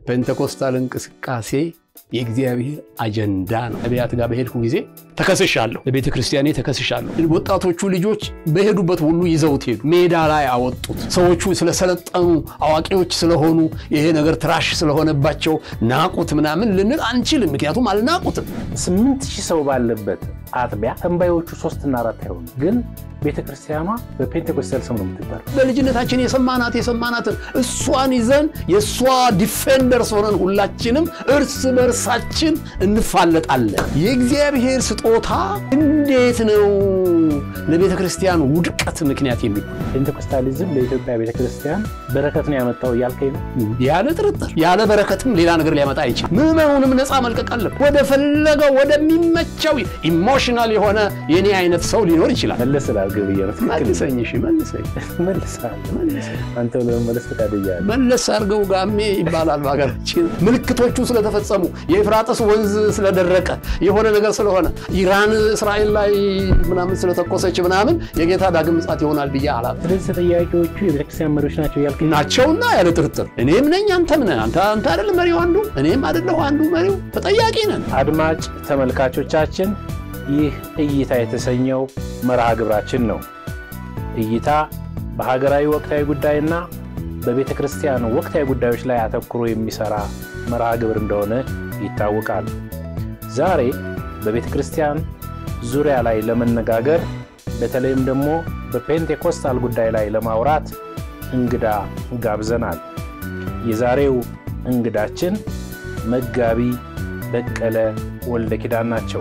ፔንቴኮስታል እንቅስቃሴ የእግዚአብሔር አጀንዳ ነው። ነቢያት ጋር በሄድኩ ጊዜ ተከስሻለሁ፣ ለቤተ ክርስቲያኔ ተከስሻለሁ። ወጣቶቹ ልጆች በሄዱበት ሁሉ ይዘውት ሄዱ፣ ሜዳ ላይ አወጡት። ሰዎቹ ስለሰለጠኑ አዋቂዎች ስለሆኑ ይሄ ነገር ትራሽ ስለሆነባቸው ናቁት ምናምን ልንል አንችልም፣ ምክንያቱም አልናቁትም። ስምንት ሺህ ሰው ባለበት አጥቢያ ተንባዮቹ ሶስትና አራት አይሆኑ ግን ቤተ ክርስቲያኗ በፔንቴኮስታል ስም ነው የምትጠራው። በልጅነታችን የሰማናት የሰማናትን እሷን ይዘን የእሷ ዲፌንደርስ ሆነን ሁላችንም እርስ በርሳችን እንፋለጣለን። የእግዚአብሔር ስጦታ እንዴት ነው ለቤተ ክርስቲያን ውድቀት ምክንያት የሚሆን? ፔንቴኮስታሊዝም ለኢትዮጵያ ቤተ ክርስቲያን በረከት ነው ያመጣው እያልከኝ ነው? ያለ ጥርጥር ያለ በረከትም ሌላ ነገር ሊያመጣ አይችልም። ምዕመኑንም ነፃ መልቀቅ አለብን። ወደ ፈለገው ወደሚመቸው ኢሞሽናል የሆነ የኔ አይነት ሰው ሊኖር ይችላል። መለስ ላድርግ ብዬ ነው። ትክክል መልሰኝ፣ እሺ መልሰኝ፣ መልሳለሁ። መልሰኝ። አንተ ለመመለስ ፈቃደኛ ነህ? መለስ አድርገው ጋሜ ይባላል በሀገራችን። ምልክቶቹ ስለተፈጸሙ የኤፍራጥስ ወንዝ ስለደረቀ የሆነ ነገር ስለሆነ ኢራን እስራኤል ላይ ምናምን ስለተኮሰች ምናምን የጌታ ዳግም ምጽአት ይሆናል ብዬ አላ ስለዚህ ተጠያቂዎቹ የቤተክርስቲያን መሪዎች ናቸው እያልከኝ ነው? ናቸውና ያለ ጥርጥር እኔም ነኝ አንተም ነህ። አንተ አንተ አይደል መሪው አንዱ እኔም አይደለሁ አንዱ መሪው ተጠያቂ ነን። አድማጭ ተመልካቾቻችን ይህ እይታ የተሰኘው መርሃ ግብራችን ነው። እይታ በሀገራዊ ወቅታዊ ጉዳይና በቤተ ክርስቲያን ወቅታዊ ጉዳዮች ላይ አተኩሮ የሚሰራ መርሃ ግብር እንደሆነ ይታወቃል። ዛሬ በቤተ ክርስቲያን ዙሪያ ላይ ለመነጋገር በተለይም ደግሞ በፔንቴኮስታል ጉዳይ ላይ ለማውራት እንግዳ ጋብዘናል። የዛሬው እንግዳችን መጋቢ በቀለ ወልደ ኪዳን ናቸው።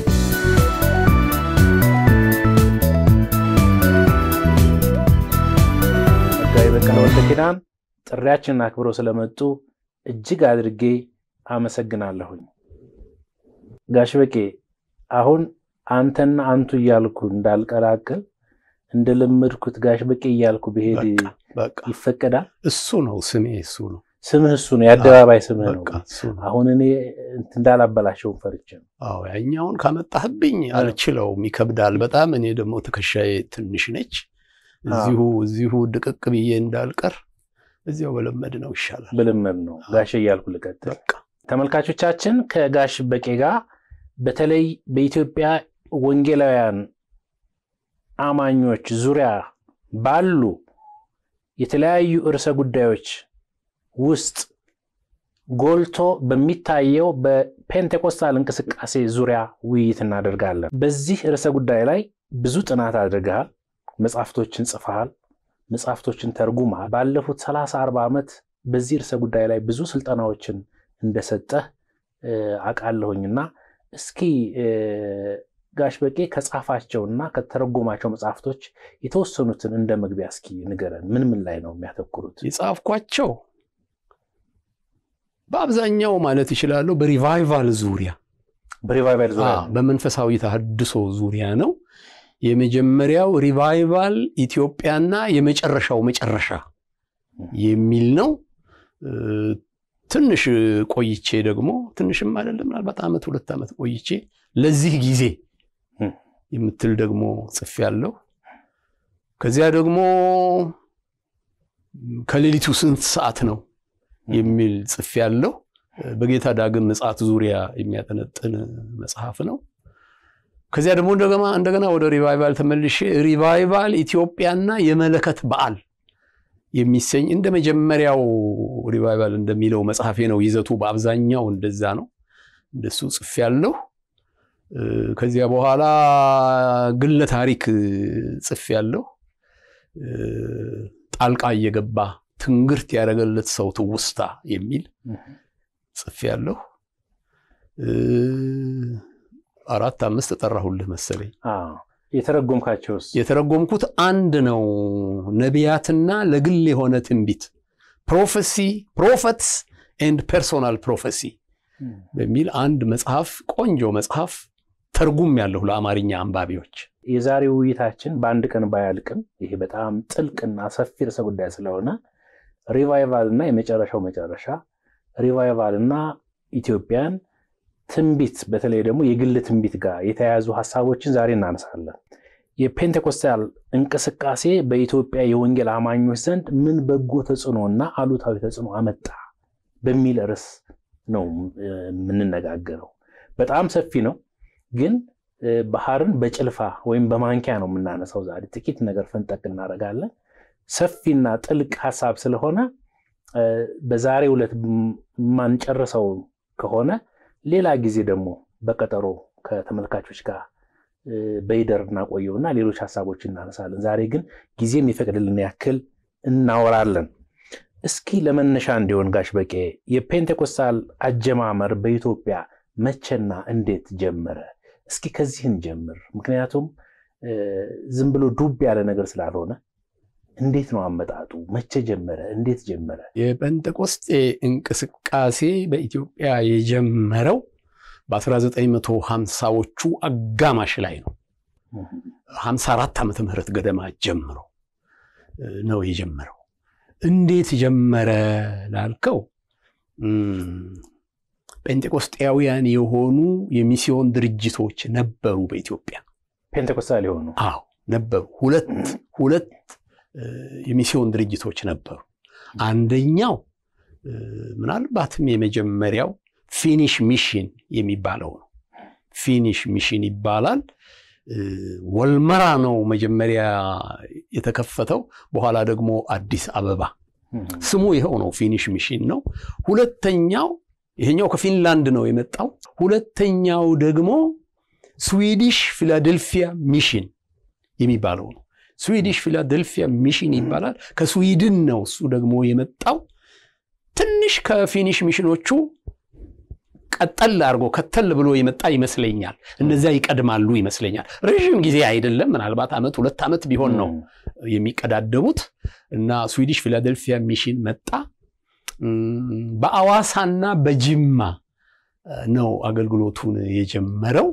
መጋቢ በቀለ ወልደ ኪዳን ጥሪያችንን አክብረው ስለመጡ እጅግ አድርጌ አመሰግናለሁኝ። ጋሽ በቄ አሁን አንተና አንቱ እያልኩ እንዳልቀላቅል እንደለመድኩት ጋሽ በቄ እያልኩ ብሄድ በቃ ይፈቀዳል? እሱ ነው ስሜ፣ እሱ ነው ስምህ እሱ ነው፣ የአደባባይ ስምህ ነው። በቃ እሱ ነው። አሁን እኔ እንትን እንዳላበላሸውን ፈርቼ ነው። አዎ ያኛውን ካመጣህብኝ አልችለውም፣ ይከብዳል በጣም። እኔ ደግሞ ትከሻዬ ትንሽ ነች። እዚሁ እዚሁ ድቅቅ ብዬ እንዳልቀር እዚያው በለመድ ነው ይሻላል። ብልመድ ነው ጋሽ እያልኩ ልቀጥል። በቃ ተመልካቾቻችን ከጋሽ በቄ ጋር በተለይ በኢትዮጵያ ወንጌላውያን አማኞች ዙሪያ ባሉ የተለያዩ ርዕሰ ጉዳዮች ውስጥ ጎልቶ በሚታየው በፔንቴኮስታል እንቅስቃሴ ዙሪያ ውይይት እናደርጋለን። በዚህ ርዕሰ ጉዳይ ላይ ብዙ ጥናት አድርገሃል፣ መጽሐፍቶችን ጽፈሃል፣ መጽሐፍቶችን ተርጉመሃል። ባለፉት 30 40 ዓመት በዚህ ርዕሰ ጉዳይ ላይ ብዙ ስልጠናዎችን እንደሰጠህ አውቃለሁኝና እስኪ ጋሽ በቄ ከጻፋቸውና ከተረጎማቸው መጽሐፍቶች የተወሰኑትን እንደ መግቢያ እስኪ ንገረን። ምን ምን ላይ ነው የሚያተኩሩት? የጻፍኳቸው በአብዛኛው ማለት ይችላለሁ በሪቫይቫል ዙሪያ በሪቫይቫል ዙሪያ አዎ፣ በመንፈሳዊ ተሐድሶ ዙሪያ ነው። የመጀመሪያው ሪቫይቫል ኢትዮጵያና የመጨረሻው መጨረሻ የሚል ነው። እ፣ ትንሽ ቆይቼ ደግሞ ትንሽም አይደለም ምናልባት ዓመት ሁለት ዓመት ቆይቼ ለዚህ ጊዜ እ። የምትል ደግሞ ጽፌያለሁ። ከዚያ ደግሞ ከሌሊቱ ስንት ሰዓት ነው የሚል ጽፌያለሁ። በጌታ ዳግም ምጽአት ዙሪያ የሚያጠነጥን መጽሐፍ ነው። ከዚያ ደግሞ እንደገና እንደገና ወደ ሪቫይቫል ተመልሼ ሪቫይቫል ኢትዮጵያና የመለከት በዓል የሚሰኝ እንደ መጀመሪያው ሪቫይቫል እንደሚለው መጽሐፌ ነው። ይዘቱ በአብዛኛው እንደዛ ነው። እንደሱ ጽፌያለሁ። እ፣ ከዚያ በኋላ ግለ ታሪክ ጽፌያለሁ። እ፣ ጣልቃ እየገባ ትንግርት ያደረገለት ሰው ትውስታ የሚል ጽፌያለሁ። እ፣ አራት አምስት ተጠራሁልህ መሰለኝ። አዎ። የተረጎምካቸውስ? የተረጎምኩት አንድ ነው። ነቢያትና ለግል የሆነ ትንቢት ፕሮፌሲ ፕሮፌትስ ኤንድ ፐርሶናል ፕሮፌሲ በሚል አንድ መጽሐፍ ቆንጆ መጽሐፍ ተርጉም ያለሁ ለአማርኛ አንባቢዎች። የዛሬው ውይይታችን በአንድ ቀን ባያልቅም ይሄ በጣም ጥልቅና ሰፊ ርዕሰ ጉዳይ ስለሆነ ሪቫይቫል እና የመጨረሻው መጨረሻ ሪቫይቫል እና ኢትዮጵያን ትንቢት በተለይ ደግሞ የግል ትንቢት ጋር የተያያዙ ሀሳቦችን ዛሬ እናነሳለን። የፔንቴኮስታል እንቅስቃሴ በኢትዮጵያ የወንጌል አማኞች ዘንድ ምን በጎ ተጽዕኖ እና አሉታዊ ተጽዕኖ አመጣ በሚል ርዕስ ነው የምንነጋገረው። በጣም ሰፊ ነው፣ ግን ባህርን በጭልፋ ወይም በማንኪያ ነው የምናነሳው። ዛሬ ጥቂት ነገር ፈንጠቅ እናደርጋለን። ሰፊና ጥልቅ ሀሳብ ስለሆነ በዛሬው ዕለት የማንጨርሰው ከሆነ ሌላ ጊዜ ደግሞ በቀጠሮ ከተመልካቾች ጋር በይደር እናቆየውና ሌሎች ሀሳቦች እናነሳለን። ዛሬ ግን ጊዜ የሚፈቅድልን ያክል እናወራለን። እስኪ ለመነሻ እንዲሆን ጋሽ በቄ የፔንቴኮስታል አጀማመር በኢትዮጵያ መቼና እንዴት ጀመረ? እስኪ ከዚህን ጀምር። ምክንያቱም ዝም ብሎ ዱብ ያለ ነገር ስላልሆነ እንዴት ነው አመጣጡ? መቼ ጀመረ? እንዴት ጀመረ? የጴንጤቆስጤ እንቅስቃሴ በኢትዮጵያ የጀመረው በ1950ዎቹ አጋማሽ ላይ ነው። 54 ዓመተ ምህረት ገደማ ጀምሮ ነው የጀመረው። እንዴት ጀመረ ላልከው ጴንጤቆስጤያውያን የሆኑ የሚስዮን ድርጅቶች ነበሩ በኢትዮጵያ። ፔንቴኮስታል የሆኑ አዎ ነበሩ። ሁለት ሁለት የሚስዮን ድርጅቶች ነበሩ። አንደኛው ምናልባትም የመጀመሪያው ፊኒሽ ሚሽን የሚባለው ነው። ፊኒሽ ሚሽን ይባላል። ወልመራ ነው መጀመሪያ የተከፈተው። በኋላ ደግሞ አዲስ አበባ ስሙ ይኸው ነው፣ ፊኒሽ ሚሽን ነው። ሁለተኛው ይሄኛው ከፊንላንድ ነው የመጣው። ሁለተኛው ደግሞ ስዊዲሽ ፊላደልፊያ ሚሽን የሚባለው ነው። ስዊዲሽ ፊላደልፊያ ሚሽን ይባላል። ከስዊድን ነው እሱ ደግሞ የመጣው። ትንሽ ከፊኒሽ ሚሽኖቹ ቀጠል አድርጎ ከተል ብሎ የመጣ ይመስለኛል። እነዚያ ይቀድማሉ ይመስለኛል። ረዥም ጊዜ አይደለም፣ ምናልባት ዓመት ሁለት ዓመት ቢሆን ነው የሚቀዳደሙት እና ስዊዲሽ ፊላደልፊያ ሚሽን መጣ። በአዋሳና በጅማ ነው አገልግሎቱን የጀመረው።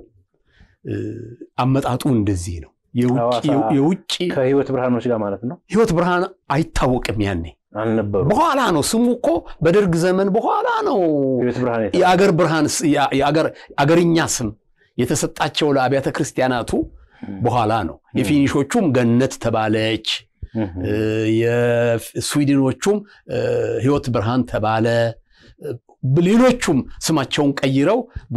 አመጣጡ እንደዚህ ነው። የውጭ ከህይወት ብርሃኖች ጋር ማለት ነው። ህይወት ብርሃን አይታወቅም ያኔ አልነበሩ። በኋላ ነው ስሙ እኮ በደርግ ዘመን በኋላ ነው ህይወት ብርሃን የአገር ብርሃን አገርኛ ስም የተሰጣቸው ለአብያተ ክርስቲያናቱ በኋላ ነው። የፊኒሾቹም ገነት ተባለች፣ የስዊድኖቹም ህይወት ብርሃን ተባለ። ሌሎቹም ስማቸውን ቀይረው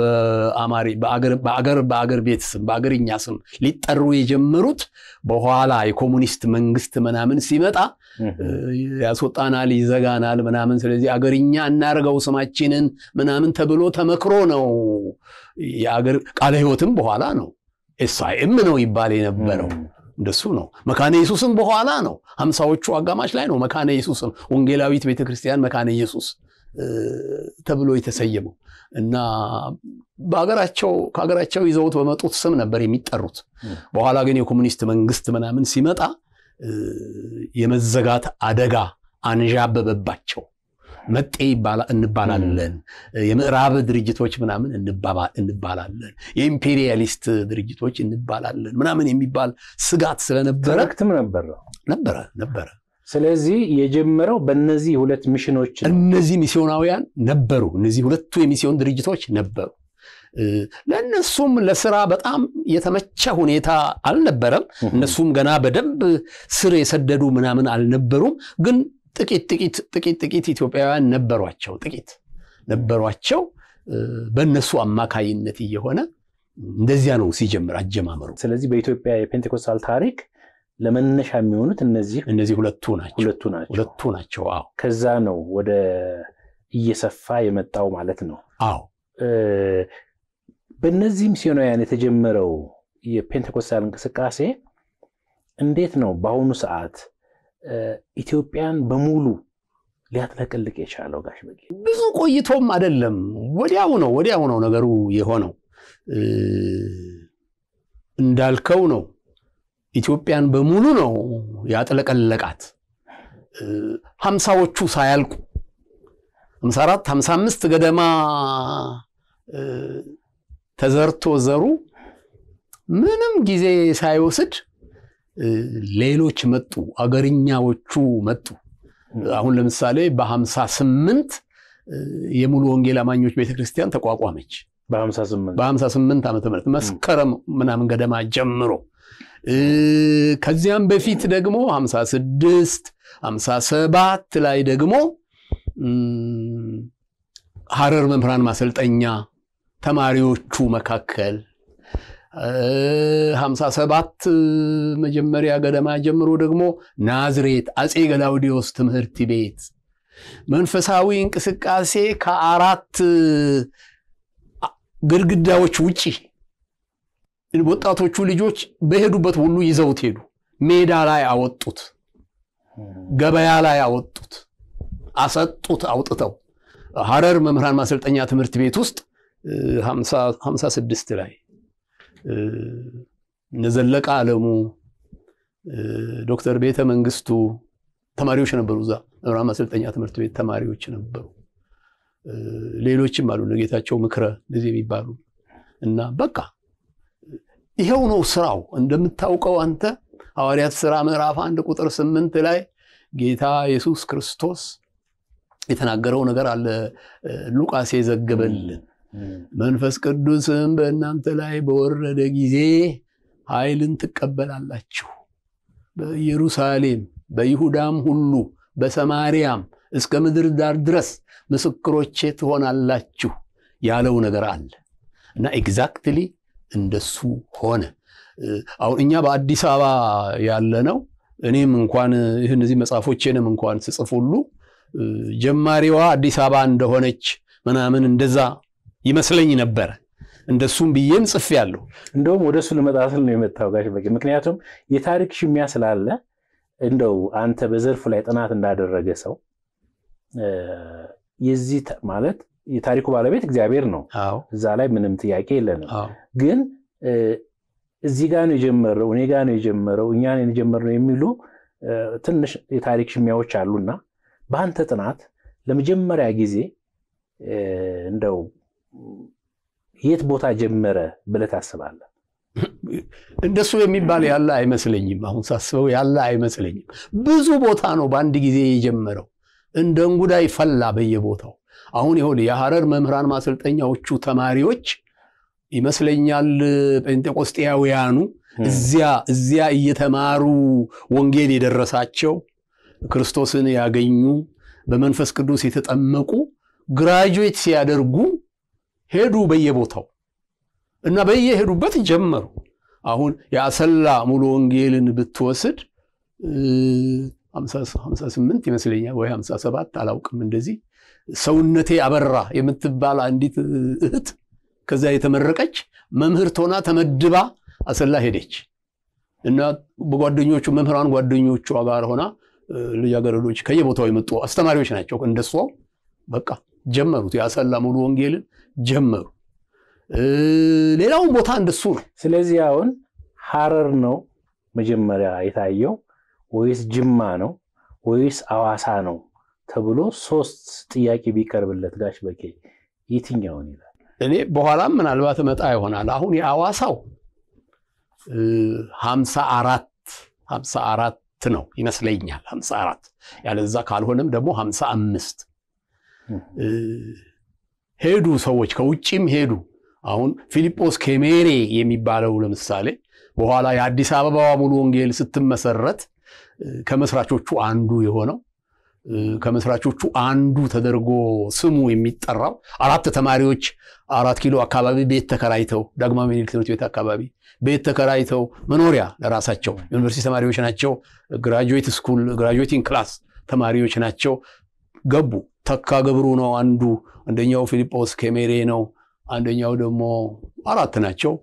በአገር ቤት ስም በአገርኛ ስም ሊጠሩ የጀመሩት በኋላ የኮሙኒስት መንግስት ምናምን ሲመጣ ያስወጣናል፣ ይዘጋናል ምናምን፣ ስለዚህ አገርኛ እናርገው ስማችንን ምናምን ተብሎ ተመክሮ ነው። የአገር ቃለ ህይወትም በኋላ ነው። ኤስአይኤም ነው ይባል የነበረው እንደሱ ነው። መካነ ኢየሱስም በኋላ ነው። ሀምሳዎቹ አጋማሽ ላይ ነው መካነ ኢየሱስም ወንጌላዊት ቤተክርስቲያን መካነ ኢየሱስ ተብሎ የተሰየመው እና በሀገራቸው ከሀገራቸው ይዘውት በመጡት ስም ነበር የሚጠሩት። በኋላ ግን የኮሙኒስት መንግስት ምናምን ሲመጣ የመዘጋት አደጋ አንዣበበባቸው። መጤ እንባላለን፣ የምዕራብ ድርጅቶች ምናምን እንባላለን፣ የኢምፔሪያሊስት ድርጅቶች እንባላለን ምናምን የሚባል ስጋት ስለነበረ ትርክትም ነበር ነበረ ነበረ ስለዚህ የጀመረው በእነዚህ ሁለት ሚሽኖች ነው። እነዚህ ሚስዮናውያን ነበሩ። እነዚህ ሁለቱ የሚስዮን ድርጅቶች ነበሩ። ለእነሱም ለስራ በጣም የተመቸ ሁኔታ አልነበረም። እነሱም ገና በደንብ ስር የሰደዱ ምናምን አልነበሩም። ግን ጥቂት ጥቂት ጥቂት ጥቂት ኢትዮጵያውያን ነበሯቸው፣ ጥቂት ነበሯቸው። በእነሱ አማካይነት እየሆነ እንደዚያ ነው ሲጀምር አጀማመሩ። ስለዚህ በኢትዮጵያ የፔንቴኮስታል ታሪክ ለመነሻ የሚሆኑት እነዚህ እነዚህ ሁለቱ ናቸው ሁለቱ ናቸው ሁለቱ ናቸው። አዎ ከዛ ነው ወደ እየሰፋ የመጣው ማለት ነው። አዎ በእነዚህ ሚስዮናውያን የተጀመረው የፔንቴኮስታል እንቅስቃሴ እንዴት ነው በአሁኑ ሰዓት ኢትዮጵያን በሙሉ ሊያጥለቀልቅ የቻለው? ጋሽ በቄ ብዙ ቆይቶም አይደለም፣ ወዲያው ነው ወዲያው ነው ነገሩ የሆነው። እንዳልከው ነው ኢትዮጵያን በሙሉ ነው ያጥለቀለቃት። ሀምሳዎቹ ሳያልቁ ሀምሳ አራት ሀምሳ አምስት ገደማ ተዘርቶ ዘሩ ምንም ጊዜ ሳይወስድ ሌሎች መጡ፣ አገርኛዎቹ መጡ። አሁን ለምሳሌ በሀምሳ ስምንት የሙሉ ወንጌል አማኞች ቤተክርስቲያን ተቋቋመች። በሀምሳ ስምንት ዓመተ ምህረት መስከረም ምናምን ገደማ ጀምሮ ከዚያም በፊት ደግሞ 56 57 ላይ ደግሞ ሐረር መምህራን ማሰልጠኛ ተማሪዎቹ መካከል ሀምሳ ሰባት መጀመሪያ ገደማ ጀምሮ ደግሞ ናዝሬት አፄ ገላውዲዮስ ትምህርት ቤት መንፈሳዊ እንቅስቃሴ ከአራት ግድግዳዎች ውጪ ወጣቶቹ ልጆች በሄዱበት ሁሉ ይዘውት ሄዱ። ሜዳ ላይ አወጡት፣ ገበያ ላይ አወጡት፣ አሰጡት። አውጥተው ሐረር መምህራን ማሰልጠኛ ትምህርት ቤት ውስጥ ሀምሳ ስድስት ላይ እነዘለቀ አለሙ፣ ዶክተር ቤተ መንግስቱ ተማሪዎች ነበሩ። እዛ መምህራን ማሰልጠኛ ትምህርት ቤት ተማሪዎች ነበሩ። ሌሎችም አሉ ጌታቸው ምክረ እንደዚህ የሚባሉ እና በቃ ይኸው ነው ስራው። እንደምታውቀው አንተ ሐዋርያት ሥራ ምዕራፍ አንድ ቁጥር ስምንት ላይ ጌታ ኢየሱስ ክርስቶስ የተናገረው ነገር አለ። ሉቃስ የዘገበልን መንፈስ ቅዱስም በእናንተ ላይ በወረደ ጊዜ ኃይልን ትቀበላላችሁ፣ በኢየሩሳሌም በይሁዳም ሁሉ በሰማርያም እስከ ምድር ዳር ድረስ ምስክሮቼ ትሆናላችሁ ያለው ነገር አለ እና ኤግዛክትሊ እንደሱ ሆነ። አሁን እኛ በአዲስ አበባ ያለ ነው። እኔም እንኳን ይህ እነዚህ መጽሐፎቼንም እንኳን ስጽፍ ሁሉ ጀማሪዋ አዲስ አበባ እንደሆነች ምናምን እንደዛ ይመስለኝ ነበረ። እንደሱም ብዬም ጽፌያለሁ። እንደውም ወደ እሱ ልመጣ ስል ነው የመጣው ጋሽ በቂ። ምክንያቱም የታሪክ ሽሚያ ስላለ እንደው አንተ በዘርፉ ላይ ጥናት እንዳደረገ ሰው የዚህ ማለት የታሪኩ ባለቤት እግዚአብሔር ነው። እዛ ላይ ምንም ጥያቄ የለንም። ግን እዚህ ጋር ነው የጀመረው፣ እኔ ጋር ነው የጀመረው፣ እኛ ነን የጀመርነው የሚሉ ትንሽ የታሪክ ሽሚያዎች አሉና በአንተ ጥናት ለመጀመሪያ ጊዜ እንደው የት ቦታ ጀመረ ብለህ ታስባለህ? እንደሱ የሚባል ያለ አይመስለኝም። አሁን ሳስበው ያለ አይመስለኝም። ብዙ ቦታ ነው በአንድ ጊዜ የጀመረው። እንደ እንጉዳይ ፈላ በየቦታው። አሁን ይኸውልህ የሐረር መምህራን ማሰልጠኛዎቹ ተማሪዎች ይመስለኛል ጴንጤቆስጤያውያኑ እዚያ እዚያ እየተማሩ ወንጌል የደረሳቸው ክርስቶስን ያገኙ በመንፈስ ቅዱስ የተጠመቁ ግራጁዌት ሲያደርጉ ሄዱ በየቦታው እና በየሄዱበት ጀመሩ። አሁን የአሰላ ሙሉ ወንጌልን ብትወስድ 58 ይመስለኛል ወይ 57 አላውቅም። እንደዚህ ሰውነቴ አበራ የምትባል አንዲት እህት ከዛ የተመረቀች መምህርት ሆና ተመድባ አሰላ ሄደች እና በጓደኞቹ መምህራን ጓደኞቿ ጋር ሆና ልጃገረዶች ከየቦታው የመጡ አስተማሪዎች ናቸው። እንደሷ በቃ ጀመሩት። የአሰላ ሙሉ ወንጌልን ጀመሩ። ሌላውን ቦታ እንደሱ ነው። ስለዚህ አሁን ሐረር ነው መጀመሪያ የታየው ወይስ ጅማ ነው ወይስ አዋሳ ነው ተብሎ ሶስት ጥያቄ ቢቀርብለት ጋሽ በቄ የትኛውን ይላል? እኔ በኋላም ምናልባት እመጣ ይሆናል። አሁን የአዋሳው ሀምሳ አራት ሀምሳ አራት ነው ይመስለኛል። ሀምሳ አራት ያለዛ ካልሆነም ደግሞ ሀምሳ አምስት ሄዱ ሰዎች ከውጭም ሄዱ። አሁን ፊልጶስ ኬሜሬ የሚባለው ለምሳሌ በኋላ የአዲስ አበባዋ ሙሉ ወንጌል ስትመሰረት ከመስራቾቹ አንዱ የሆነው ከመስራቾቹ አንዱ ተደርጎ ስሙ የሚጠራው አራት ተማሪዎች አራት ኪሎ አካባቢ ቤት ተከራይተው ዳግማዊ ምኒልክ ትምህርት ቤት አካባቢ ቤት ተከራይተው መኖሪያ ለራሳቸው ዩኒቨርሲቲ ተማሪዎች ናቸው። ግራጁዌት ስኩል ግራጁዌቲንግ ክላስ ተማሪዎች ናቸው። ገቡ። ተካ ገብሩ ነው አንዱ፣ አንደኛው ፊልጶስ ኬሜሬ ነው፣ አንደኛው ደግሞ አራት ናቸው።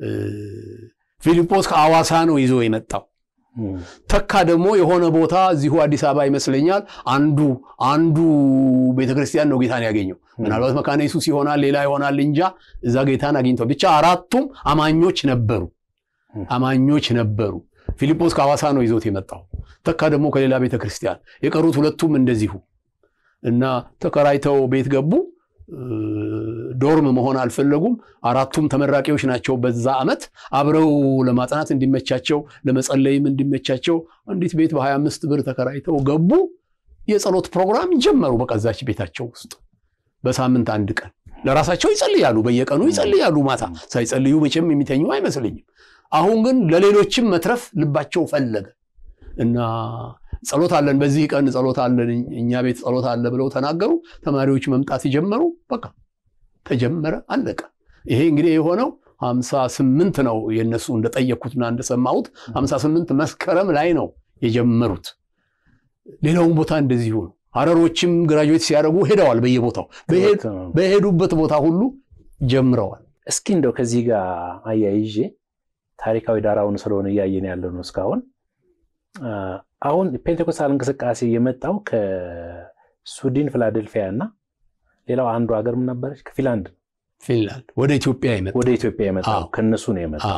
ፊልጶስ ከአዋሳ ነው ይዞ የመጣው። ተካ ደግሞ የሆነ ቦታ እዚሁ አዲስ አበባ ይመስለኛል አንዱ አንዱ ቤተክርስቲያን ነው ጌታን ያገኘው። ምናልባት መካነ ኢየሱስ ይሆናል ሌላ ይሆናል እንጃ። እዛ ጌታን አግኝተው ብቻ አራቱም አማኞች ነበሩ አማኞች ነበሩ። ፊልጶስ ከሐዋሳ ነው ይዞት የመጣው። ተካ ደግሞ ከሌላ ቤተክርስቲያን፣ የቀሩት ሁለቱም እንደዚሁ እና ተከራይተው ቤት ገቡ። ዶርም መሆን አልፈለጉም። አራቱም ተመራቂዎች ናቸው። በዛ ዓመት አብረው ለማጥናት እንዲመቻቸው ለመጸለይም እንዲመቻቸው አንዲት ቤት በ25 ብር ተከራይተው ገቡ። የጸሎት ፕሮግራም ጀመሩ። በቀዛች ቤታቸው ውስጥ በሳምንት አንድ ቀን ለራሳቸው ይጸልያሉ። በየቀኑ ይጸልያሉ። ማታ ሳይጸልዩ መቼም የሚተኙ አይመስለኝም። አሁን ግን ለሌሎችም መትረፍ ልባቸው ፈለገ እና ጸሎት አለን፣ በዚህ ቀን ጸሎት አለን፣ እኛ ቤት ጸሎት አለ ብለው ተናገሩ። ተማሪዎች መምጣት ጀመሩ። በቃ ተጀመረ፣ አለቀ። ይሄ እንግዲህ የሆነው ሀምሳ ስምንት ነው የእነሱ እንደጠየቅኩትና እንደሰማሁት ሀምሳ ስምንት መስከረም ላይ ነው የጀመሩት። ሌላውን ቦታ እንደዚሁ ነው። ሀረሮችም ግራጁዌት ሲያደርጉ ሄደዋል። በየቦታው በሄዱበት ቦታ ሁሉ ጀምረዋል። እስኪ እንደው ከዚህ ጋር አያይዤ ታሪካዊ ዳራውን ስለሆነ እያየን ያለ ነው እስካሁን። አሁን ፔንቴኮስታል እንቅስቃሴ የመጣው ከስዊድን ፊላደልፊያ እና ሌላው አንዱ ሀገር ምን ነበረች? ከፊንላንድ ፊንላንድ ወደ ኢትዮጵያ የመጣው ወደ ኢትዮጵያ የመጣው ከነሱ ነው የመጣው።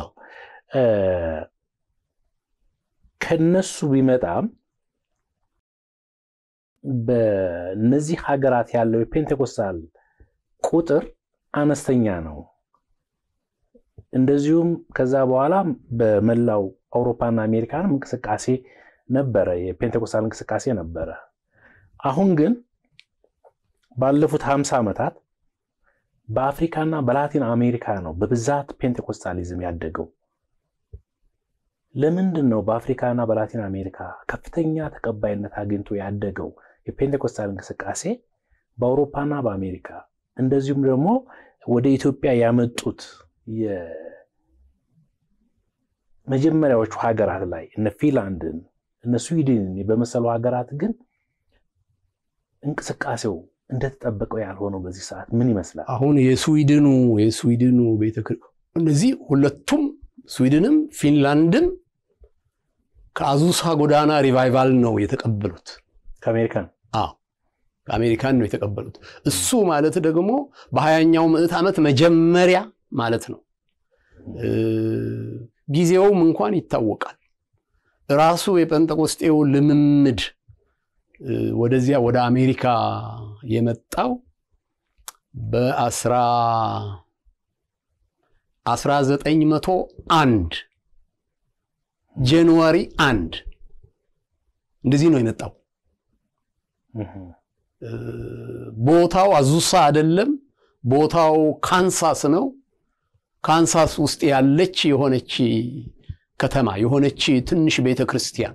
ከነሱ ቢመጣም በነዚህ ሀገራት ያለው የፔንቴኮስታል ቁጥር አነስተኛ ነው። እንደዚሁም ከዛ በኋላ በመላው አውሮፓና አሜሪካንም እንቅስቃሴ ነበረ፣ የፔንቴኮስታል እንቅስቃሴ ነበረ። አሁን ግን ባለፉት ሀምሳ ዓመታት በአፍሪካና በላቲን አሜሪካ ነው በብዛት ፔንቴኮስታሊዝም ያደገው። ለምንድን ነው በአፍሪካና በላቲን አሜሪካ ከፍተኛ ተቀባይነት አግኝቶ ያደገው የፔንቴኮስታል እንቅስቃሴ በአውሮፓና በአሜሪካ እንደዚሁም ደግሞ ወደ ኢትዮጵያ ያመጡት የመጀመሪያዎቹ ሀገራት ላይ እነ ፊንላንድን እነ ስዊድንን በመሰሉ ሀገራት ግን እንቅስቃሴው እንደተጠበቀው ያልሆነው በዚህ ሰዓት ምን ይመስላል? አሁን የስዊድኑ የስዊድኑ ቤተ እነዚህ ሁለቱም ስዊድንም ፊንላንድም ከአዙሳ ጎዳና ሪቫይቫል ነው የተቀበሉት። ከአሜሪካን አዎ ከአሜሪካን ነው የተቀበሉት። እሱ ማለት ደግሞ በሀያኛው ምዕት ዓመት መጀመሪያ ማለት ነው። ጊዜውም እንኳን ይታወቃል። ራሱ የጴንጠቆስጤው ልምምድ ወደዚያ ወደ አሜሪካ የመጣው በአስራ አስራ ዘጠኝ መቶ አንድ ጃንዋሪ አንድ እንደዚህ ነው የመጣው። ቦታው አዙሳ አይደለም፣ ቦታው ካንሳስ ነው። ካንሳስ ውስጥ ያለች የሆነች ከተማ የሆነች ትንሽ ቤተ ክርስቲያን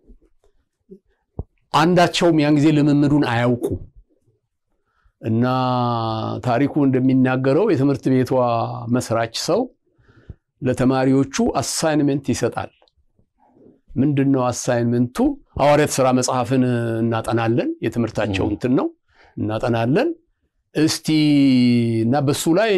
አንዳቸውም ያን ጊዜ ልምምዱን አያውቁ እና ታሪኩ እንደሚናገረው የትምህርት ቤቷ መስራች ሰው ለተማሪዎቹ አሳይንመንት ይሰጣል። ምንድን ነው አሳይንመንቱ? ሐዋርያት ሥራ መጽሐፍን እናጠናለን። የትምህርታቸው እንትን ነው እናጠናለን። እስቲ እና በሱ ላይ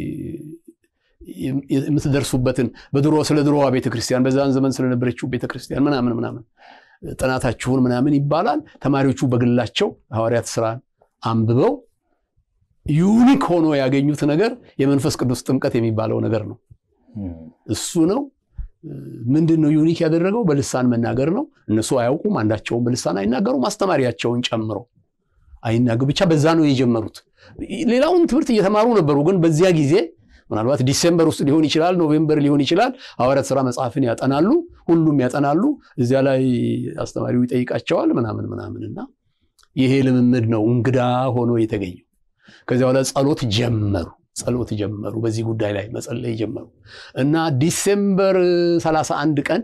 የምትደርሱበትን በድሮ ስለ ድሮዋ ቤተክርስቲያን በዛን ዘመን ስለነበረችው ቤተክርስቲያን ምናምን ምናምን ጥናታችሁን ምናምን ይባላል። ተማሪዎቹ በግላቸው ሐዋርያት ሥራን አንብበው ዩኒክ ሆኖ ያገኙት ነገር የመንፈስ ቅዱስ ጥምቀት የሚባለው ነገር ነው። እሱ ነው። ምንድን ነው ዩኒክ ያደረገው? በልሳን መናገር ነው። እነሱ አያውቁም፣ አንዳቸውን በልሳን አይናገሩም፣ አስተማሪያቸውን ጨምሮ አይናገሩ። ብቻ በዛ ነው የጀመሩት። ሌላውን ትምህርት እየተማሩ ነበሩ፣ ግን በዚያ ጊዜ ምናልባት ዲሴምበር ውስጥ ሊሆን ይችላል፣ ኖቬምበር ሊሆን ይችላል። ሐዋርያት ሥራ መጽሐፍን ያጠናሉ፣ ሁሉም ያጠናሉ። እዚያ ላይ አስተማሪው ይጠይቃቸዋል ምናምን ምናምን እና ይሄ ልምምድ ነው እንግዳ ሆኖ የተገኘው። ከዚያ በኋላ ጸሎት ጀመሩ ጸሎት ጀመሩ። በዚህ ጉዳይ ላይ መጸለይ ጀመሩ እና ዲሴምበር 31 ቀን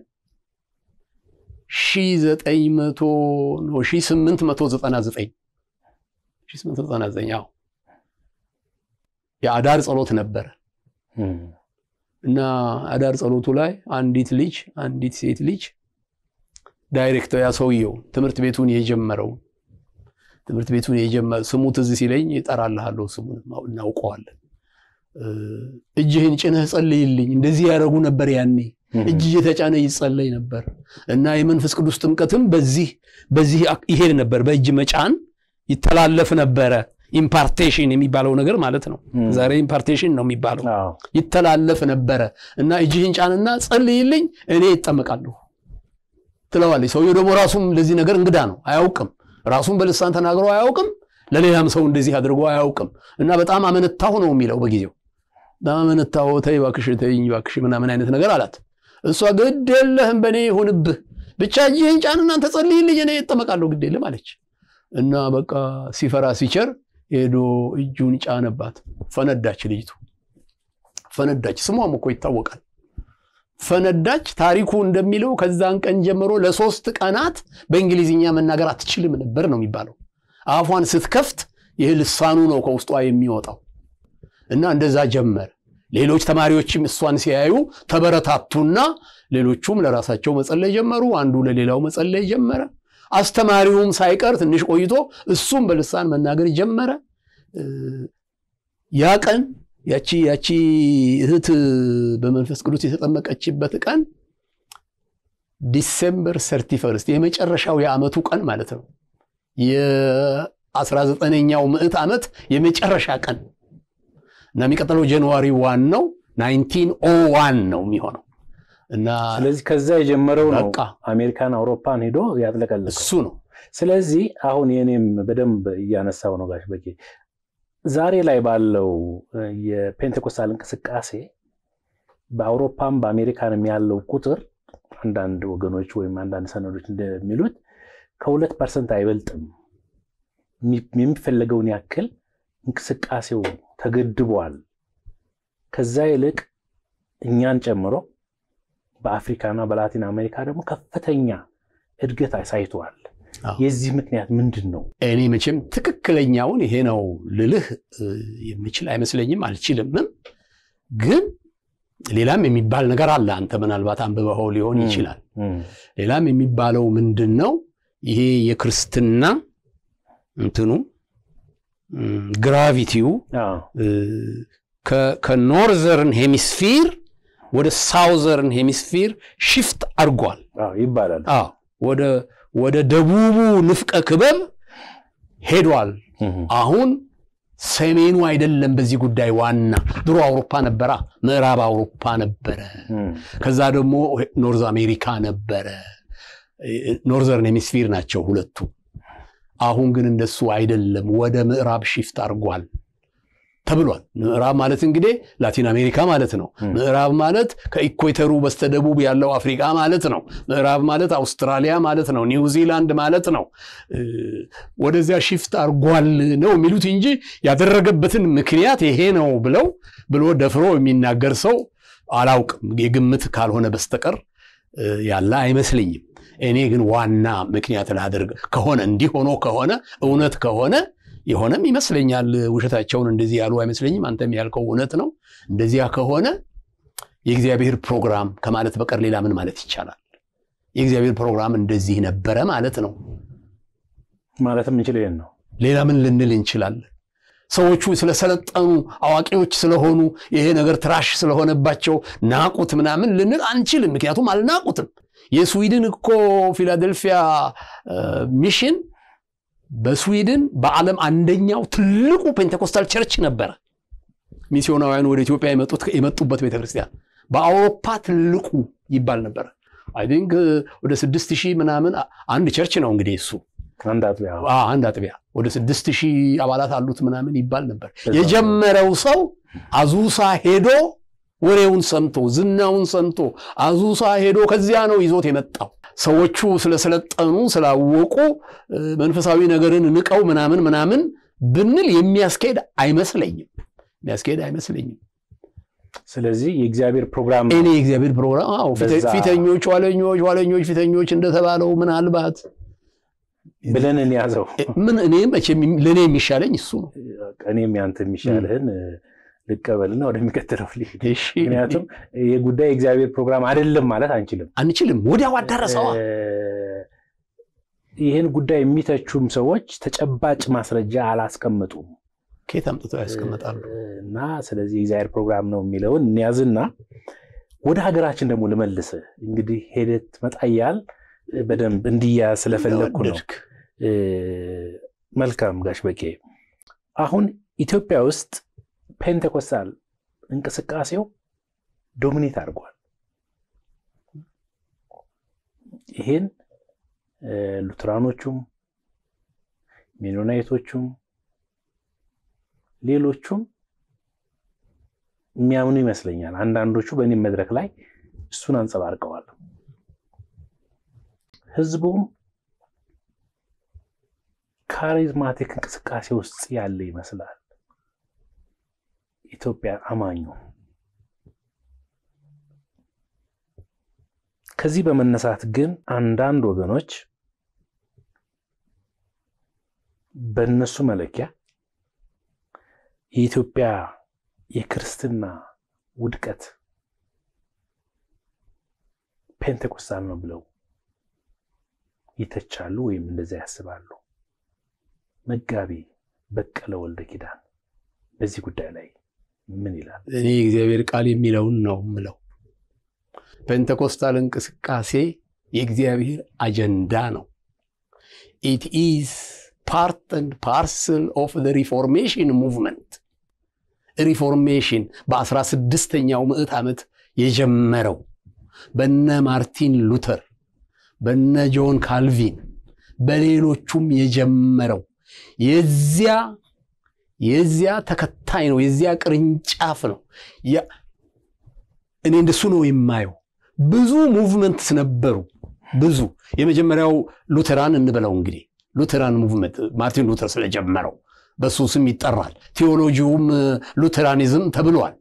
1899 ያው የአዳር ጸሎት ነበረ እና አዳር ጸሎቱ ላይ አንዲት ልጅ አንዲት ሴት ልጅ ዳይሬክተር ያ ሰውየው ትምህርት ቤቱን የጀመረው ትምህርት ቤቱን የጀመረ ስሙ ትዝ ሲለኝ እጠራልሃለሁ፣ ስሙን እናውቀዋለን። እጅህን ጭነህ ጸልይልኝ። እንደዚህ ያደረጉ ነበር ያኔ እጅ እየተጫነ ይጸለይ ነበር እና የመንፈስ ቅዱስ ጥምቀትም በዚህ በዚህ ይሄድ ነበር። በእጅ መጫን ይተላለፍ ነበረ። ኢምፓርቴሽን የሚባለው ነገር ማለት ነው። ዛሬ ኢምፓርቴሽን ነው የሚባለው። ይተላለፍ ነበረ እና እጅህን ጫንና ጸልይልኝ እኔ ይጠመቃለሁ ትለዋለች። ሰውየው ደግሞ ራሱም ለዚህ ነገር እንግዳ ነው፣ አያውቅም። ራሱም በልሳን ተናግሮ አያውቅም። ለሌላም ሰው እንደዚህ አድርጎ አያውቅም እና በጣም አመነታሁ ነው የሚለው በጊዜው በጣም አመነታሁ። ተይ እባክሽ ተይኝ እባክሽ ምናምን አይነት ነገር አላት። እሷ ግድ የለህም በእኔ ይሁንብህ ብቻ እጅህን ጫን እናንተ ጸልይልኝ እኔ እጠመቃለሁ ግድ የለም አለች እና በቃ ሲፈራ ሲቸር ሄዶ እጁን ጫነባት። ፈነዳች፣ ልጅቱ ፈነዳች። ስሟም እኮ ይታወቃል። ፈነዳች። ታሪኩ እንደሚለው ከዛን ቀን ጀምሮ ለሶስት ቀናት በእንግሊዝኛ መናገር አትችልም ነበር ነው የሚባለው። አፏን ስትከፍት ይህ ልሳኑ ነው ከውስጧ የሚወጣው እና እንደዛ ጀመር። ሌሎች ተማሪዎችም እሷን ሲያዩ ተበረታቱና ሌሎቹም ለራሳቸው መጸለይ ጀመሩ። አንዱ ለሌላው መጸለይ ጀመረ። አስተማሪውም ሳይቀር ትንሽ ቆይቶ እሱም በልሳን መናገር ጀመረ። ያ ቀን ያቺ ያቺ እህት በመንፈስ ቅዱስ የተጠመቀችበት ቀን ዲሴምበር ሰርቲ ፈርስት የመጨረሻው የዓመቱ ቀን ማለት ነው። የአስራ ዘጠነኛው ምዕት ዓመት የመጨረሻ ቀን እና የሚቀጥለው ጃንዋሪ ዋን ነው ናይንቲን ኦ ዋን ነው የሚሆነው እና ስለዚህ ከዛ የጀመረው ነው በቃ አሜሪካን አውሮፓን ሄዶ ያጥለቀለቀው። እሱ ነው ስለዚህ አሁን የኔም በደንብ እያነሳው ነው ጋሽ በቄ ዛሬ ላይ ባለው የፔንቴኮስታል እንቅስቃሴ በአውሮፓም በአሜሪካንም ያለው ቁጥር አንዳንድ ወገኖች ወይም አንዳንድ ሰነዶች እንደሚሉት ከሁለት ፐርሰንት አይበልጥም። የሚፈለገውን ያክል እንቅስቃሴው ተገድቧል። ከዛ ይልቅ እኛን ጨምሮ በአፍሪካና በላቲን አሜሪካ ደግሞ ከፍተኛ እድገት አሳይተዋል። አዎ። የዚህ ምክንያት ምንድን ነው? እኔ መቼም ትክክለኛውን ይሄ ነው ልልህ እ, የምችል አይመስለኝም፣ አልችልምም። ግን ሌላም የሚባል ነገር አለ። አንተ ምናልባት አንብበኸው ሊሆን ም። ይችላል። ሌላም የሚባለው ምንድን ነው? ይሄ የክርስትና እንትኑ ም፣ ግራቪቲው አዎ። እ፣ ከ- ከኖርዘርን ሄሚስፊር ወደ ሳውዘርን ሄሚስፊር ሽፍት አድርጓል። አዎ ይባላል። አዎ ወደ ወደ ደቡቡ ንፍቀ ክበብ ሄዷል። አሁን ሰሜኑ አይደለም በዚህ ጉዳይ ዋና። ድሮ አውሮፓ ነበራ፣ ምዕራብ አውሮፓ ነበረ። ከዛ ደግሞ ኖርዝ አሜሪካ ነበረ። ኖርዘርን ሄሚስፊር ናቸው ሁለቱ። አሁን ግን እንደሱ አይደለም፣ ወደ ምዕራብ ሽፍት አድርጓል ተብሏል። ምዕራብ ማለት እንግዲህ ላቲን አሜሪካ ማለት ነው። ምዕራብ ማለት ከኢኩዌተሩ በስተደቡብ ያለው አፍሪካ ማለት ነው። ምዕራብ ማለት አውስትራሊያ ማለት ነው። ኒውዚላንድ ማለት ነው። እ፣ ወደዚያ ሽፍት አርጓል ነው የሚሉት እንጂ ያደረገበትን ምክንያት ይሄ ነው ብለው ብሎ ደፍሮ የሚናገር ሰው አላውቅም። የግምት ካልሆነ በስተቀር እ፣ ያለ አይመስለኝም። እኔ ግን ዋና ምክንያት ላደርግ ከሆነ እንዲህ ሆኖ ከሆነ እውነት ከሆነ የሆነም ይመስለኛል። ውሸታቸውን እንደዚህ ያሉ አይመስለኝም። አንተም ያልከው እውነት ነው። እንደዚያ ከሆነ የእግዚአብሔር ፕሮግራም ከማለት በቀር ሌላ ምን ማለት ይቻላል? የእግዚአብሔር ፕሮግራም እንደዚህ ነበረ ማለት ነው። ማለትም እንችል ይሄን ነው። ሌላ ምን ልንል እንችላለን? ሰዎቹ ስለሰለጠኑ አዋቂዎች ስለሆኑ ይሄ ነገር ትራሽ ስለሆነባቸው ናቁት ምናምን ልንል አንችልም። ምክንያቱም አልናቁትም። የስዊድን እኮ ፊላደልፊያ እ፣ ሚሽን በስዊድን በዓለም አንደኛው ትልቁ ፔንቴኮስታል ቸርች ነበረ። ሚስዮናውያን ወደ ኢትዮጵያ የመጡት የመጡበት ቤተክርስቲያን በአውሮፓ ትልቁ ይባል ነበረ። አይ ቲንክ ወደ ስድስት ሺህ ምናምን አንድ ቸርች ነው እንግዲህ እሱ አንድ አጥቢያ አ አንድ አጥቢያ ወደ ስድስት ሺህ አባላት አሉት ምናምን ይባል ነበር። የጀመረው ሰው አዙሳ ሄዶ ወሬውን ሰምቶ ዝናውን ሰምቶ አዙሳ ሄዶ ከዚያ ነው ይዞት የመጣው። ሰዎቹ ስለሰለጠኑ ስላወቁ እ፣ መንፈሳዊ ነገርን ንቀው ምናምን ምናምን ብንል የሚያስኬድ አይመስለኝም። የሚያስኬድ አይመስለኝም። ስለዚህ የእግዚአብሔር ፕሮግራም እኔ የእግዚአብሔር ፕሮግራም አዎ፣ ፊተ- በዛ- ፊተኞች ኋለኞች፣ ኋለኞች ፊተኞች እንደተባለው ምናልባት ብለን እንያዘው። ምን እኔ መቼም ለእኔ የሚሻለኝ እሱ ነው። እኔም ያንተ የሚሻልህን ልቀበልና ወደሚቀጥለው ልሂድ። እሺ፣ ምክንያቱም ይህ ጉዳይ የእግዚአብሔር ፕሮግራም አይደለም ማለት አንችልም። አንችልም። ወዲያው አዳረሰዋ። እ፣ ይህን ጉዳይ የሚተቹም ሰዎች ተጨባጭ ማስረጃ አላስቀምጡም ከየት አምጥተው ያስቀምጣሉ? እና ስለዚህ የእግዚአብሔር ፕሮግራም ነው የሚለውን እንያዝና ወደ ሀገራችን ደግሞ ልመልስ። እንግዲህ ሄደት መጣ እያል በደንብ እንዲያዝ ስለፈለግኩ ነው። ወደድክ። እ፣ መልካም ጋሽ በቄ፣ አሁን ኢትዮጵያ ውስጥ ፔንቴኮስታል እንቅስቃሴው ዶሚኔት አድርጓል። ይህን እ፣ ሉትራኖቹም ሜኖናይቶቹም ሌሎቹም የሚያምኑ ይመስለኛል። አንዳንዶቹ በእኔም መድረክ ላይ እሱን አንጸባርቀዋል። ህዝቡም ካሪዝማቲክ እንቅስቃሴ ውስጥ ያለ ይመስላል። ኢትዮጵያ አማኙ ከዚህ በመነሳት ግን አንዳንድ ወገኖች በእነሱ መለኪያ የኢትዮጵያ የክርስትና ውድቀት ፔንቴኮስታል ነው ብለው ይተቻሉ ወይም እንደዚያ ያስባሉ። መጋቢ በቀለ ወልደ ኪዳን በዚህ ጉዳይ ላይ ምን ይላል? እኔ የእግዚአብሔር ቃል የሚለውን ነው ምለው። ፔንቴኮስታል እንቅስቃሴ የእግዚአብሔር አጀንዳ ነው። ኢት ኢዝ ፓርት ኤንድ ፓርሰል ኦፍ ሪፎርሜሽን ሙቭመንት። ሪፎርሜሽን በአስራ ስድስተኛው ምዕት ዓመት የጀመረው በነ ማርቲን ሉተር በነ ጆን ካልቪን በሌሎቹም የጀመረው የዚያ የዚያ ተከታይ ነው። የዚያ ቅርንጫፍ ነው። እኔ እንደሱ ነው የማየው። ብዙ ሙቭመንትስ ነበሩ። ብዙ የመጀመሪያው ሉተራን እንበለው እንግዲህ ሉተራን ሙቭመንት ማርቲን ሉተር ስለጀመረው በሱ ስም ይጠራል። ቴዎሎጂውም ሉተራኒዝም ተብሏል።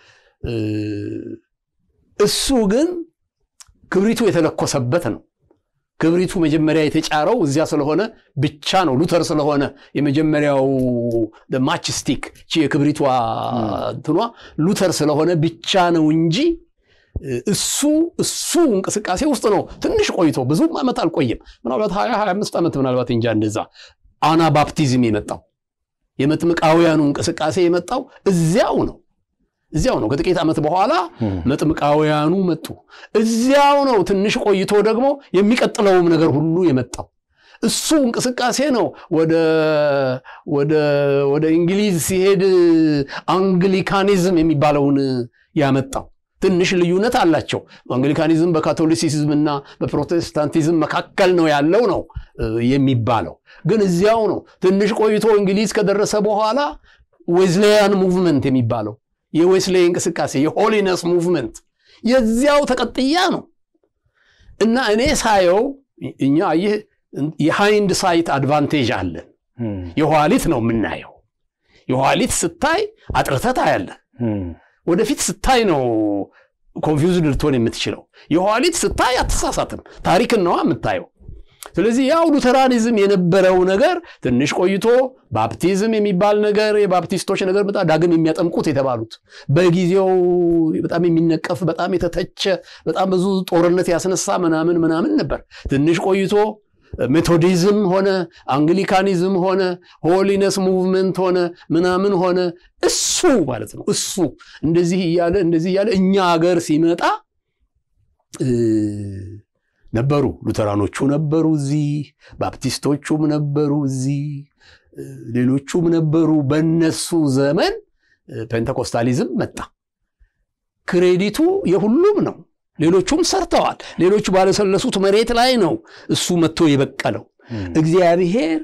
እሱ ግን ክብሪቱ የተለኮሰበት ነው። ክብሪቱ መጀመሪያ የተጫረው እዚያ ስለሆነ ብቻ ነው። ሉተር ስለሆነ የመጀመሪያው ማችስቲክ የክብሪቷ እንትኗ ሉተር ስለሆነ ብቻ ነው እንጂ እሱ እሱ እንቅስቃሴ ውስጥ ነው ትንሽ ቆይቶ ብዙም ዓመት አልቆየም። ምናልባት ሀያ ሀያ አምስት ዓመት ምናልባት እንጃ እንደዛ አና ባፕቲዝም የመጣው የመጥምቃውያኑ እንቅስቃሴ የመጣው እዚያው ነው እዚያው ነው። ከጥቂት ዓመት በኋላ መጥምቃውያኑ መጡ። እዚያው ነው ትንሽ ቆይቶ ደግሞ የሚቀጥለውም ነገር ሁሉ የመጣው እሱ እንቅስቃሴ ነው። ወደ ወደ ወደ እንግሊዝ ሲሄድ አንግሊካኒዝም የሚባለውን ያመጣው ትንሽ ልዩነት አላቸው። አንግሊካኒዝም በካቶሊሲዝም እና በፕሮቴስታንቲዝም መካከል ነው ያለው ነው የሚባለው፣ ግን እዚያው ነው። ትንሽ ቆይቶ እንግሊዝ ከደረሰ በኋላ ዌዝሌያን ሙቭመንት የሚባለው የዌስሌይ እንቅስቃሴ የሆሊነስ ሙቭመንት የዚያው ተቀጥያ ነው እና እኔ ሳየው እኛ ይህ የሃይንድ ሳይት አድቫንቴጅ አለን። የኋሊት ነው የምናየው። የኋሊት ስታይ አጥርተህ ታያለህ። ወደፊት ስታይ ነው ኮንፊውዝድ ልትሆን የምትችለው። የኋሊት ስታይ አትሳሳትም። ታሪክን ነዋ የምታየው። ስለዚህ ያው ሉተራኒዝም የነበረው ነገር ትንሽ ቆይቶ ባፕቲዝም የሚባል ነገር የባፕቲስቶች ነገር በጣም ዳግም የሚያጠምቁት የተባሉት በጊዜው በጣም የሚነቀፍ በጣም የተተቸ በጣም ብዙ ጦርነት ያስነሳ ምናምን ምናምን ነበር። ትንሽ ቆይቶ ሜቶዲዝም ሆነ አንግሊካኒዝም ሆነ ሆሊነስ ሙቭመንት ሆነ ምናምን ሆነ እሱ ማለት ነው። እሱ እንደዚህ እያለ እንደዚህ እያለ እኛ ሀገር ሲመጣ ነበሩ። ሉተራኖቹ ነበሩ እዚህ፣ ባፕቲስቶቹም ነበሩ እዚህ፣ ሌሎቹም ነበሩ። በነሱ ዘመን ፔንተኮስታሊዝም መጣ። ክሬዲቱ የሁሉም ነው። ሌሎቹም ሰርተዋል። ሌሎቹ ባለሰለሱት መሬት ላይ ነው እሱ መጥቶ የበቀለው። እግዚአብሔር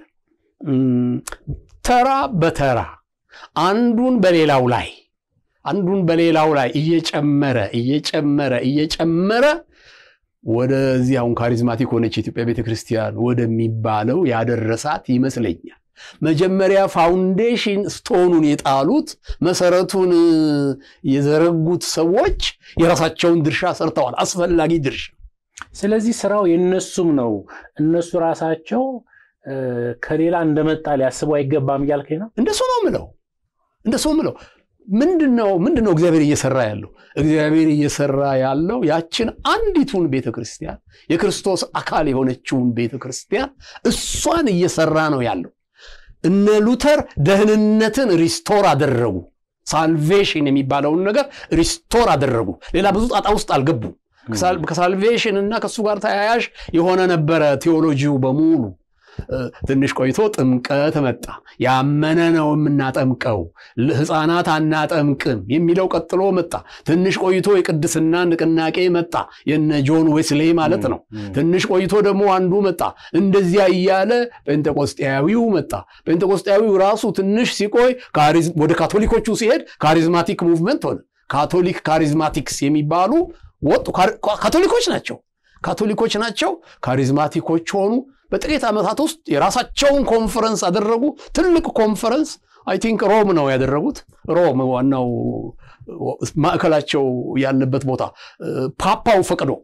ተራ በተራ አንዱን በሌላው ላይ አንዱን በሌላው ላይ እየጨመረ እየጨመረ እየጨመረ ወደዚህ አሁን ካሪዝማቲክ ሆነች የኢትዮጵያ ቤተክርስቲያን ወደሚባለው ያደረሳት ይመስለኛል። መጀመሪያ ፋውንዴሽን ስቶኑን የጣሉት መሰረቱን የዘረጉት ሰዎች የራሳቸውን ድርሻ ሰርተዋል፣ አስፈላጊ ድርሻ። ስለዚህ ስራው የነሱም ነው። እነሱ ራሳቸው ከሌላ እንደመጣ ሊያስቡ አይገባም እያልከኝ ነው? እንደሱ ነው ምለው፣ እንደሱ ምለው ምንድነው ምንድነው እግዚአብሔር እየሰራ ያለው? እግዚአብሔር እየሰራ ያለው ያችን አንዲቱን ቤተ ክርስቲያን የክርስቶስ አካል የሆነችውን ቤተ ክርስቲያን እሷን እየሰራ ነው ያለው። እነ ሉተር ደህንነትን ሪስቶር አደረጉ። ሳልቬሽን የሚባለውን ነገር ሪስቶር አደረጉ። ሌላ ብዙ ጣጣ ውስጥ አልገቡም። ከሳልቬሽን እና ከእሱ ጋር ተያያዥ የሆነ ነበረ ቴዎሎጂው በሙሉ። ትንሽ ቆይቶ ጥምቀት መጣ። ያመነ ነው የምናጠምቀው፣ ሕፃናት አናጠምቅም የሚለው ቀጥሎ መጣ። ትንሽ ቆይቶ የቅድስና ንቅናቄ መጣ፣ የነ ጆን ዌስሌ ማለት ነው። ትንሽ ቆይቶ ደግሞ አንዱ መጣ። እንደዚያ እያለ ጴንጤቆስጤያዊው መጣ። ጴንጤቆስጤያዊው ራሱ ትንሽ ሲቆይ ወደ ካቶሊኮቹ ሲሄድ ካሪዝማቲክ ሙቭመንት ሆነ። ካቶሊክ ካሪዝማቲክስ የሚባሉ ወጡ። ካቶሊኮች ናቸው ካቶሊኮች ናቸው። ካሪዝማቲኮች ሆኑ። በጥቂት ዓመታት ውስጥ የራሳቸውን ኮንፈረንስ አደረጉ። ትልቅ ኮንፈረንስ አይ ቲንክ ሮም ነው ያደረጉት። ሮም ዋናው ማዕከላቸው ያለበት ቦታ ፓፓው ፈቅዶ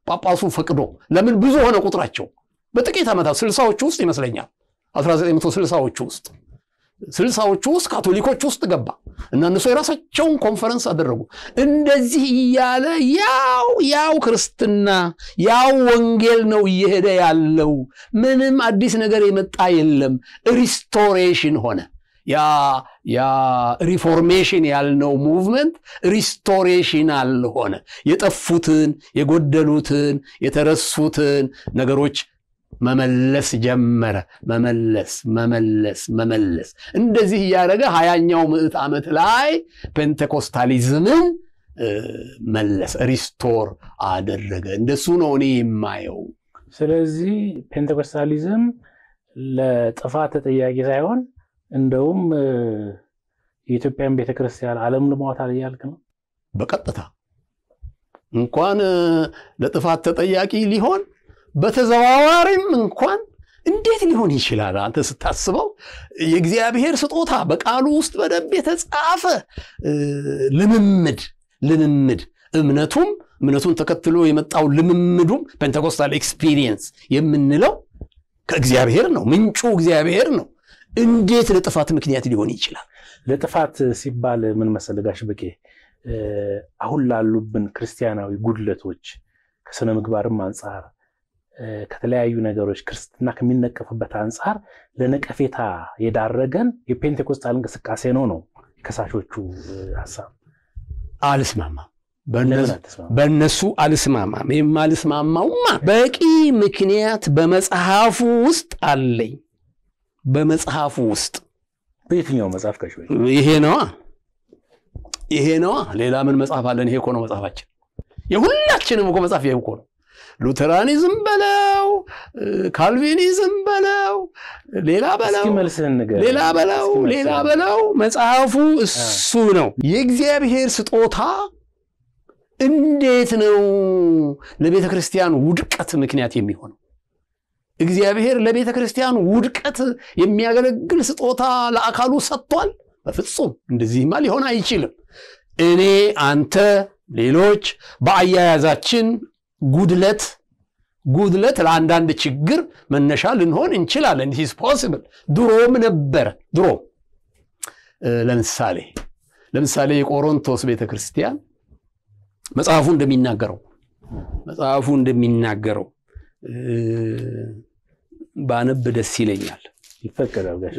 ጳጳሱ ፈቅዶ ለምን ብዙ ሆነ ቁጥራቸው በጥቂት ዓመታት ስልሳዎቹ ውስጥ ይመስለኛል 1960ዎቹ ውስጥ ስልሳዎቹ ውስጥ ካቶሊኮች ውስጥ ገባ እና እነሱ የራሳቸውን ኮንፈረንስ አደረጉ። እንደዚህ እያለ ያው ያው ክርስትና ያው ወንጌል ነው እየሄደ ያለው። ምንም አዲስ ነገር የመጣ የለም። ሪስቶሬሽን ሆነ። ያ ያ ሪፎርሜሽን ያልነው ሙቭመንት ሪስቶሬሽናል ሆነ። የጠፉትን የጎደሉትን የተረሱትን ነገሮች መመለስ ጀመረ። መመለስ መመለስ መመለስ እንደዚህ እያደረገ ሀያኛው ምዕት ዓመት ላይ ፔንቴኮስታሊዝምን መለስ ሪስቶር አደረገ። እንደሱ ነው እኔ የማየው። ስለዚህ ፔንቴኮስታሊዝም ለጥፋት ተጠያቂ ሳይሆን እንደውም የኢትዮጵያን ቤተክርስቲያን ዓለም ልሟታል እያልክ ነው። በቀጥታ እንኳን ለጥፋት ተጠያቂ ሊሆን በተዘዋዋሪም እንኳን እንዴት ሊሆን ይችላል? አንተ ስታስበው የእግዚአብሔር ስጦታ በቃሉ ውስጥ በደንብ የተጻፈ ልምምድ ልምምድ እምነቱም እምነቱን ተከትሎ የመጣው ልምምዱም ፔንቴኮስታል ኤክስፒሪየንስ የምንለው ከእግዚአብሔር ነው። ምንጩ እግዚአብሔር ነው። እንዴት ለጥፋት ምክንያት ሊሆን ይችላል? ለጥፋት ሲባል ምን መሰለህ ጋሽ በቄ አሁን ላሉብን ክርስቲያናዊ ጉድለቶች ከስነ ምግባርም አንጻር ከተለያዩ ነገሮች ክርስትና ከሚነቀፍበት አንጻር ለነቀፌታ የዳረገን የፔንቴኮስታል እንቅስቃሴ ነው ነው የከሳሾቹ ሀሳብ። አልስማማም፣ በእነሱ አልስማማም። የማልስማማውማ በቂ ምክንያት በመጽሐፉ ውስጥ አለኝ። በመጽሐፉ ውስጥ በየትኛው መጽሐፍ ከሽ ይሄ ነዋ፣ ይሄ ነዋ። ሌላ ምን መጽሐፍ አለን? ይሄ እኮ ነው መጽሐፋችን። የሁላችንም እኮ መጽሐፍ ይሄ እኮ ነው። ሉተራኒዝም በለው ካልቪኒዝም በለው ሌላ በለው ሌላ በለው ሌላ በለው መጽሐፉ እሱ ነው። የእግዚአብሔር ስጦታ እንዴት ነው ለቤተ ክርስቲያን ውድቀት ምክንያት የሚሆነው? እግዚአብሔር ለቤተ ክርስቲያን ውድቀት የሚያገለግል ስጦታ ለአካሉ ሰጥቷል? በፍጹም እንደዚህማ ሊሆን አይችልም። እኔ፣ አንተ፣ ሌሎች በአያያዛችን ጉድለት ጉድለት ለአንዳንድ ችግር መነሻ ልንሆን እንችላለን። ስ ፖስብል ድሮም ነበረ። ድሮ ለምሳሌ ለምሳሌ የቆሮንቶስ ቤተ ክርስቲያን መጽሐፉ እንደሚናገረው መጽሐፉ እንደሚናገረው ባነብ ደስ ይለኛል። ይፈቀዳል ጋሽ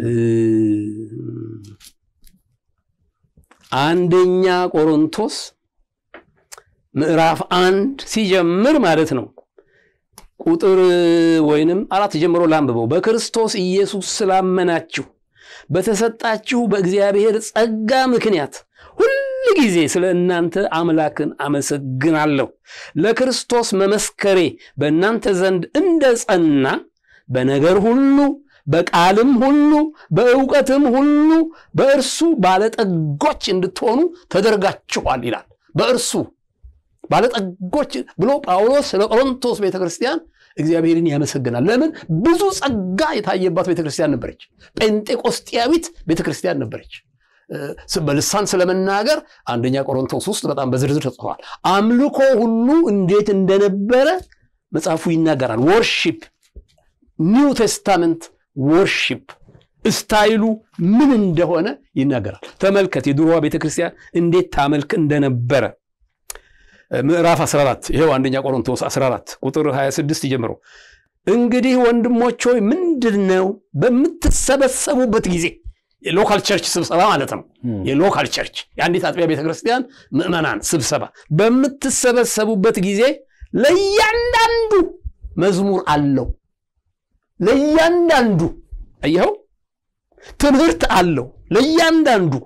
አንደኛ ቆሮንቶስ ምዕራፍ አንድ ሲጀምር ማለት ነው ቁጥር ወይንም አራት ጀምሮ ላንብበው። በክርስቶስ ኢየሱስ ስላመናችሁ በተሰጣችሁ በእግዚአብሔር ጸጋ ምክንያት ሁል ጊዜ ስለ እናንተ አምላክን አመሰግናለሁ። ለክርስቶስ መመስከሬ በእናንተ ዘንድ እንደ ጸና በነገር ሁሉ በቃልም ሁሉ በእውቀትም ሁሉ በእርሱ ባለጠጎች እንድትሆኑ ተደርጋችኋል ይላል። በእርሱ ባለጠጎች ብሎ ጳውሎስ ስለ ቆሮንቶስ ቤተክርስቲያን እግዚአብሔርን ያመሰግናል። ለምን? ብዙ ጸጋ የታየባት ቤተክርስቲያን ነበረች። ጴንጤቆስጢያዊት ቤተክርስቲያን ነበረች። በልሳን ስለመናገር አንደኛ ቆሮንቶስ ውስጥ በጣም በዝርዝር ተጽፏል። አምልኮ ሁሉ እንዴት እንደነበረ መጽሐፉ ይናገራል። ወርሺፕ ኒው ቴስታመንት ወርሺፕ ስታይሉ ምን እንደሆነ ይናገራል። ተመልከት የድሮዋ ቤተክርስቲያን እንዴት ታመልክ እንደነበረ ምዕራፍ 14 ይኸው አንደኛ ቆሮንቶስ 14 ቁጥር 26 ጀምሮ እንግዲህ ወንድሞች ሆይ ምንድን ነው በምትሰበሰቡበት ጊዜ የሎካል ቸርች ስብሰባ ማለት ነው። የሎካል ቸርች የአንዲት አጥቢያ ቤተክርስቲያን ምዕመናን ስብሰባ በምትሰበሰቡበት ጊዜ ለእያንዳንዱ መዝሙር አለው። ለእያንዳንዱ አየኸው፣ ትምህርት አለው ለእያንዳንዱ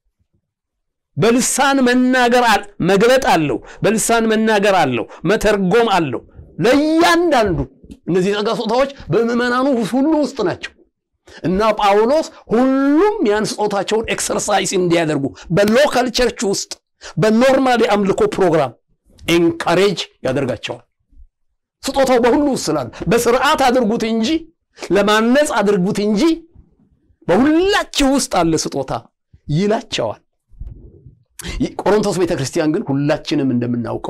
በልሳን መናገር መግለጥ አለው። በልሳን መናገር አለው። መተርጎም አለው። ለእያንዳንዱ እነዚህ ጸጋ ስጦታዎች በምዕመናኑ ሁሉ ውስጥ ናቸው እና ጳውሎስ ሁሉም ያን ስጦታቸውን ኤክሰርሳይዝ እንዲያደርጉ በሎካል ቸርች ውስጥ በኖርማል የአምልኮ ፕሮግራም ኤንካሬጅ ያደርጋቸዋል። ስጦታው በሁሉ ውስጥ ስላለ በስርዓት አድርጉት እንጂ ለማነጽ አድርጉት እንጂ በሁላችሁ ውስጥ አለ ስጦታ ይላቸዋል። ቆሮንቶስ ቤተ ክርስቲያን ግን ሁላችንም እንደምናውቀው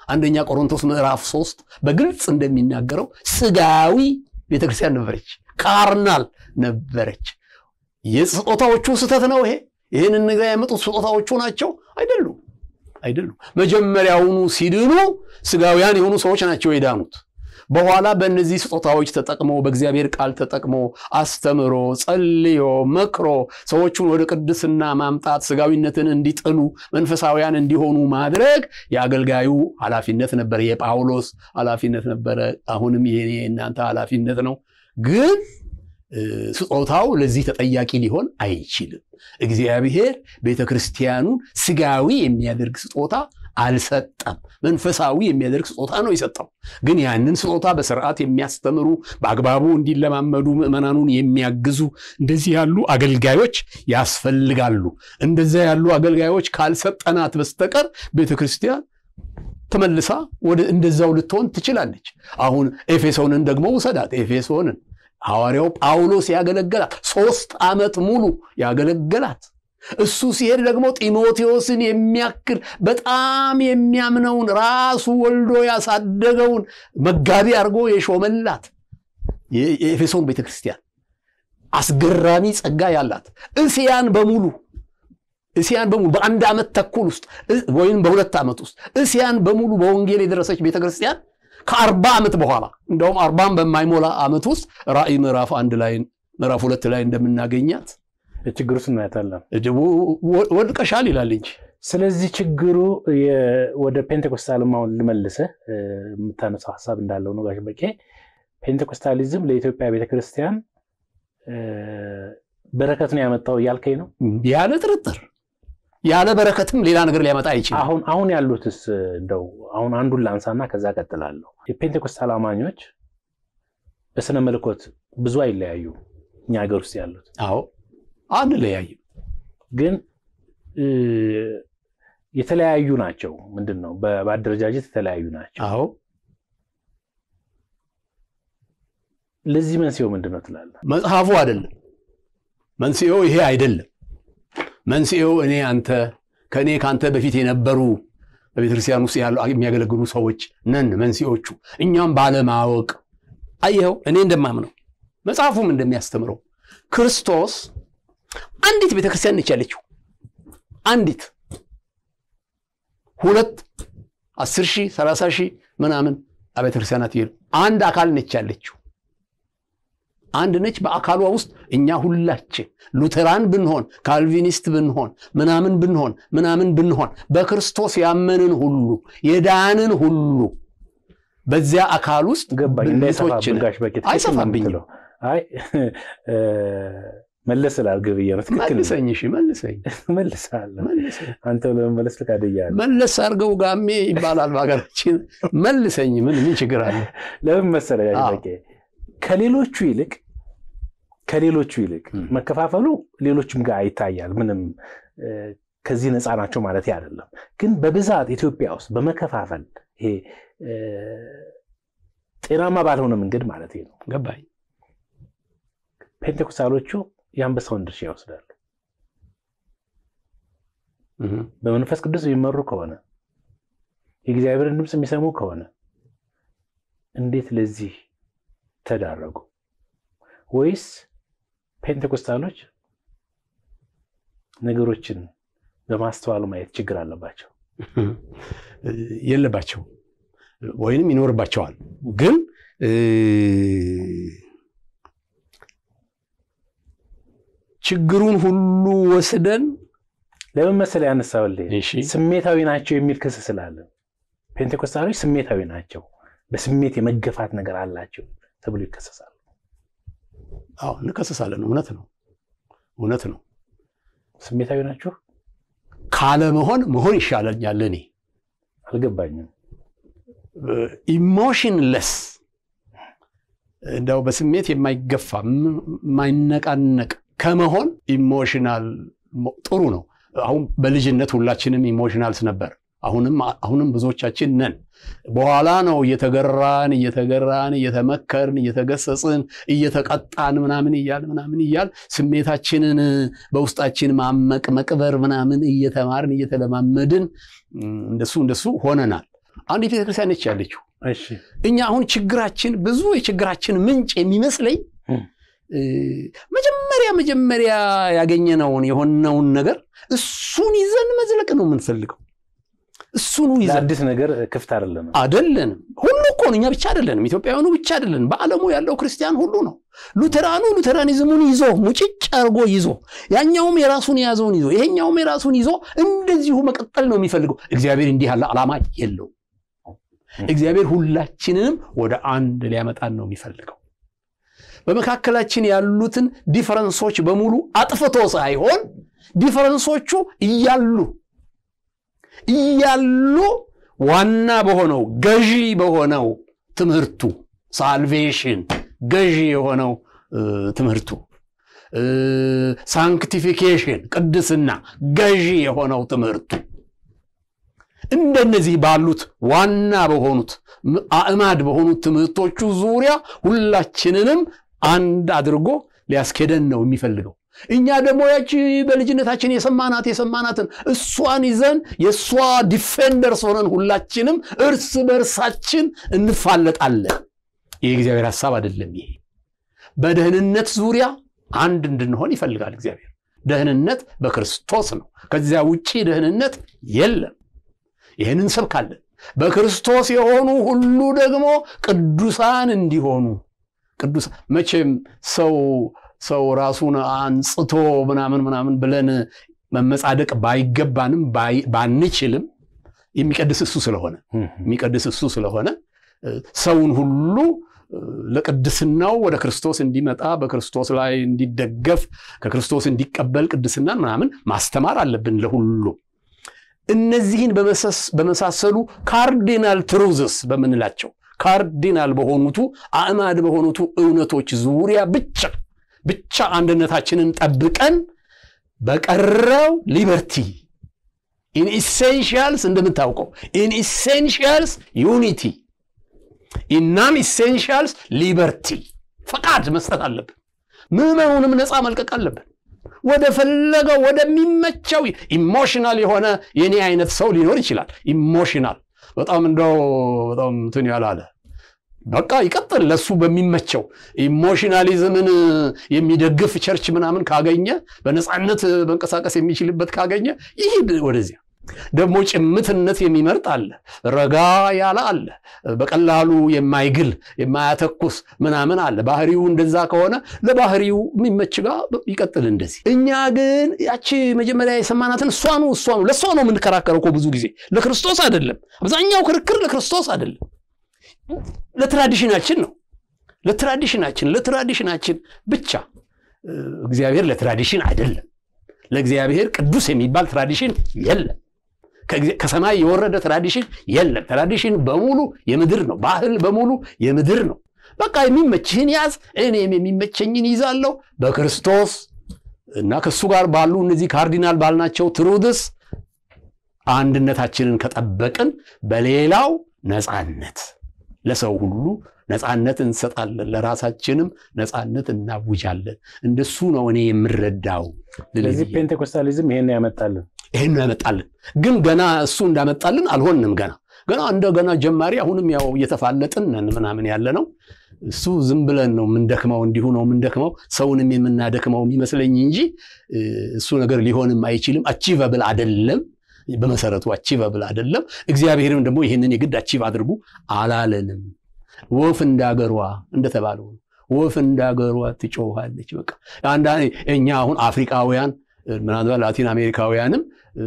አንደኛ ቆሮንቶስ ምዕራፍ ሶስት በግልጽ እንደሚናገረው ስጋዊ ቤተክርስቲያን ነበረች፣ ካርናል ነበረች። የስጦታዎቹ ስህተት ነው ይሄ። ይህንን ነገር ያመጡት ስጦታዎቹ ናቸው አይደሉም፣ አይደሉም። መጀመሪያውኑ ሲድኑ ስጋውያን የሆኑ ሰዎች ናቸው የዳኑት። በኋላ በእነዚህ ስጦታዎች ተጠቅሞ በእግዚአብሔር ቃል ተጠቅሞ አስተምሮ ጸልዮ መክሮ ሰዎቹን ወደ ቅድስና ማምጣት ስጋዊነትን እንዲጥሉ መንፈሳውያን እንዲሆኑ ማድረግ የአገልጋዩ ኃላፊነት ነበረ። የጳውሎስ ኃላፊነት ነበረ። አሁንም የኔ የእናንተ ኃላፊነት ነው። ግን ስጦታው ለዚህ ተጠያቂ ሊሆን አይችልም። እግዚአብሔር ቤተ ክርስቲያኑን ስጋዊ የሚያደርግ ስጦታ አልሰጠም። መንፈሳዊ የሚያደርግ ስጦታ ነው የሰጠው። ግን ያንን ስጦታ በስርዓት የሚያስተምሩ በአግባቡ እንዲለማመዱ ምዕመናኑን የሚያግዙ እንደዚህ ያሉ አገልጋዮች ያስፈልጋሉ። እንደዚያ ያሉ አገልጋዮች ካልሰጠናት በስተቀር ቤተ ክርስቲያን ተመልሳ ወደ እንደዛው ልትሆን ትችላለች። አሁን ኤፌሶንን ደግሞ ውሰዳት። ኤፌሶንን ሐዋርያው ጳውሎስ ያገለገላት ሶስት ዓመት ሙሉ ያገለገላት እሱ ሲሄድ ደግሞ ጢሞቴዎስን የሚያክል በጣም የሚያምነውን ራሱ ወልዶ ያሳደገውን መጋቢ አድርጎ የሾመላት የኤፌሶን ቤተክርስቲያን አስገራሚ ጸጋ ያላት እስያን በሙሉ እስያን በሙሉ በአንድ ዓመት ተኩል ውስጥ ወይም በሁለት ዓመት ውስጥ እስያን በሙሉ በወንጌል የደረሰች ቤተክርስቲያን ከአርባ ዓመት በኋላ እንደውም አርባም በማይሞላ ዓመት ውስጥ ራእይ ምዕራፍ አንድ ላይ ምዕራፍ ሁለት ላይ እንደምናገኛት ችግሩ ስናያታለን ወድቀሻል ይላል እንጂ ስለዚህ ችግሩ ወደ ፔንቴኮስታልም አሁን ልመልስህ የምታነሳው ሀሳብ እንዳለው ነው ጋሽ በቄ ፔንቴኮስታሊዝም ለኢትዮጵያ ቤተክርስቲያን በረከት ነው ያመጣው እያልከኝ ነው ያለ ጥርጥር ያለ በረከትም ሌላ ነገር ሊያመጣ አይችልም አሁን አሁን ያሉትስ እንደው አሁን አንዱን ላንሳና ከዛ ቀጥላለሁ የፔንቴኮስታል አማኞች በስነ መለኮት ብዙ አይለያዩ እኛ ሀገር ውስጥ ያሉት አዎ አንለያይም ግን የተለያዩ ናቸው ምንድን ነው በአደረጃጀት የተለያዩ ናቸው አዎ ለዚህ መንስኤው ምንድን ነው ትላለህ መጽሐፉ አይደለም መንስኤው ይሄ አይደለም መንስኤው እኔ አንተ ከእኔ ከአንተ በፊት የነበሩ በቤተክርስቲያን ውስጥ ያሉ የሚያገለግሉ ሰዎች ነን መንስኤዎቹ እኛም ባለማወቅ አየኸው እኔ እንደማምነው መጽሐፉም እንደሚያስተምረው ክርስቶስ አንዲት ቤተክርስቲያን ነች ያለችው አንዲት ሁለት አስር ሺህ ሰላሳ ሺህ ምናምን አብያተ ክርስቲያናት ይሄዱ አንድ አካል ነች ያለችው አንድ ነች በአካሏ ውስጥ እኛ ሁላችን ሉተራን ብንሆን ካልቪኒስት ብንሆን ምናምን ብንሆን ምናምን ብንሆን በክርስቶስ ያመንን ሁሉ የዳንን ሁሉ በዚያ አካል ውስጥ ገባኝ እንዳይሰፋብን ጋሽ በቄ ትክክል ነው አይሰፋብኝም የምትለው። አይ መለስ ስላልገብ ብዬ ነው ትክክል ነው። መልሰኝ እሺ መልሰኝ መልሳለሁ መልሰኝ አንተ ለመመለስ ፈቃደኛለህ መለስ አድርገው ጋሜ ይባላል በሀገራችን መልሰኝ ምን ምን ችግር አለ ለምን መሰለህ ጋሽ አዎ። በቄ ከሌሎቹ ይልቅ ከሌሎቹ ይልቅ ም። መከፋፈሉ ሌሎችም ጋር ይታያል ምንም እ፣ ከዚህ ነፃ ናቸው ማለት አይደለም ግን በብዛት ኢትዮጵያ ውስጥ በመከፋፈል ይሄ እ፣ ጤናማ ባልሆነ መንገድ ማለት ነው ገባኝ ፔንቴኮስታሎቹ የአንበሳውን ድርሻ ይወስዳሉ እህ። በመንፈስ ቅዱስ የሚመሩ ከሆነ የእግዚአብሔርን ድምፅ የሚሰሙ ከሆነ እንዴት ለዚህ ተዳረጉ? ወይስ ፔንቴኮስታሎች ነገሮችን በማስተዋል ማየት ችግር አለባቸው? የለባቸው ወይንም ይኖርባቸዋል ግን እ፣ ችግሩን ሁሉ ወስደን ለምን መሰለህ ያነሳሁልህ? እሺ ስሜታዊ ናቸው የሚል ክስ ስላለ ፔንቴኮስታሎች ስሜታዊ ናቸው፣ በስሜት የመገፋት ነገር አላቸው ተብሎ ይከሰሳሉ። አዎ እንከሰሳለን እውነት ነው እውነት ነው ስሜታዊ ናቸው ካለመሆን መሆን ይሻለኛል እኔ አልገባኝም። ኢሞሽንለስ እንደው በስሜት የማይገፋ ም- የማይነቃነቅ ከመሆን ኢሞሽናል ሞ- ጥሩ ነው። አሁን በልጅነት ሁላችንም ኢሞሽናልስ ነበር። አሁንም አሁንም ብዙዎቻችን ነን። በኋላ ነው እየተገራን እየተገራን እየተመከርን እየተገሰጽን እየተቀጣን ምናምን እያል ምናምን እያል ስሜታችንን በውስጣችን ማመቅ መቅበር ምናምን እየተማርን እየተለማመድን እም፣ እንደሱ እንደሱ ሆነናል። አንዲት ቤተክርስቲያን ነች ያለችው። እሺ እኛ አሁን ችግራችን ብዙ የችግራችን ምንጭ የሚመስለኝ እም። እ፣ መጀመሪያ መጀመሪያ ያገኘነውን የሆነውን ነገር እሱን ይዘን መዝለቅ ነው የምንፈልገው። እሱኑ ይዘን ለአዲስ ነገር ክፍት አይደለም። አደለንም። ሁሉ እኮ ነው። እኛ ብቻ አደለንም። ኢትዮጵያውያኑ ብቻ አደለንም። በዓለሙ ያለው ክርስቲያን ሁሉ ነው። ሉተራኑ ሉተራኒዝሙን ይዞ ሙጭጭ አድርጎ ይዞ፣ ያኛውም የራሱን የያዘውን ይዞ፣ ይሄኛውም የራሱን ይዞ እንደዚሁ መቀጠል ነው የሚፈልገው። እግዚአብሔር እንዲህ ያለ ዓላማ የለውም። እግዚአብሔር ሁላችንንም ወደ አንድ ሊያመጣን ነው የሚፈልገው። በመካከላችን ያሉትን ዲፈረንሶች በሙሉ አጥፍቶ ሳይሆን ዲፈረንሶቹ እያሉ እያሉ ዋና በሆነው ገዢ በሆነው ትምህርቱ ሳልቬሽን ገዢ የሆነው እ፣ ትምህርቱ እ፣ ሳንክቲፊኬሽን ቅድስና ገዢ የሆነው ትምህርቱ እንደነዚህ ባሉት ዋና በሆኑት ም- አዕማድ በሆኑት ትምህርቶቹ ዙሪያ ሁላችንንም አንድ አድርጎ ሊያስኬደን ነው የሚፈልገው። እኛ ደግሞ ያቺ በልጅነታችን የሰማናት የሰማናትን እሷን ይዘን የእሷ ዲፌንደርስ ሆነን ሁላችንም እርስ በእርሳችን እንፋለጣለን። የእግዚአብሔር ሐሳብ አይደለም ይሄ። በደህንነት ዙሪያ አንድ እንድንሆን ይፈልጋል እግዚአብሔር። ደህንነት በክርስቶስ ነው። ከዚያ ውጪ ደህንነት የለም። ይህንን እንሰብካለን። በክርስቶስ የሆኑ ሁሉ ደግሞ ቅዱሳን እንዲሆኑ ቅዱስ መቼም ሰው ሰው ራሱን አንጽቶ ምናምን ምናምን ብለን መመጻደቅ ባይገባንም ባይ- ባንችልም የሚቀድስ እሱ ስለሆነ የሚቀድስ እሱ ስለሆነ እ፣ ሰውን ሁሉ እ፣ ለቅድስናው ወደ ክርስቶስ እንዲመጣ በክርስቶስ ላይ እንዲደገፍ ከክርስቶስ እንዲቀበል ቅድስናን ምናምን ማስተማር አለብን ለሁሉ። እነዚህን በመሰስ- በመሳሰሉ ካርዲናል ትሩዝስ በምንላቸው ካርዲናል በሆኑቱ አዕማድ በሆኑቱ እውነቶች ዙሪያ ብቻ ብቻ አንድነታችንን ጠብቀን በቀረው ሊበርቲ ኢን ኢሴንሺያልስ እንደምታውቀው ኢን ኢሴንሺያልስ ዩኒቲ ኢናን ኢሴንሺያልስ ሊበርቲ ፈቃድ መስጠት አለብን። ምዕመኑንም ነፃ መልቀቅ አለብን። ወደ ፈለገው ወደሚመቸው ኢሞሽናል የሆነ የኔ አይነት ሰው ሊኖር ይችላል። ኢሞሽናል በጣም እንደው በጣም እንትን ያላለ በቃ ይቀጥል ለሱ በሚመቸው ኢሞሽናሊዝምን የሚደግፍ ቸርች ምናምን ካገኘ በነፃነት መንቀሳቀስ የሚችልበት ካገኘ ይሂድ ወደዚያ። ደግሞ ጭምትነት የሚመርጥ አለ፣ ረጋ ያለ አለ፣ በቀላሉ የማይግል የማያተኩስ ምናምን አለ። ባህሪው እንደዛ ከሆነ ለባህሪው የሚመች ጋር ይቀጥል እንደዚህ። እኛ ግን ያቺ መጀመሪያ የሰማናትን እሷኑ እሷኑ ለእሷ ነው የምንከራከረው እኮ ብዙ ጊዜ ለክርስቶስ አይደለም። አብዛኛው ክርክር ለክርስቶስ አይደለም፣ ለትራዲሽናችን ነው። ለትራዲሽናችን ለትራዲሽናችን ብቻ እግዚአብሔር ለትራዲሽን አይደለም። ለእግዚአብሔር ቅዱስ የሚባል ትራዲሽን የለም። ከሰማይ የወረደ ትራዲሽን የለም። ትራዲሽን በሙሉ የምድር ነው። ባህል በሙሉ የምድር ነው። በቃ የሚመችህን ያዝ፣ እኔም የሚመቸኝን ይዛለሁ በክርስቶስ እና ከእሱ ጋር ባሉ እነዚህ ካርዲናል ባልናቸው ትሩድስ አንድነታችንን ከጠበቅን በሌላው ነፃነት ለሰው ሁሉ ነፃነት እንሰጣለን፣ ለራሳችንም ነፃነት እናውጃለን። እንደሱ ነው እኔ የምረዳው። ስለዚህ ፔንቴኮስታሊዝም ይሄን ያመጣልን ይህን ያመጣልን ግን ገና እሱ እንዳመጣልን አልሆንም። ገና ገና እንደገና ጀማሪ አሁንም ያው እየተፋለጥን ነን ምናምን ያለ ነው። እሱ ዝም ብለን ነው የምንደክመው፣ እንዲሁ ነው የምንደክመው፣ ሰውንም የምናደክመው የሚመስለኝ እንጂ እሱ ነገር ሊሆንም አይችልም። አቺቨብል አደለም፣ በመሰረቱ አቺቨብል አደለም። እግዚአብሔርም ደግሞ ይህንን የግድ አቺቭ አድርጉ አላለንም። ወፍ እንዳገሯ እንደተባለው ወፍ እንዳገሯ ትጮኻለች። በቃ እኛ አሁን አፍሪካውያን ምናልባት ላቲን አሜሪካውያንም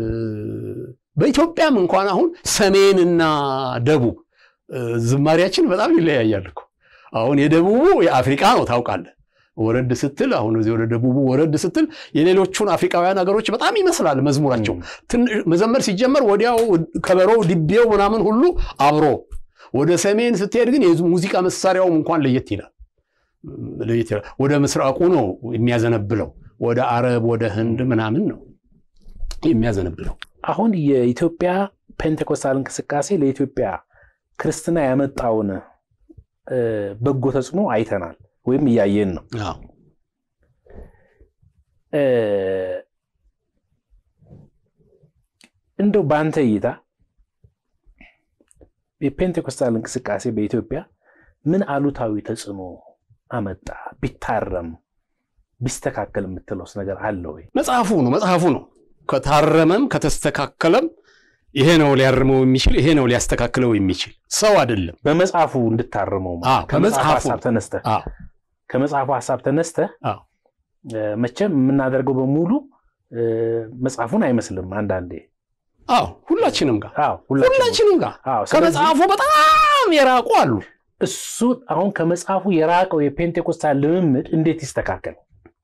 በኢትዮጵያም እንኳን አሁን ሰሜንና ደቡብ ዝማሪያችን በጣም ይለያያል እኮ። አሁን የደቡቡ የአፍሪቃ ነው ታውቃለህ። ወረድ ስትል አሁን እዚህ ወደ ደቡቡ ወረድ ስትል የሌሎቹን አፍሪካውያን ሀገሮች በጣም ይመስላል መዝሙራቸው። መዘመር ሲጀመር ወዲያው ከበሮው፣ ድቤው ምናምን ሁሉ አብሮ ወደ ሰሜን ስትሄድ ግን የሙዚቃ መሳሪያውም እንኳን ለየት ይላል። ለየት ይላል። ወደ ምስራቁ ነው የሚያዘነብለው። ወደ አረብ ወደ ህንድ ምናምን ነው የሚያዘነብለው። አሁን የኢትዮጵያ ፔንቴኮስታል እንቅስቃሴ ለኢትዮጵያ ክርስትና ያመጣውን በጎ ተጽዕኖ አይተናል ወይም እያየን ነው። እንደው በአንተ እይታ የፔንቴኮስታል እንቅስቃሴ በኢትዮጵያ ምን አሉታዊ ተጽዕኖ አመጣ? ቢታረም ቢስተካከል የምትለውስ ነገር አለ ወይ? መጽሐፉ ነው መጽሐፉ ነው። ከታረመም ከተስተካከለም ይሄ ነው ሊያርመው የሚችል ይሄ ነው ሊያስተካክለው የሚችል ሰው አይደለም። በመጽሐፉ እንድታርመው አዎ፣ ከመጽሐፉ ከመጽሐፉ ሀሳብ ተነስተህ አዎ ከመጽሐፉ ሀሳብ ተነስተህ አዎ እ፣ መቼም የምናደርገው በሙሉ እ፣ መጽሐፉን አይመስልም። አንዳንዴ አዎ ሁላችንም ጋር አዎ፣ ሁላችንም ሁላችንም ጋር አዎ። ስለዚህ ከመጽሐፉ በጣም የራቁ አሉ። እሱ አሁን ከመጽሐፉ የራቀው የፔንቴኮስታል ልምምድ እንዴት ይስተካከል?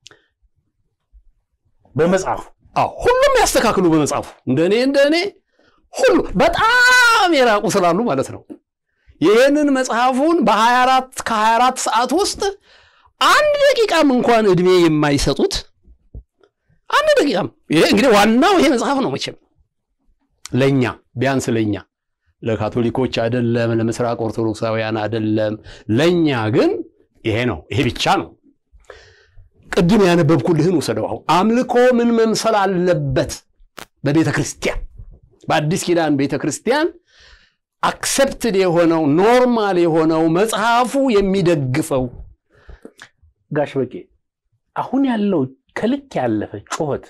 በመጽሐፉ አዎ ሁሉም ያስተካክሉ በመጽሐፉ እንደ እኔ እንደ እኔ ሁሉ በጣም የራቁ ስላሉ ማለት ነው። ይህንን መጽሐፉን በ24 ከ24 ሰዓት ውስጥ አንድ ደቂቃም እንኳን እድሜ የማይሰጡት አንድ ደቂቃም ይሄ እንግዲህ ዋናው ይሄ መጽሐፍ ነው መቼም ለእኛ ቢያንስ ለእኛ ለካቶሊኮች አይደለም፣ ለምስራቅ ኦርቶዶክሳውያን አይደለም። ለእኛ ግን ይሄ ነው፣ ይሄ ብቻ ነው። ቅድም ያነበብኩልህን ውሰደው። አሁን አምልኮ ምን መምሰል አለበት በቤተ ክርስቲያን በአዲስ ኪዳን ቤተ ክርስቲያን አክሰፕትድ የሆነው ኖርማል የሆነው መጽሐፉ የሚደግፈው ጋሽ በቄ አሁን ያለው ከልክ ያለፈ ጩኸት፣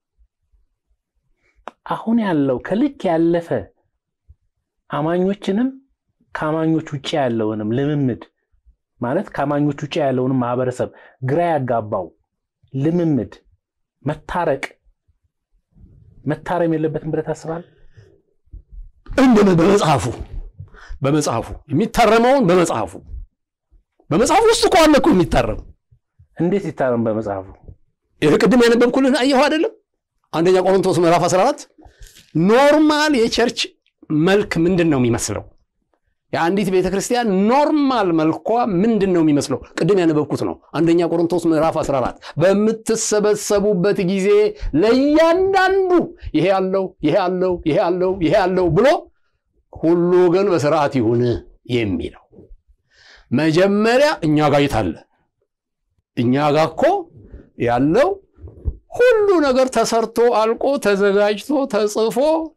አሁን ያለው ከልክ ያለፈ አማኞችንም ከአማኞች ውጭ ያለውንም ልምምድ ማለት ከአማኞች ውጭ ያለውንም ማህበረሰብ ግራ ያጋባው ልምምድ መታረቅ መታረም የለበትም ብለህ ታስባለህ? እንደ በመጽሐፉ በመጽሐፉ የሚታረመውን በመጽሐፉ በመጽሐፉ ውስጥ እኮ አለ እኮ የሚታረም እንዴት ይታረም? በመጽሐፉ ይህ ቅድም ያነበብኩልህን አየሁ አይደለም? አንደኛ ቆሮንቶስ ምዕራፍ 14 ኖርማል የቸርች መልክ ምንድን ነው የሚመስለው? የአንዲት ቤተ ክርስቲያን ኖርማል መልኳ ምንድን ነው የሚመስለው? ቅድም ያነበብኩት ነው። አንደኛ ቆሮንቶስ ምዕራፍ 14 በምትሰበሰቡበት ጊዜ ለእያንዳንዱ ይሄ ያለው ይሄ ያለው ይሄ ያለው ይሄ ያለው ብሎ ሁሉ ግን በስርዓት ይሁን የሚለው መጀመሪያ እኛ ጋር የታለ? እኛ ጋር እኮ ያለው ሁሉ ነገር ተሰርቶ አልቆ ተዘጋጅቶ ተጽፎ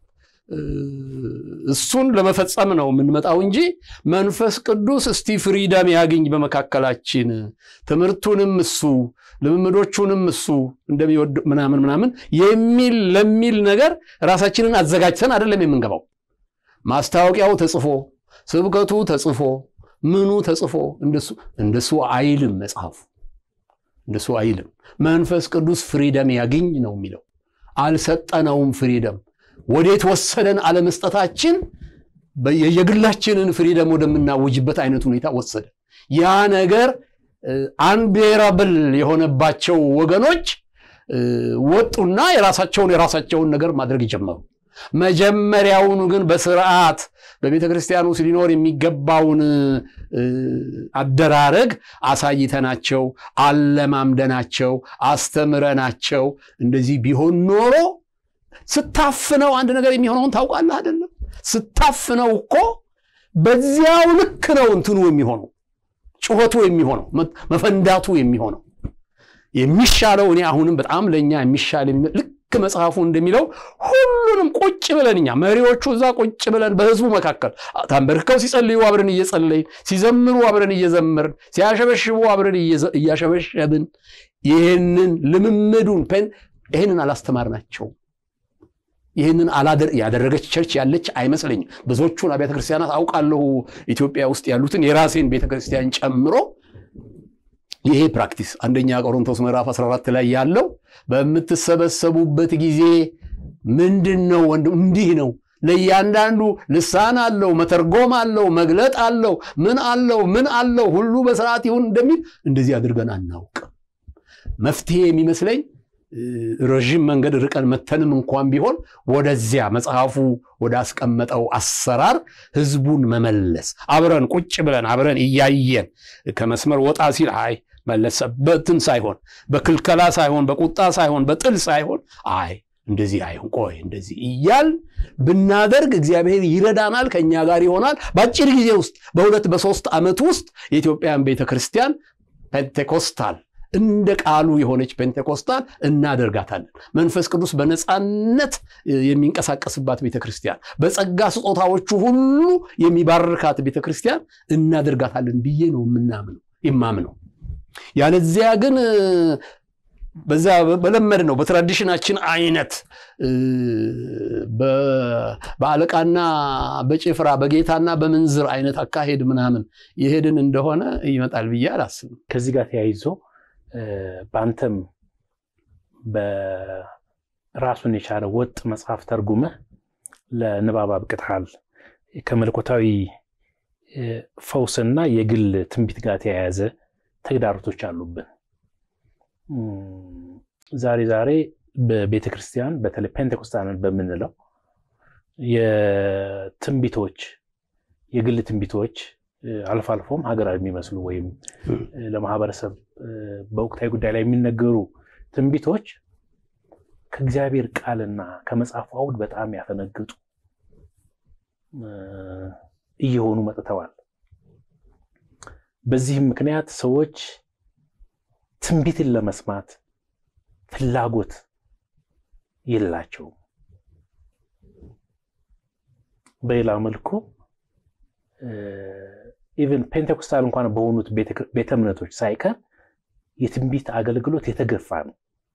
እሱን ለመፈጸም ነው የምንመጣው እንጂ መንፈስ ቅዱስ እስቲ ፍሪደም ያግኝ በመካከላችን ትምህርቱንም እሱ ልምምዶቹንም እሱ እንደሚወድ ምናምን ምናምን የሚል ለሚል ነገር ራሳችንን አዘጋጅተን አይደለም የምንገባው። ማስታወቂያው ተጽፎ ስብከቱ ተጽፎ ምኑ ተጽፎ እንደሱ እንደሱ አይልም መጽሐፉ። እንደሱ አይልም። መንፈስ ቅዱስ ፍሪደም ያግኝ ነው የሚለው። አልሰጠነውም ፍሪደም ወዴት ወሰደን? አለመስጠታችን የግላችንን ፍሪደም ወደምናውጅበት አይነት ሁኔታ ወሰደ። ያ ነገር አንቤራብል የሆነባቸው ወገኖች ወጡና የራሳቸውን የራሳቸውን ነገር ማድረግ ጀመሩ። መጀመሪያውኑ ግን በስርዓት በቤተ ክርስቲያን ውስጥ ሊኖር የሚገባውን አደራረግ አሳይተናቸው፣ አለማምደናቸው፣ አስተምረናቸው እንደዚህ ቢሆን ኖሮ ስታፍነው አንድ ነገር የሚሆነውን ታውቃለህ አይደለም? ስታፍነው እኮ በዚያው ልክ ነው እንትኑ የሚሆነው ጩኸቱ የሚሆነው መፈንዳቱ የሚሆነው የሚሻለው እኔ አሁንም በጣም ለእኛ የሚሻል ልክ መጽሐፉ እንደሚለው ሁሉንም ቁጭ ብለን እኛ መሪዎቹ እዛ ቁጭ ብለን በህዝቡ መካከል ታንበርክከው ሲጸልዩ አብረን እየጸለይን፣ ሲዘምሩ አብረን እየዘመርን፣ ሲያሸበሽቡ አብረን እያሸበሸብን ይህንን ልምምዱን ይህንን አላስተማርናቸውም። ይህንን ያደረገች ቸርች ያለች አይመስለኝም። ብዙዎቹን አብያተ ክርስቲያናት አውቃለሁ ኢትዮጵያ ውስጥ ያሉትን የራሴን ቤተክርስቲያን ጨምሮ ይሄ ፕራክቲስ አንደኛ ቆሮንቶስ ምዕራፍ 14 ላይ ያለው በምትሰበሰቡበት ጊዜ ምንድን ነው ወንድም እንዲህ ነው ለእያንዳንዱ ልሳን አለው መተርጎም አለው መግለጥ አለው ምን አለው ምን አለው ሁሉ በስርዓት ይሁን እንደሚል እንደዚህ አድርገን አናውቅም መፍትሄ የሚመስለኝ ረዥም መንገድ ርቀን መተንም እንኳን ቢሆን ወደዚያ መጽሐፉ ወዳስቀመጠው አሰራር ህዝቡን መመለስ አብረን ቁጭ ብለን አብረን እያየን ከመስመር ወጣ ሲል አይ መለሰበትን ሳይሆን በክልከላ ሳይሆን በቁጣ ሳይሆን በጥል ሳይሆን አይ እንደዚህ አይሆን ቆይ እንደዚህ እያል ብናደርግ እግዚአብሔር ይረዳናል፣ ከእኛ ጋር ይሆናል። በአጭር ጊዜ ውስጥ በሁለት በሶስት ዓመት ውስጥ የኢትዮጵያን ቤተ ክርስቲያን ፔንቴኮስታል እንደ ቃሉ የሆነች ፔንቴኮስታል እናደርጋታለን። መንፈስ ቅዱስ በነፃነት የሚንቀሳቀስባት ቤተክርስቲያን፣ በጸጋ ስጦታዎቹ ሁሉ የሚባርካት ቤተክርስቲያን እናደርጋታለን ብዬ ነው የምናምነው የማምነው። ያለዚያ ግን በዛ በለመድ ነው በትራዲሽናችን አይነት በአለቃና በጭፍራ በጌታና በምንዝር አይነት አካሄድ ምናምን የሄድን እንደሆነ ይመጣል ብዬ አላስብም። ከዚህ ጋር ተያይዞ በአንተም በራሱን የቻለ ወጥ መጽሐፍ ተርጉመህ ለንባብ አብቅተሃል። ከመለኮታዊ ፈውስና የግል ትንቢት ጋር ተያያዘ ተግዳሮቶች አሉብን። ዛሬ ዛሬ በቤተ ክርስቲያን በተለይ ፔንቴኮስታንን በምንለው የትንቢቶች የግል ትንቢቶች አልፎ አልፎም ሀገራዊ የሚመስሉ ወይም ለማህበረሰብ በወቅታዊ ጉዳይ ላይ የሚነገሩ ትንቢቶች ከእግዚአብሔር ቃልና ከመጽሐፉ አውድ በጣም ያፈነግጡ እየሆኑ መጥተዋል። በዚህም ምክንያት ሰዎች ትንቢትን ለመስማት ፍላጎት የላቸውም። በሌላ መልኩ ኢቨን ፔንቴኮስታል እንኳን በሆኑት ቤተ እምነቶች ሳይቀር የትንቢት አገልግሎት የተገፋ ነው።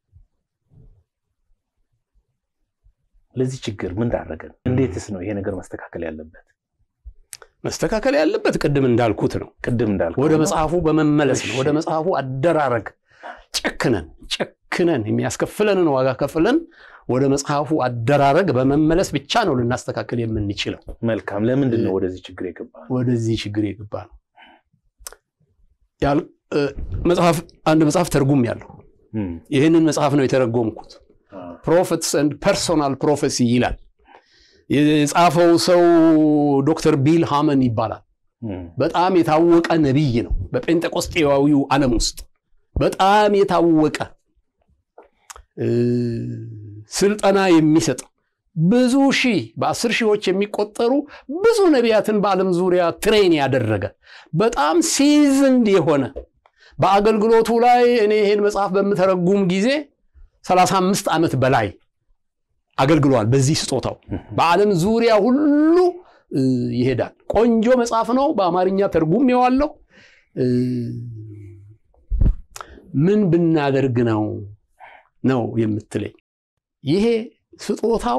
ለዚህ ችግር ምን ዳረገን? እንዴትስ ነው ይሄ ነገር መስተካከል ያለበት? መስተካከል ያለበት ቅድም እንዳልኩት ነው። ቅድም እንዳልኩት ወደ መጽሐፉ በመመለስ ነው። ወደ መጽሐፉ አደራረግ ጨክነን ጨክነን የሚያስከፍለንን ዋጋ ከፍለን ወደ መጽሐፉ አደራረግ በመመለስ ብቻ ነው ልናስተካከል የምንችለው። መልካም። ለምንድን ነው ወደዚህ ችግር የገባ ነው? ወደዚህ ችግር የገባ ነው። መጽሐፍ አንድ መጽሐፍ ተርጉም ያለው ይህንን መጽሐፍ ነው የተረጎምኩት። ፕሮፌትስ ኤንድ ፐርሶናል ፕሮፌሲ ይላል። የጻፈው ሰው ዶክተር ቢል ሃመን ይባላል። በጣም የታወቀ ነቢይ ነው። በጴንጤቆስጤዋዊው ዓለም ውስጥ በጣም የታወቀ ስልጠና የሚሰጥ ብዙ ሺህ በአስር ሺዎች የሚቆጠሩ ብዙ ነቢያትን በዓለም ዙሪያ ትሬን ያደረገ በጣም ሲዝንድ የሆነ በአገልግሎቱ ላይ እኔ ይሄን መጽሐፍ በምተረጉም ጊዜ 35 ዓመት በላይ አገልግሏል። በዚህ ስጦታው በዓለም ዙሪያ ሁሉ ይሄዳል። ቆንጆ መጽሐፍ ነው። በአማርኛ ተርጉሜዋለሁ። ምን ብናደርግ ነው ነው የምትለኝ? ይሄ ስጦታው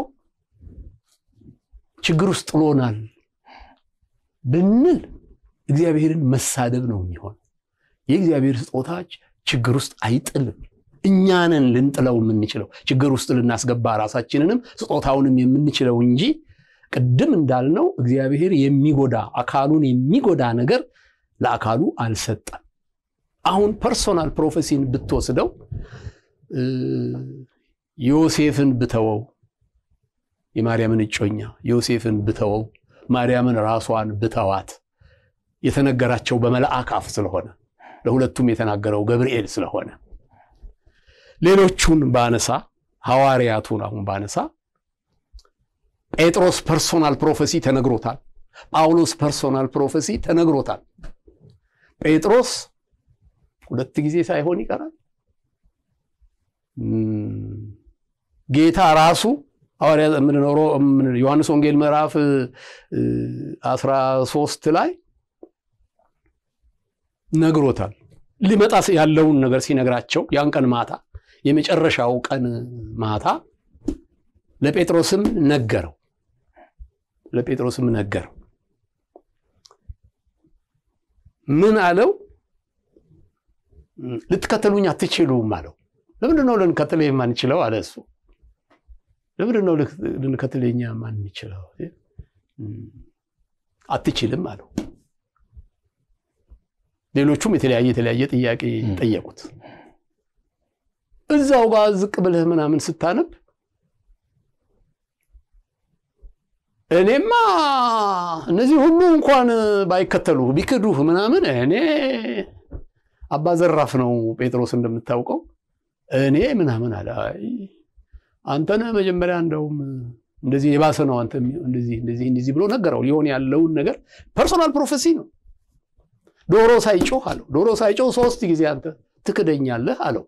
ችግር ውስጥ ጥሎናል ብንል እግዚአብሔርን መሳደብ ነው የሚሆን። የእግዚአብሔር ስጦታች ችግር ውስጥ አይጥልም። እኛንን ልንጥለው የምንችለው ችግር ውስጥ ልናስገባ ራሳችንንም ስጦታውንም የምንችለው እንጂ ቅድም እንዳልነው እግዚአብሔር የሚጎዳ አካሉን የሚጎዳ ነገር ለአካሉ አልሰጠም። አሁን ፐርሶናል ፕሮፌሲን ብትወስደው ዮሴፍን ብተወው የማርያምን እጮኛ ዮሴፍን ብተወው ማርያምን ራሷን ብተዋት የተነገራቸው በመልአክ አፍ ስለሆነ ለሁለቱም የተናገረው ገብርኤል ስለሆነ ሌሎቹን ባነሳ ሐዋርያቱን አሁን ባነሳ ጴጥሮስ ፐርሶናል ፕሮፌሲ ተነግሮታል። ጳውሎስ ፐርሶናል ፕሮፌሲ ተነግሮታል። ጴጥሮስ ሁለት ጊዜ ሳይሆን ይቀራል። ጌታ ራሱ ሐዋርያ የምንኖረው ዮሐንስ ወንጌል ምዕራፍ 13 ላይ ነግሮታል። ሊመጣ ያለውን ነገር ሲነግራቸው ያን ቀን ማታ የመጨረሻው ቀን ማታ ለጴጥሮስም ነገረው ለጴጥሮስም ነገረው። ምን አለው? ልትከተሉኝ አትችሉም አለው። ለምንድን ነው ልንከተል የማንችለው አለ እሱ። ለምንድን ነው ልንከተል የኛ የማንችለው? አትችልም አለው። ሌሎቹም የተለያየ የተለያየ ጥያቄ ጠየቁት። እዛው ጋር ዝቅ ብለህ ምናምን ስታነብ እኔማ እነዚህ ሁሉ እንኳን ባይከተሉህ ቢክዱህ ምናምን እኔ አባ ዘራፍ ነው ጴጥሮስ እንደምታውቀው እኔ ምናምን አለ። አንተነ መጀመሪያ እንደውም እንደዚህ የባሰ ነው አንተ እንደዚህ እንደዚህ እንደዚህ ብሎ ነገረው። ሊሆን ያለውን ነገር ፐርሶናል ፕሮፌሲ ነው። ዶሮ ሳይጮህ አለው። ዶሮ ሳይጮህ ሶስት ጊዜ አንተ ትክደኛለህ አለው።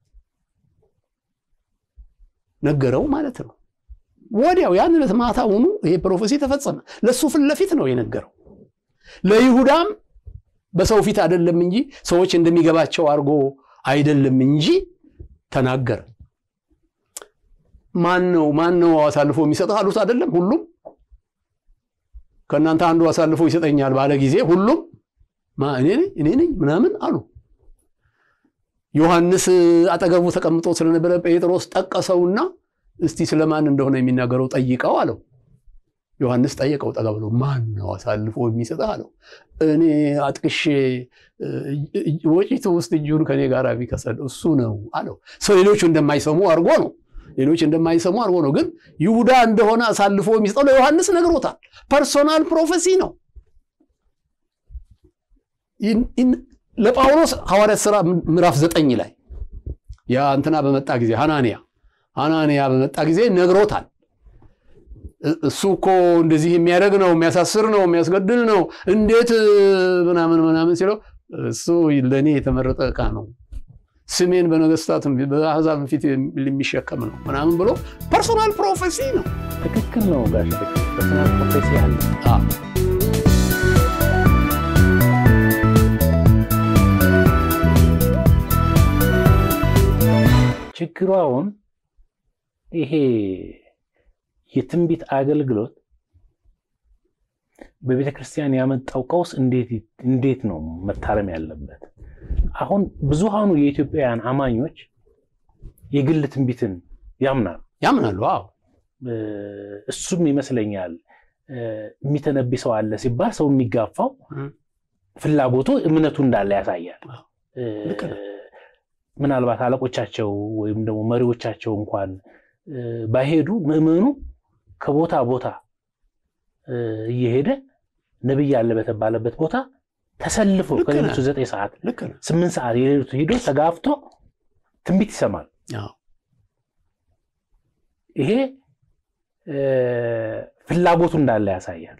ነገረው ማለት ነው። ወዲያው ያን ዕለት ማታውኑ ይሄ ፕሮፌሲ ተፈጸመ። ለእሱ ፊት ለፊት ነው የነገረው። ለይሁዳም በሰው ፊት አይደለም እንጂ ሰዎች እንደሚገባቸው አድርጎ አይደለም እንጂ ተናገረ። ማን ነው ማን ነው አሳልፎ የሚሰጥህ አሉት። አይደለም ሁሉም ከእናንተ አንዱ አሳልፎ ይሰጠኛል ባለ ጊዜ ሁሉም እኔ ነኝ እኔ ነኝ ምናምን አሉ። ዮሐንስ አጠገቡ ተቀምጦ ስለነበረ ጴጥሮስ ጠቀሰውና እስቲ ስለማን እንደሆነ የሚናገረው ጠይቀው አለው። ዮሐንስ ጠየቀው ጠጋ ብሎ ማን ነው አሳልፎ የሚሰጥህ አለው። እኔ አጥቅሼ ወጪቱ ውስጥ እጁን ከኔ ጋር ቢከሰድ እሱ ነው አለው። ሰው ሌሎቹ እንደማይሰሙ አድርጎ ነው ሌሎች እንደማይሰሙ አድርጎ ነው። ግን ይሁዳ እንደሆነ አሳልፎ የሚሰጠው ለዮሐንስ ነግሮታል። ፐርሶናል ፕሮፌሲ ነው። ለጳውሎስ ሐዋርያት ሥራ ምዕራፍ ዘጠኝ ላይ ያ እንትና በመጣ ጊዜ ሐናንያ ሐናንያ በመጣ ጊዜ ነግሮታል። እሱ እኮ እንደዚህ የሚያደርግ ነው፣ የሚያሳስር ነው፣ የሚያስገድል ነው፣ እንዴት ምናምን ምናምን ሲለው እሱ ለእኔ የተመረጠ ዕቃ ነው፣ ስሜን በነገስታትም በአሕዛብ ፊት የሚሸከም ነው ምናምን ብሎ ፐርሶናል ፕሮፌሲ ነው። ትክክል ነው ጋሽ ፐርሶናል ፕሮፌሲ አለ። ችግሩ አሁን ይሄ የትንቢት አገልግሎት በቤተ ክርስቲያን ያመጣው ቀውስ እንዴት ነው መታረም ያለበት? አሁን ብዙሃኑ የኢትዮጵያውያን አማኞች የግል ትንቢትን ያምናሉ ያምናሉ። አዎ እሱም ይመስለኛል የሚተነቢ ሰው አለ ሲባል ሰው የሚጋፋው ፍላጎቱ እምነቱ እንዳለ ያሳያል። ምናልባት አለቆቻቸው ወይም ደግሞ መሪዎቻቸው እንኳን ባይሄዱ ምዕመኑ ከቦታ ቦታ እየሄደ ነቢይ አለ በተባለበት ቦታ ተሰልፎ ከሌሊቱ ዘጠኝ ሰዓት ስምንት ሰዓት የሌሊቱ ሂዶ ተጋፍቶ ትንቢት ይሰማል። ይሄ ፍላጎቱ እንዳለ ያሳያል።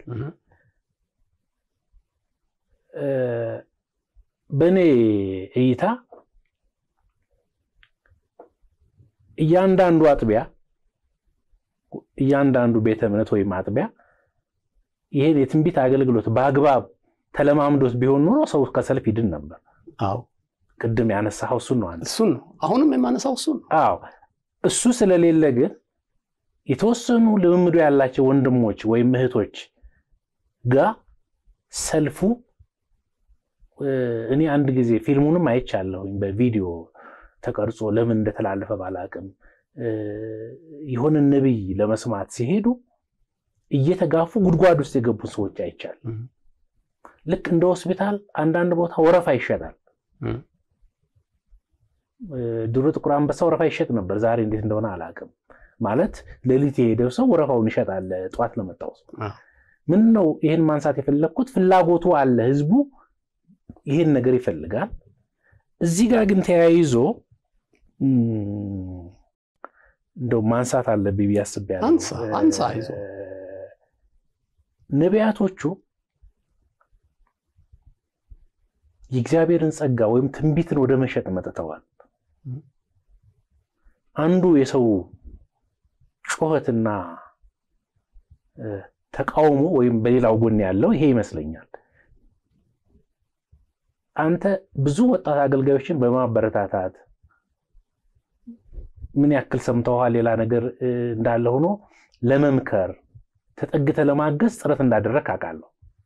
በእኔ እይታ እያንዳንዱ አጥቢያ እያንዳንዱ ቤተ እምነት ወይም አጥቢያ ይሄን የትንቢት አገልግሎት በአግባብ ተለማምዶት ቢሆን ኖሮ ሰው ከሰልፍ ይድን ነበር። አዎ ቅድም ያነሳኸው እሱን ነው። እሱን ነው አሁንም የማነሳው እሱን ነው። አዎ እሱ ስለሌለ ግን የተወሰኑ ልምምዶ ያላቸው ወንድሞች ወይም እህቶች ጋር ሰልፉ እኔ አንድ ጊዜ ፊልሙንም አይቻለሁኝ በቪዲዮ ተቀርጾ ለምን እንደተላለፈ ባላቅም የሆነ ነቢይ ለመስማት ሲሄዱ እየተጋፉ ጉድጓድ ውስጥ የገቡ ሰዎች አይቻል። ልክ እንደ ሆስፒታል አንዳንድ ቦታ ወረፋ ይሸጣል። ድሮ ጥቁር አንበሳ ወረፋ ይሸጥ ነበር። ዛሬ እንዴት እንደሆነ አላቅም። ማለት ሌሊት የሄደው ሰው ወረፋውን ይሸጣል ጠዋት ለመጣው ሰው። ምን ነው ይህን ማንሳት የፈለግኩት ፍላጎቱ አለ፣ ህዝቡ ይህን ነገር ይፈልጋል። እዚህ ጋር ግን ተያይዞ እንደው ማንሳት አለብኝ ብዬ አስቤያለሁ። አንሳ ይዞ ነቢያቶቹ የእግዚአብሔርን ጸጋ ወይም ትንቢትን ወደ መሸጥ መጥተዋል። አንዱ የሰው ጩኸትና ተቃውሞ ወይም በሌላው ጎን ያለው ይሄ ይመስለኛል። አንተ ብዙ ወጣት አገልጋዮችን በማበረታታት ምን ያክል ሰምተዋል፣ ሌላ ነገር እንዳለ ሆኖ ለመምከር ተጠግተ ለማገዝ ጥረት እንዳደረግ አውቃለሁ።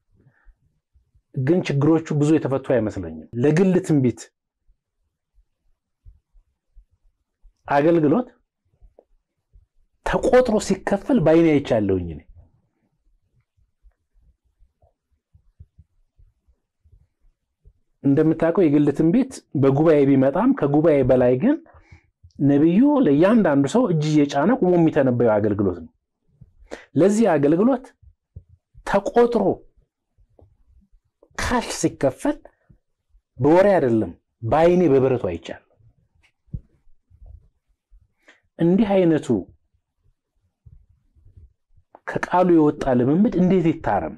ግን ችግሮቹ ብዙ የተፈቱ አይመስለኝም። ለግል ትንቢት አገልግሎት ተቆጥሮ ሲከፈል በዓይኔ አይቻለሁኝ እኔ እንደምታውቀው የግል ትንቢት በጉባኤ ቢመጣም ከጉባኤ በላይ ግን ነቢዩ ለእያንዳንዱ ሰው እጅ እየጫነ ቁሞ የሚተነበየው አገልግሎት ነው። ለዚህ አገልግሎት ተቆጥሮ ካሽ ሲከፈል በወሬ አይደለም፣ በዓይኔ በብረቱ አይቻል። እንዲህ አይነቱ ከቃሉ የወጣ ልምምድ እንዴት ይታረም?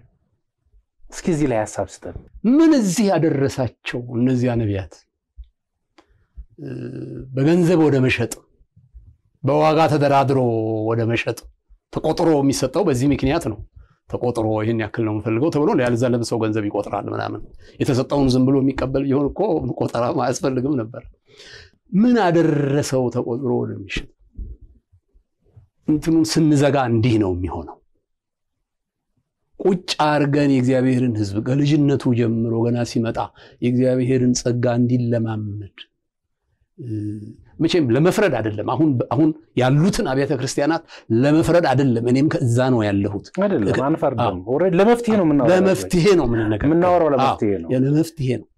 እስኪ እዚህ ላይ ሀሳብ ስጠን። ምን እዚህ ያደረሳቸው እነዚያ ነቢያት በገንዘብ ወደ መሸጥ በዋጋ ተደራድሮ ወደ መሸጥ ተቆጥሮ የሚሰጠው በዚህ ምክንያት ነው። ተቆጥሮ ይህን ያክል ነው የምፈልገው ተብሎ ያልዛ ለብሰው ገንዘብ ይቆጥራል ምናምን። የተሰጠውን ዝም ብሎ የሚቀበል ቢሆን እኮ ቆጠራ አያስፈልግም ነበር። ምን አደረሰው ተቆጥሮ ወደሚሸጥ? እንትኑን ስንዘጋ እንዲህ ነው የሚሆነው። ቁጭ አርገን የእግዚአብሔርን ሕዝብ ከልጅነቱ ጀምሮ ገና ሲመጣ የእግዚአብሔርን ጸጋ እንዲለማመድ መቼም ለመፍረድ አይደለም። አሁን አሁን ያሉትን አብያተ ክርስቲያናት ለመፍረድ አይደለም። እኔም ከዛ ነው ያለሁት። አይደለም አንፈርድም። ኦልሬዲ ለመፍትሄ ነው የምናወራው። ለመፍትሄ ነው የምንነጋገረው። የምናወራው ለመፍትሄ ነው። ለመፍትሄ ነው።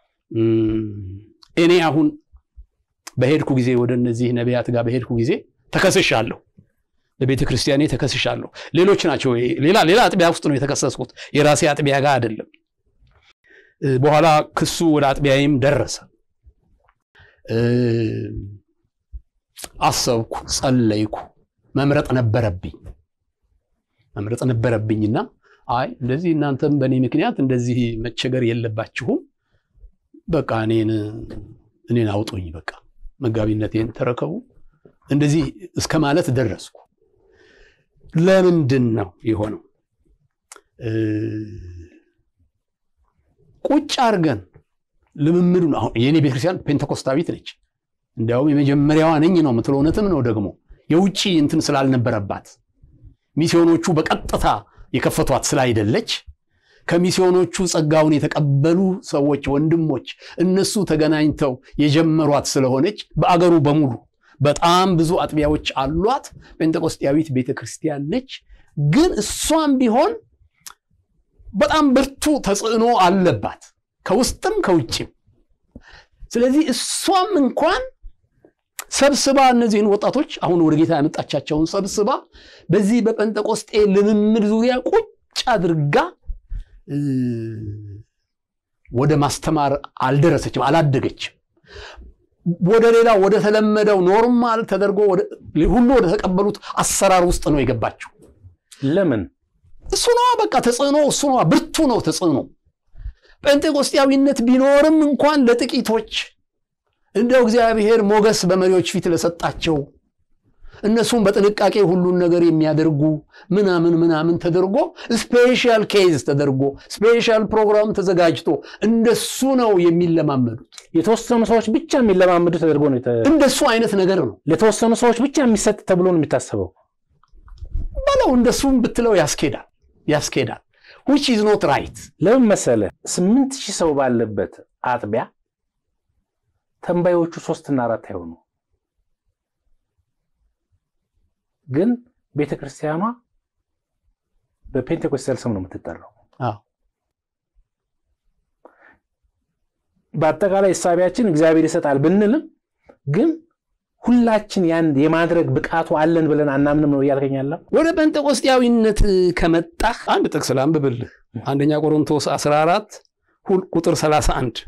እኔ አሁን በሄድኩ ጊዜ ወደ እነዚህ ነቢያት ጋር በሄድኩ ጊዜ ተከስሻለሁ። በቤተ ክርስቲያኔ ተከስሻለሁ። ሌሎች ናቸው። ሌላ ሌላ አጥቢያ ውስጥ ነው የተከሰስኩት። የራሴ አጥቢያ ጋር አይደለም። በኋላ ክሱ ወደ አጥቢያዬም ደረሰ። አሰብኩ፣ ጸለይኩ። መምረጥ ነበረብኝ መምረጥ ነበረብኝና አይ እንደዚህ እናንተም በእኔ ምክንያት እንደዚህ መቸገር የለባችሁም፣ በቃ እኔን እኔን አውጡኝ፣ በቃ መጋቢነቴን ተረከቡ፣ እንደዚህ እስከ ማለት ደረስኩ። ለምንድን ነው የሆነው? ቁጭ አድርገን ልምምዱን አሁን የእኔ ቤተክርስቲያን ፔንተኮስታዊት ነች። እንዲያውም የመጀመሪያዋ ነኝ ነው የምትለው። እውነትም ነው ደግሞ የውጭ እንትን ስላልነበረባት ሚስዮኖቹ በቀጥታ የከፈቷት ስላይደለች ከሚስዮኖቹ ጸጋውን የተቀበሉ ሰዎች ወንድሞች እነሱ ተገናኝተው የጀመሯት ስለሆነች በአገሩ በሙሉ በጣም ብዙ አጥቢያዎች አሏት። ጴንጤቆስጤያዊት ቤተክርስቲያን ነች። ግን እሷም ቢሆን በጣም ብርቱ ተጽዕኖ አለባት ከውስጥም ከውጭም። ስለዚህ እሷም እንኳን ሰብስባ እነዚህን ወጣቶች አሁን ወደ ጌታ ያመጣቻቸውን ሰብስባ በዚህ በጴንጤቆስጤ ልምምድ ዙሪያ ቁጭ አድርጋ ወደ ማስተማር አልደረሰችም፣ አላደገችም። ወደ ሌላ ወደ ተለመደው ኖርማል ተደርጎ ሁሉ ወደ ተቀበሉት አሰራር ውስጥ ነው የገባችው። ለምን? እሱ ነዋ በቃ ተጽዕኖ፣ እሱ ነዋ ብርቱ ነው ተጽዕኖ። ጴንጤቆስጤያዊነት ቢኖርም እንኳን ለጥቂቶች እንደው እግዚአብሔር ሞገስ በመሪዎች ፊት ለሰጣቸው እነሱም በጥንቃቄ ሁሉን ነገር የሚያደርጉ ምናምን ምናምን ተደርጎ ስፔሻል ኬዝ ተደርጎ ስፔሻል ፕሮግራም ተዘጋጅቶ እንደሱ ነው የሚለማመዱት። የተወሰኑ ሰዎች ብቻ የሚለማመዱ ተደርጎ ነው። እንደሱ አይነት ነገር ነው ለተወሰኑ ሰዎች ብቻ የሚሰጥ ተብሎ ነው የሚታሰበው። በለው እንደሱም ብትለው ያስኬዳል ያስኬዳል። ዊች ኢዝ ኖት ራይት። ለምን መሰለ? ስምንት ሺህ ሰው ባለበት አጥቢያ ተንባዮቹ ሶስትና አራት አይሆኑ ግን ቤተ ክርስቲያኗ በፔንቴኮስታል ስም ነው የምትጠራው። በአጠቃላይ እሳቢያችን እግዚአብሔር ይሰጣል ብንልም ግን ሁላችን ያን የማድረግ ብቃቱ አለን ብለን አናምንም ነው እያልከኛለ። ወደ ጴንጤቆስጤያዊነት ከመጣህ አንድ ጥቅስ ላንብብልህ። አንደኛ ቆሮንቶስ 14 ቁጥር 31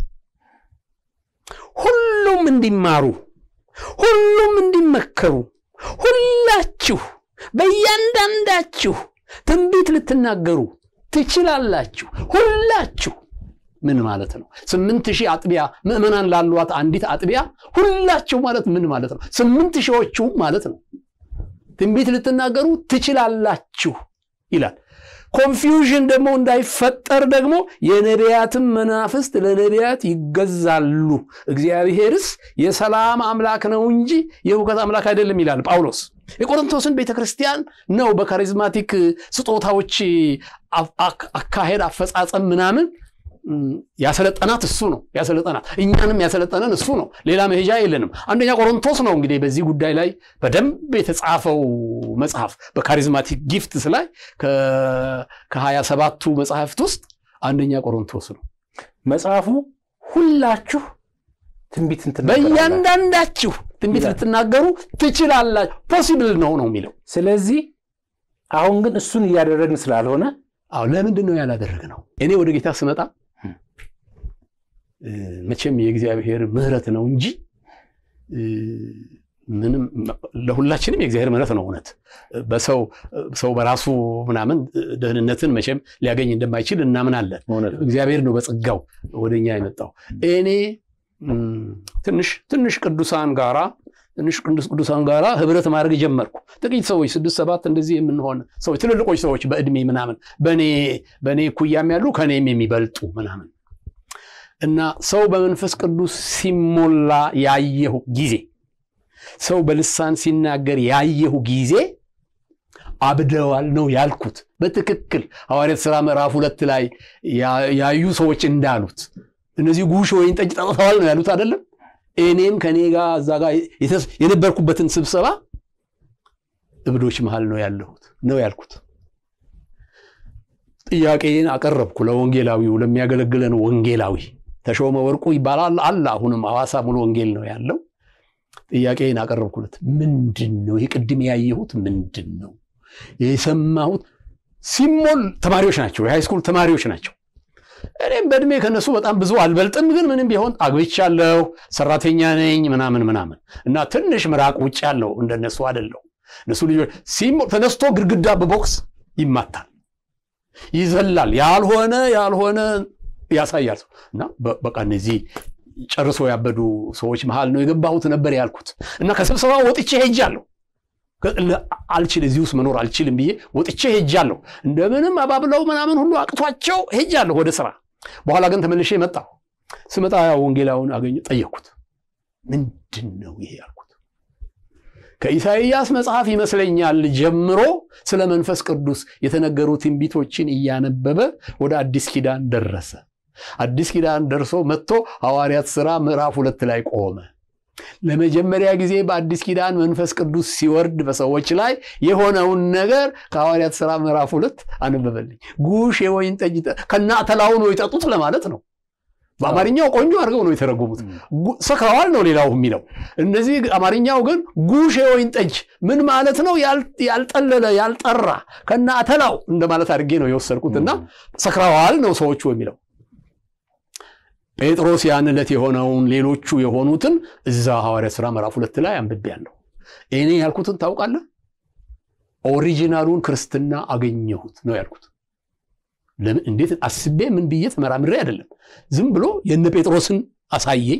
ሁሉም እንዲማሩ ሁሉም እንዲመከሩ ሁላችሁ በእያንዳንዳችሁ ትንቢት ልትናገሩ ትችላላችሁ። ሁላችሁ ምን ማለት ነው? ስምንት ሺህ አጥቢያ ምዕመናን ላሏት አንዲት አጥቢያ ሁላችሁ ማለት ምን ማለት ነው? ስምንት ሺዎቹ ማለት ነው። ትንቢት ልትናገሩ ትችላላችሁ ይላል። ኮንፊውዥን ደግሞ እንዳይፈጠር ደግሞ የነቢያትም መናፍስት ለነቢያት ይገዛሉ፣ እግዚአብሔርስ የሰላም አምላክ ነው እንጂ የሁከት አምላክ አይደለም ይላል ጳውሎስ። የቆሮንቶስን ቤተ ክርስቲያን ነው በካሪዝማቲክ ስጦታዎች አካሄድ፣ አፈጻጸም ምናምን ያሰለጠናት እሱ ነው ያሰለጠናት። እኛንም ያሰለጠነን እሱ ነው። ሌላ መሄጃ የለንም። አንደኛ ቆሮንቶስ ነው እንግዲህ በዚህ ጉዳይ ላይ በደንብ የተጻፈው መጽሐፍ በካሪዝማቲክ ጊፍትስ ላይ ከሀያ ሰባቱ መጽሐፍት ውስጥ አንደኛ ቆሮንቶስ ነው። መጽሐፉ ሁላችሁ ትንቢት በእያንዳንዳችሁ ትንቢት ልትናገሩ ትችላላችሁ፣ ፖሲብል ነው ነው የሚለው። ስለዚህ አሁን ግን እሱን እያደረግን ስላልሆነ አዎ ለምንድን ነው ያላደረግነው? እኔ ወደ ጌታ ስመጣ መቼም የእግዚአብሔር ምሕረት ነው እንጂ ምንም ለሁላችንም የእግዚአብሔር ምሕረት ነው። እውነት በሰው ሰው በራሱ ምናምን ደህንነትን መቼም ሊያገኝ እንደማይችል እናምናለን። እግዚአብሔር ነው በጸጋው ወደኛ የመጣው። እኔ ትንሽ ትንሽ ቅዱሳን ጋራ ትንሽ ቅዱስ ቅዱሳን ጋራ ህብረት ማድረግ ጀመርኩ። ጥቂት ሰዎች ስድስት ሰባት እንደዚህ የምንሆን ሰዎች ትልልቆች ሰዎች በእድሜ ምናምን በእኔ እኩያም ያሉ ከእኔም የሚበልጡ ምናምን እና ሰው በመንፈስ ቅዱስ ሲሞላ ያየሁ ጊዜ ሰው በልሳን ሲናገር ያየሁ ጊዜ አብደዋል ነው ያልኩት። በትክክል ሐዋርያት ሥራ ምዕራፍ ሁለት ላይ ያዩ ሰዎች እንዳሉት እነዚህ ጉሽ ወይን ጠጅ ጠጥተዋል ነው ያሉት አይደለም። እኔም ከኔ ጋር እዛ ጋር የነበርኩበትን ስብሰባ እብዶች መሃል ነው ያለሁት ነው ያልኩት። ጥያቄን አቀረብኩ ለወንጌላዊው ለሚያገለግለን ወንጌላዊ ተሾመ ወርቁ ይባላል አለ። አሁንም ሐዋሳ ሙሉ ወንጌል ነው ያለው። ጥያቄን አቀረብኩለት። ምንድን ነው ይህ ቅድም ያየሁት ምንድን ነው የሰማሁት? ሲሞል ተማሪዎች ናቸው፣ የሃይስኩል ተማሪዎች ናቸው። እኔም በእድሜ ከነሱ በጣም ብዙ አልበልጥም፣ ግን ምንም ቢሆን አግብቻለሁ፣ ሰራተኛ ነኝ ምናምን ምናምን እና ትንሽ ምራቅ ውጭ ያለው እንደነሱ አይደለሁ። እነሱ ልጆች ሲሞል ተነስቶ ግድግዳ በቦክስ ይማታል፣ ይዘላል፣ ያልሆነ ያልሆነ ያሳያል እና በቃ እነዚህ ጨርሶ ያበዱ ሰዎች መሃል ነው የገባሁት ነበር ያልኩት እና ከስብሰባ ወጥቼ ሄጃለሁ። አልችል እዚህ ውስጥ መኖር አልችልም ብዬ ወጥቼ ሄጃለሁ። እንደምንም አባብለው ምናምን ሁሉ አቅቷቸው ሄጃለሁ ወደ ስራ። በኋላ ግን ተመልሼ መጣሁ። ስመጣ ያው ወንጌላውን አገኘ ጠየቅኩት። ምንድን ነው ይሄ ያልኩት። ከኢሳይያስ መጽሐፍ ይመስለኛል ጀምሮ ስለ መንፈስ ቅዱስ የተነገሩ ትንቢቶችን እያነበበ ወደ አዲስ ኪዳን ደረሰ። አዲስ ኪዳን ደርሶ መጥቶ ሐዋርያት ሥራ ምዕራፍ ሁለት ላይ ቆመ። ለመጀመሪያ ጊዜ በአዲስ ኪዳን መንፈስ ቅዱስ ሲወርድ በሰዎች ላይ የሆነውን ነገር ከሐዋርያት ሥራ ምዕራፍ ሁለት አነበበልኝ። ጉሽ የወይን ጠጅ ከና ተላው ነው የጠጡት ለማለት ነው። በአማርኛው ቆንጆ አድርገው ነው የተረጎሙት። ሰክረዋል ነው ሌላው የሚለው። እነዚህ አማርኛው ግን ጉሽ የወይን ጠጅ ምን ማለት ነው? ያልጠለለ ያልጠራ ከና ተላው እንደማለት አድርጌ ነው የወሰድኩትና ሰክረዋል ነው ሰዎቹ የሚለው ጴጥሮስ ያን ዕለት የሆነውን ሌሎቹ የሆኑትን እዛ ሐዋርያት ሥራ ምዕራፍ ሁለት ላይ አንብቤያለሁ። እኔ ያልኩትን ታውቃለህ? ኦሪጂናሉን ክርስትና አገኘሁት ነው ያልኩት። ለምን እንዴት አስቤ ምን ብዬ ተመራምሬ አይደለም። ዝም ብሎ የነ ጴጥሮስን አሳየኝ።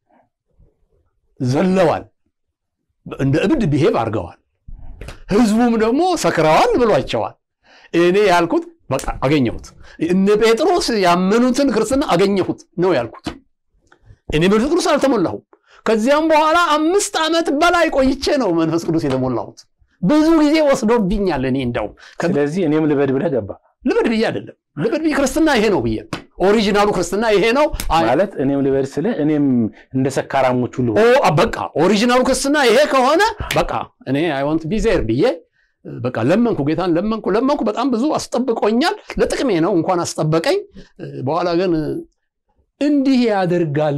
ዘለዋል፣ እንደ እብድ ብሄብ አድርገዋል። ህዝቡም ደግሞ ሰክረዋል ብሏቸዋል። እኔ ያልኩት በቃ አገኘሁት። እነ ጴጥሮስ ያመኑትን ክርስትና አገኘሁት ነው ያልኩት። እኔ መንፈስ ቅዱስ አልተሞላሁም። ከዚያም በኋላ አምስት ዓመት በላይ ቆይቼ ነው መንፈስ ቅዱስ የተሞላሁት። ብዙ ጊዜ ወስዶብኛል። እኔ እንደውም ስለዚህ እኔም ልበድ ብለህ ገባ። ልበድ ብዬ አይደለም ልበድ ብዬ ክርስትና ይሄ ነው ብዬ ኦሪጂናሉ ክርስትና ይሄ ነው ማለት እኔም ልበድ ስልህ እኔም እንደ ሰካራሞቹ ልሁ በቃ ኦሪጂናሉ ክርስትና ይሄ ከሆነ በቃ እኔ አይ ዋንት ቢ ዜር ብዬ በቃ ለመንኩ፣ ጌታን ለመንኩ ለመንኩ። በጣም ብዙ አስጠብቆኛል። ለጥቅሜ ነው እንኳን አስጠበቀኝ። በኋላ ግን እንዲህ ያደርጋል።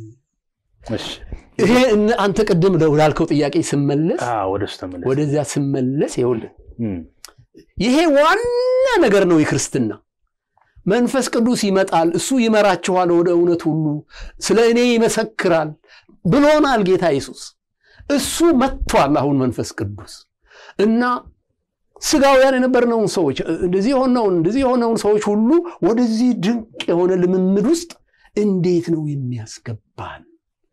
ይሄ አንተ ቅድም ላልከው ጥያቄ ስመለስ ወደዚያ ስመለስ ይኸውልህ ይሄ ዋና ነገር ነው የክርስትና መንፈስ ቅዱስ ይመጣል፣ እሱ ይመራችኋል ወደ እውነት ሁሉ፣ ስለ እኔ ይመሰክራል ብሎናል ጌታ ኢየሱስ። እሱ መጥቷል አሁን መንፈስ ቅዱስ እና ስጋውያን የነበርነውን ሰዎች እንደዚህ የሆነውን እንደዚህ የሆነውን ሰዎች ሁሉ ወደዚህ ድንቅ የሆነ ልምምድ ውስጥ እንዴት ነው የሚያስገባን?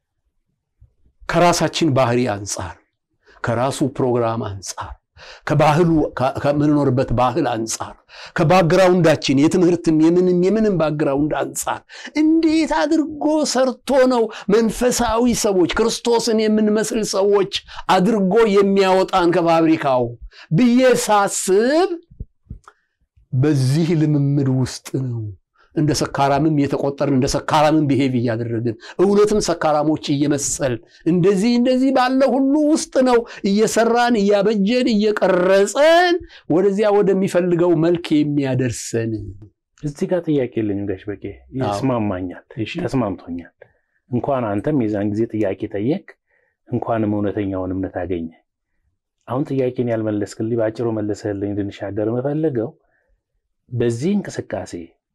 ከራሳችን ባህሪ አንጻር፣ ከራሱ ፕሮግራም አንጻር፣ ከባህሉ ከምንኖርበት ባህል አንጻር፣ ከባክግራውንዳችን የትምህርትም የምንም የምንም ባክግራውንድ አንጻር እንዴት አድርጎ ሰርቶ ነው መንፈሳዊ ሰዎች ክርስቶስን የምንመስል ሰዎች አድርጎ የሚያወጣን ከፋብሪካው ብዬ ሳስብ በዚህ ልምምድ ውስጥ ነው እንደ ሰካራምም የተቆጠርን እንደ ሰካራምም ብሄቭ እያደረግን እውነትም ሰካራሞች እየመሰል እንደዚህ እንደዚህ ባለ ሁሉ ውስጥ ነው እየሰራን እያበጀን እየቀረጸን ወደዚያ ወደሚፈልገው መልክ የሚያደርሰን። እዚህ ጋር ጥያቄ የለኝም ጋሽ በቄ፣ ይስማማኛል፣ ተስማምቶኛል። እንኳን አንተም የዛን ጊዜ ጥያቄ ጠየቅ፣ እንኳንም እውነተኛውን እምነት አገኘ። አሁን ጥያቄን ያልመለስክልኝ በአጭሩ መለሰህልኝ እንድንሻገር የምፈልገው በዚህ እንቅስቃሴ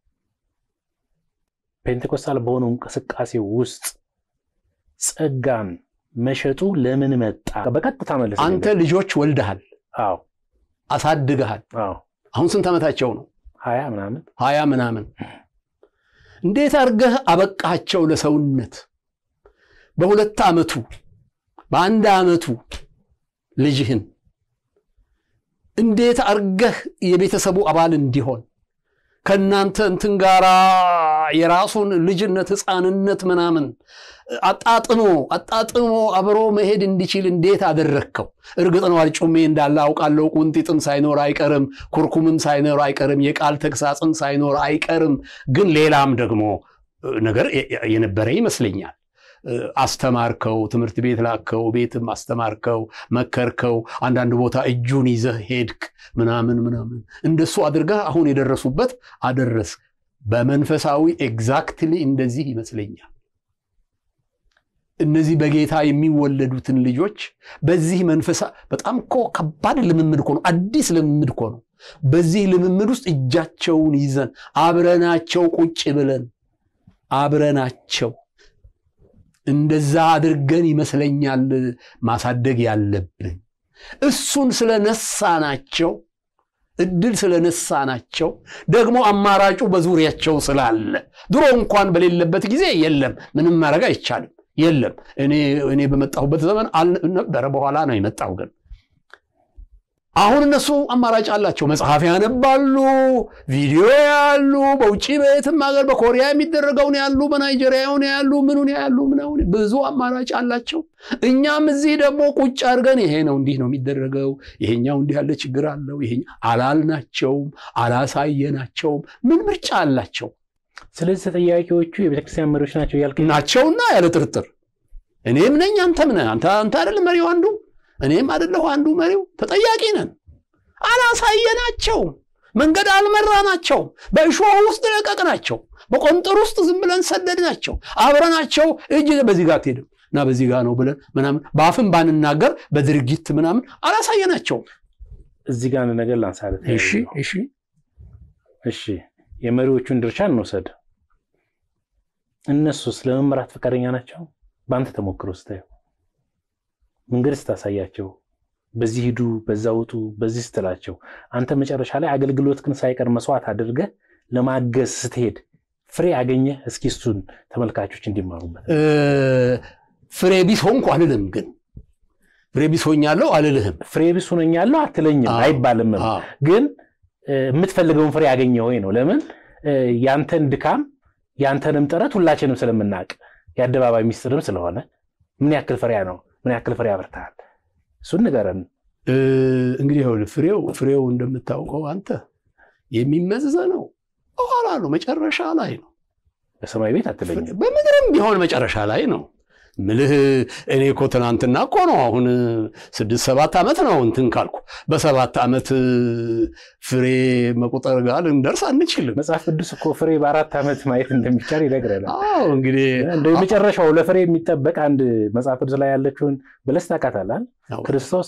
ፔንቴኮስታል በሆነው እንቅስቃሴ ውስጥ ጸጋን መሸጡ ለምን መጣ? በቀጥታ መለስ። አንተ ልጆች ወልደሃል፣ አዎ፣ አሳድገሃል። አዎ። አሁን ስንት ዓመታቸው ነው? ሀያ ምናምን ሀያ ምናምን። እንዴት አድርገህ አበቃቸው ለሰውነት? በሁለት ዓመቱ በአንድ ዓመቱ ልጅህን እንዴት አርገህ የቤተሰቡ አባል እንዲሆን ከእናንተ እንትን ጋራ የራሱን ልጅነት ሕፃንነት ምናምን አጣጥሞ አጣጥሞ አብሮ መሄድ እንዲችል እንዴት አደረግከው? እርግጥ ነው አልጩሜ እንዳለ አውቃለሁ። ቁንጢጥም ሳይኖር አይቀርም፣ ኩርኩምም ሳይኖር አይቀርም፣ የቃል ተግሳጽም ሳይኖር አይቀርም። ግን ሌላም ደግሞ ነገር የነበረ ይመስለኛል። አስተማርከው፣ ትምህርት ቤት ላከው፣ ቤትም አስተማርከው፣ መከርከው፣ አንዳንድ ቦታ እጁን ይዘህ ሄድክ ምናምን ምናምን። እንደሱ አድርገህ አሁን የደረሱበት አደረስ። በመንፈሳዊ ኤግዛክትሊ እንደዚህ ይመስለኛል። እነዚህ በጌታ የሚወለዱትን ልጆች በዚህ መንፈሳ በጣም እኮ ከባድ ልምምድ እኮ ነው። አዲስ ልምምድ እኮ ነው። በዚህ ልምምድ ውስጥ እጃቸውን ይዘን አብረናቸው ቁጭ ብለን አብረናቸው እንደዛ አድርገን ይመስለኛል ማሳደግ ያለብን። እሱን ስለነሳናቸው እድል ስለነሳናቸው ደግሞ አማራጩ በዙሪያቸው ስላለ ድሮ እንኳን በሌለበት ጊዜ የለም ምንም ማድረግ አይቻልም። የለም እኔ በመጣሁበት ዘመን አልነበረ፣ በኋላ ነው የመጣው ግን አሁን እነሱ አማራጭ አላቸው። መጽሐፍ ያነባሉ፣ ቪዲዮ ያሉ፣ በውጭ በየትም ሀገር በኮሪያ የሚደረገውን ያሉ፣ በናይጄሪያውን ያሉ፣ ምኑን ያሉ፣ ምናምን ብዙ አማራጭ አላቸው። እኛም እዚህ ደግሞ ቁጭ አድርገን ይሄ ነው እንዲህ ነው የሚደረገው፣ ይሄኛው እንዲህ ያለ ችግር አለው፣ ይሄ አላልናቸውም፣ አላሳየናቸውም። ምን ምርጫ አላቸው? ስለዚህ ተጠያቂዎቹ የቤተክርስቲያን መሪዎች ናቸው እያልክ ናቸውና ያለ ጥርጥር እኔም ነኝ አንተም ነህ። አንተ አንተ አይደል መሪው አንዱ እኔም አይደለሁ አንዱ መሪው። ተጠያቂ ነን። አላሳየናቸውም፣ መንገድ አልመራናቸውም፣ በእሾህ ውስጥ ለቀቅናቸው፣ በቆንጥር ውስጥ ዝም ብለን ሰደድናቸው። አብረናቸው እጅ በዚህ ጋር አትሄድም እና በዚህ ጋር ነው ብለን ምናምን በአፍም ባንናገር በድርጊት ምናምን አላሳየናቸውም። እዚህ ጋር አንድ ነገር ላንሳለት። እሺ እሺ እሺ የመሪዎቹን ድርሻ እንውሰድ። እነሱስ ለመመራት ፈቃደኛ ናቸው? በአንተ ተሞክሮ ስታየው መንገድ ስታሳያቸው፣ በዚህ ሂዱ፣ በዛ ውጡ፣ በዚህ ስትላቸው፣ አንተ መጨረሻ ላይ አገልግሎት ግን ሳይቀር መስዋዕት አድርገህ ለማገዝ ስትሄድ ፍሬ አገኘህ? እስኪ እሱን ተመልካቾች እንዲማሩበት። ፍሬ ቢስ ሆንኩ አልልም፣ ግን ፍሬ ቢስ ሆኛለሁ አልልህም። ፍሬ ቢስ ሆነኛለሁ አትለኝም፣ አይባልም። ግን የምትፈልገውን ፍሬ ያገኘ ወይ ነው። ለምን ያንተን ድካም ያንተንም ጥረት ሁላችንም ስለምናውቅ የአደባባይ ሚስጥርም ስለሆነ ምን ያክል ፍሬያ ነው ምን ያክል ፍሬ ያበርታል? እሱን ንገረን። እንግዲህ ይኸውልህ ፍሬው ፍሬው እንደምታውቀው አንተ የሚመዘነው በኋላ ነው፣ መጨረሻ ላይ ነው። በሰማይ ቤት አትለኝም። በምድርም ቢሆን መጨረሻ ላይ ነው ምልህ። እኔ እኮ ትናንትና እኮ ነው አሁን ስድስት ሰባት ዓመት ነው እንትን ካልኩ በሰባት ዓመት ፍሬ መቁጠር ጋር ልንደርስ አንችልም። መጽሐፍ ቅዱስ እኮ ፍሬ በአራት ዓመት ማየት እንደሚቻል ይነግረናል። አዎ እንግዲህ እንደ የመጨረሻው ለፍሬ የሚጠበቅ አንድ መጽሐፍ ቅዱስ ላይ ያለችውን በለስ ታውቃታለህ? ክርስቶስ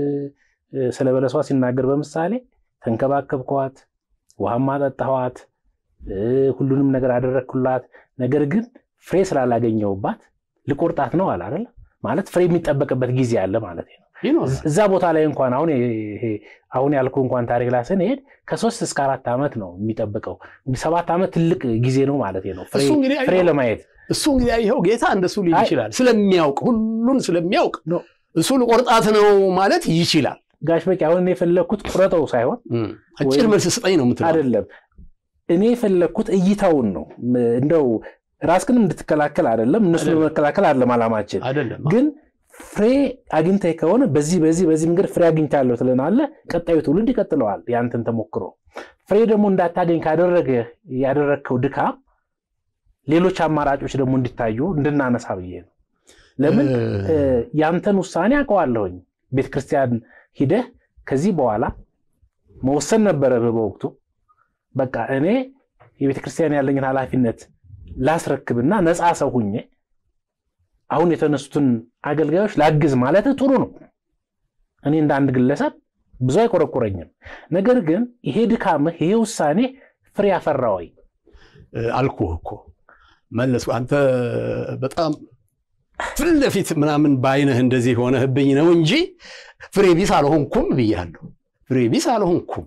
ስለ በለሷ ሲናገር በምሳሌ ተንከባከብኳት፣ ውሃም አጠጣኋት፣ ሁሉንም ነገር አደረግኩላት፣ ነገር ግን ፍሬ ስላላገኘሁባት ልቆርጣት ነው አለ አይደል? ማለት ፍሬ የሚጠበቅበት ጊዜ አለ ማለት ነው። እዛ ቦታ ላይ እንኳን አሁን ይሄ አሁን ያልኩ እንኳን ታሪክ ላይ ስንሄድ ከሶስት እስከ አራት ዓመት ነው የሚጠብቀው። ሰባት ዓመት ትልቅ ጊዜ ነው ማለት ነው ፍሬ ለማየት። እሱ እንግዲህ ይኸው ጌታ እንደሱ ሊል ይችላል። ስለሚያውቅ ሁሉን ስለሚያውቅ እሱ ልቆርጣት ነው ማለት ይችላል። ጋሽ በቂ አሁን እኔ የፈለግኩት ቁረጠው ሳይሆን አጭር መልስ ስጠኝ ነው የምትለው አይደለም። እኔ የፈለግኩት እይታውን ነው እንደው ራስህን እንድትከላከል አይደለም፣ እነሱን ለመከላከል አይደለም አላማችን። አይደለም ግን ፍሬ አግኝተህ ከሆነ በዚህ በዚህ በዚህ መንገድ ፍሬ አግኝቻለሁ ትለናለህ። ቀጣዩ ትውልድ ይቀጥለዋል ያንተን ተሞክሮ። ፍሬ ደግሞ እንዳታገኝ ካደረገ ያደረግከው ድካም ሌሎች አማራጮች ደግሞ እንዲታዩ እንድናነሳ ብዬ ነው። ለምን ያንተን ውሳኔ አውቀዋለሁኝ። ቤተክርስቲያን ሂደህ ከዚህ በኋላ መወሰን ነበረብህ በወቅቱ። በቃ እኔ የቤተክርስቲያን ያለኝን ኃላፊነት ላስረክብና ነፃ ሰው ሁኜ አሁን የተነሱትን አገልጋዮች ላግዝ ማለት ጥሩ ነው። እኔ እንደ አንድ ግለሰብ ብዙ አይቆረቁረኝም። ነገር ግን ይሄ ድካምህ ይሄ ውሳኔ ፍሬ ያፈራ ወይ? አልኩህ እኮ መለስኩ። አንተ በጣም ፊት ለፊት ምናምን በአይነህ እንደዚህ ሆነህብኝ ነው እንጂ ፍሬ ቢስ አልሆንኩም ብያለሁ። ፍሬ ቢስ አልሆንኩም።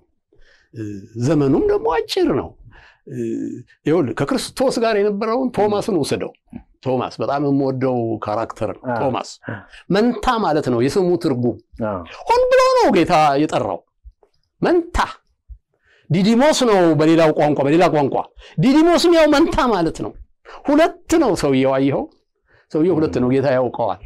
ዘመኑም ደግሞ አጭር ነው። ይኸውልህ ከክርስቶስ ጋር የነበረውን ቶማስን ውሰደው። ቶማስ በጣም የምወደው ካራክተር ነው። አዎ። ቶማስ መንታ ማለት ነው የስሙ ትርጉም። አዎ። ሆን ብሎ ነው ጌታ የጠራው መንታ። ዲዲሞስ ነው በሌላው ቋንቋ በሌላ ቋንቋ ዲዲሞስም ያው መንታ ማለት ነው። ሁለት ነው ሰውየው። አየኸው፣ ሰውየው ሁለት ነው። ጌታ ያውቀዋል።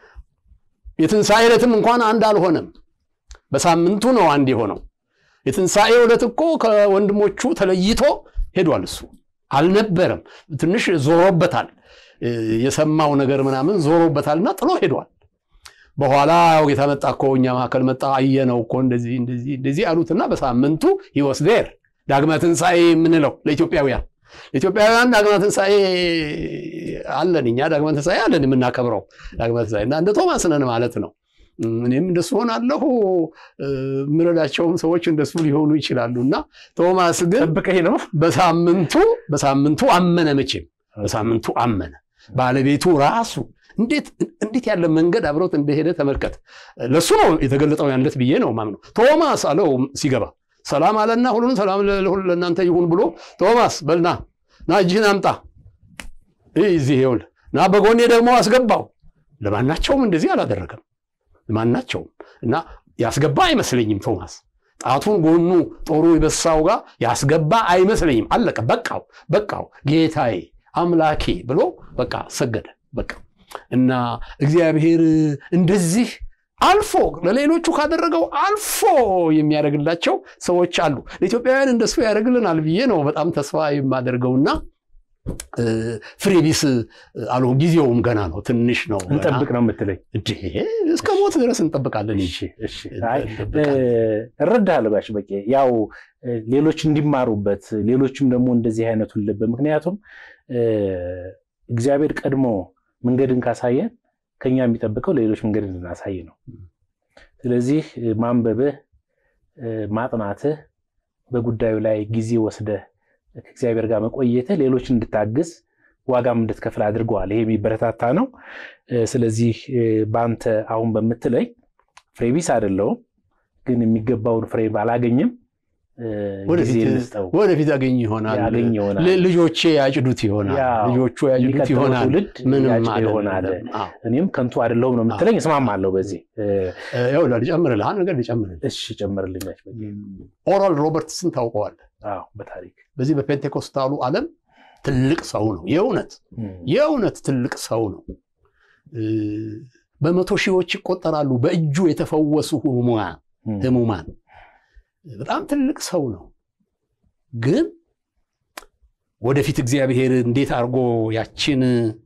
የትንሣኤ ዕለትም እንኳን አንድ አልሆነም። በሳምንቱ ነው አንድ የሆነው። የትንሣኤ ዕለት እኮ ከወንድሞቹ ተለይቶ ሄዷል። እሱ አልነበረም። ትንሽ ዞሮበታል። እ፣ የሰማው ነገር ምናምን ዞሮበታልና ጥሎ ሄዷል። በኋላ ያው ጌታ መጣ እኮ እኛ መካከል መጣ፣ አየነው እኮ እንደዚህ እንደዚህ እንደዚህ አሉትና በሳምንቱ ሂወስ ዴር ዳግመ ትንሣኤ የምንለው ለኢትዮጵያውያን ለኢትዮጵያውያን ዳግመ ትንሣኤ አለን። እኛ ዳግመ ትንሣኤ አለን የምናከብረው ዳግመ ትንሣኤ እና እንደ ቶማስ ነን ማለት ነው። እኔም እንደሱ ሆናለሁ። እ፣ የምረዳቸውም ሰዎች እንደሱ ሊሆኑ ይችላሉ። እና ቶማስ ግን ጠብቀኝ ነው። በሳምንቱ በሳምንቱ አመነ። መቼም በሳምንቱ አመነ። ባለቤቱ ራሱ እንዴት እንዴት ያለ መንገድ አብሮት እንደሄደ ተመልከት። ለሱ ነው የተገለጠው ያለት ብዬ ነው ማምነው። ቶማስ አለው ሲገባ ሰላም አለና ሁሉን ሰላም ለሁሉ ለእናንተ ይሁን ብሎ ቶማስ በልና ና እጅህን አምጣ እዚህ ይኸውልህ ና በጎኔ ደግሞ አስገባው። ለማናቸውም እንደዚህ አላደረገም። ለማናቸውም እና ያስገባ አይመስለኝም ቶማስ ጣቱን ጎኑ ጦሩ የበሳው ጋር ያስገባ አይመስለኝም። አለቀ። በቃው በቃው ጌታዬ አምላኬ ብሎ በቃ ሰገደ። በቃ እና እግዚአብሔር እንደዚህ አልፎ ለሌሎቹ ካደረገው አልፎ የሚያደርግላቸው ሰዎች አሉ። ለኢትዮጵያውያን እንደሱ ያደርግልናል ብዬ ነው በጣም ተስፋ የማደርገውና እ፣ ፍሬ ቢስ አልሆ ጊዜውም ገና ነው፣ ትንሽ ነው። ገና። እንጠብቅ ነው የምትለኝ? እንዴ እስከ ሞት ድረስ እንጠብቃለን እንጂ እሺ፣ እሺ። አይ እንጠብቃለን። እረዳለሁ ጋሽ በቄ። ያው እ፣ ሌሎች እንዲማሩበት ሌሎችም ደግሞ እንደዚህ አይነቱን ልብ ምክንያቱም እ፣ እግዚአብሔር ቀድሞ መንገድን ካሳየን ከኛ የሚጠብቀው ሌሎች መንገድ እንድናሳይ ነው። ስለዚህ እ፣ ማንበብህ እ፣ ማጥናትህ በጉዳዩ ላይ ጊዜ ወስደህ ከእግዚአብሔር ጋር መቆየትህ ሌሎች እንድታግዝ ዋጋም እንድትከፍል አድርገዋል። ይሄ የሚበረታታ ነው። እ፣ ስለዚህ እ፣ በአንተ አሁን በምትለይ ፍሬ ቢስ አይደለውም፣ ግን የሚገባውን ፍሬ ባላገኝም እ፣ ጊዜ ወደፊት እንስጠው ወደፊት ያገኝ ይሆናል። ያገኝ ይሆናል። ል- ልጆቼ ያጭዱት ይሆናል። ያው ልጆቹ ያጭዱት የሚቀጥለው ይሆናል። ትውልድ ምንም ያጭድ አይደለም። ይሆናል። አዎ። እኔም ከንቱ አይደለሁም ነው የምትለኝ፣ እስማማለሁ በዚህ እ፣ እ፣ ይኸውልህ ልጨምርልህ፣ አንድ ነገር ልጨምርልህ። እሺ ጨምርልኝ። ጋሽ በቄ። ኦራል ሮበርትስን ታውቀዋለህ? አዎ በታሪክ በዚህ በፔንቴኮስታሉ ዓለም ትልቅ ሰው ነው። የእውነት እም፣ የእውነት ትልቅ ሰው ነው። እ፣ በመቶ ሺዎች ይቆጠራሉ በእጁ የተፈወሱ ህሙማን እም፣ ህሙማን በጣም ትልቅ ሰው ነው። ግን ወደፊት እግዚአብሔር እንዴት አድርጎ ያችን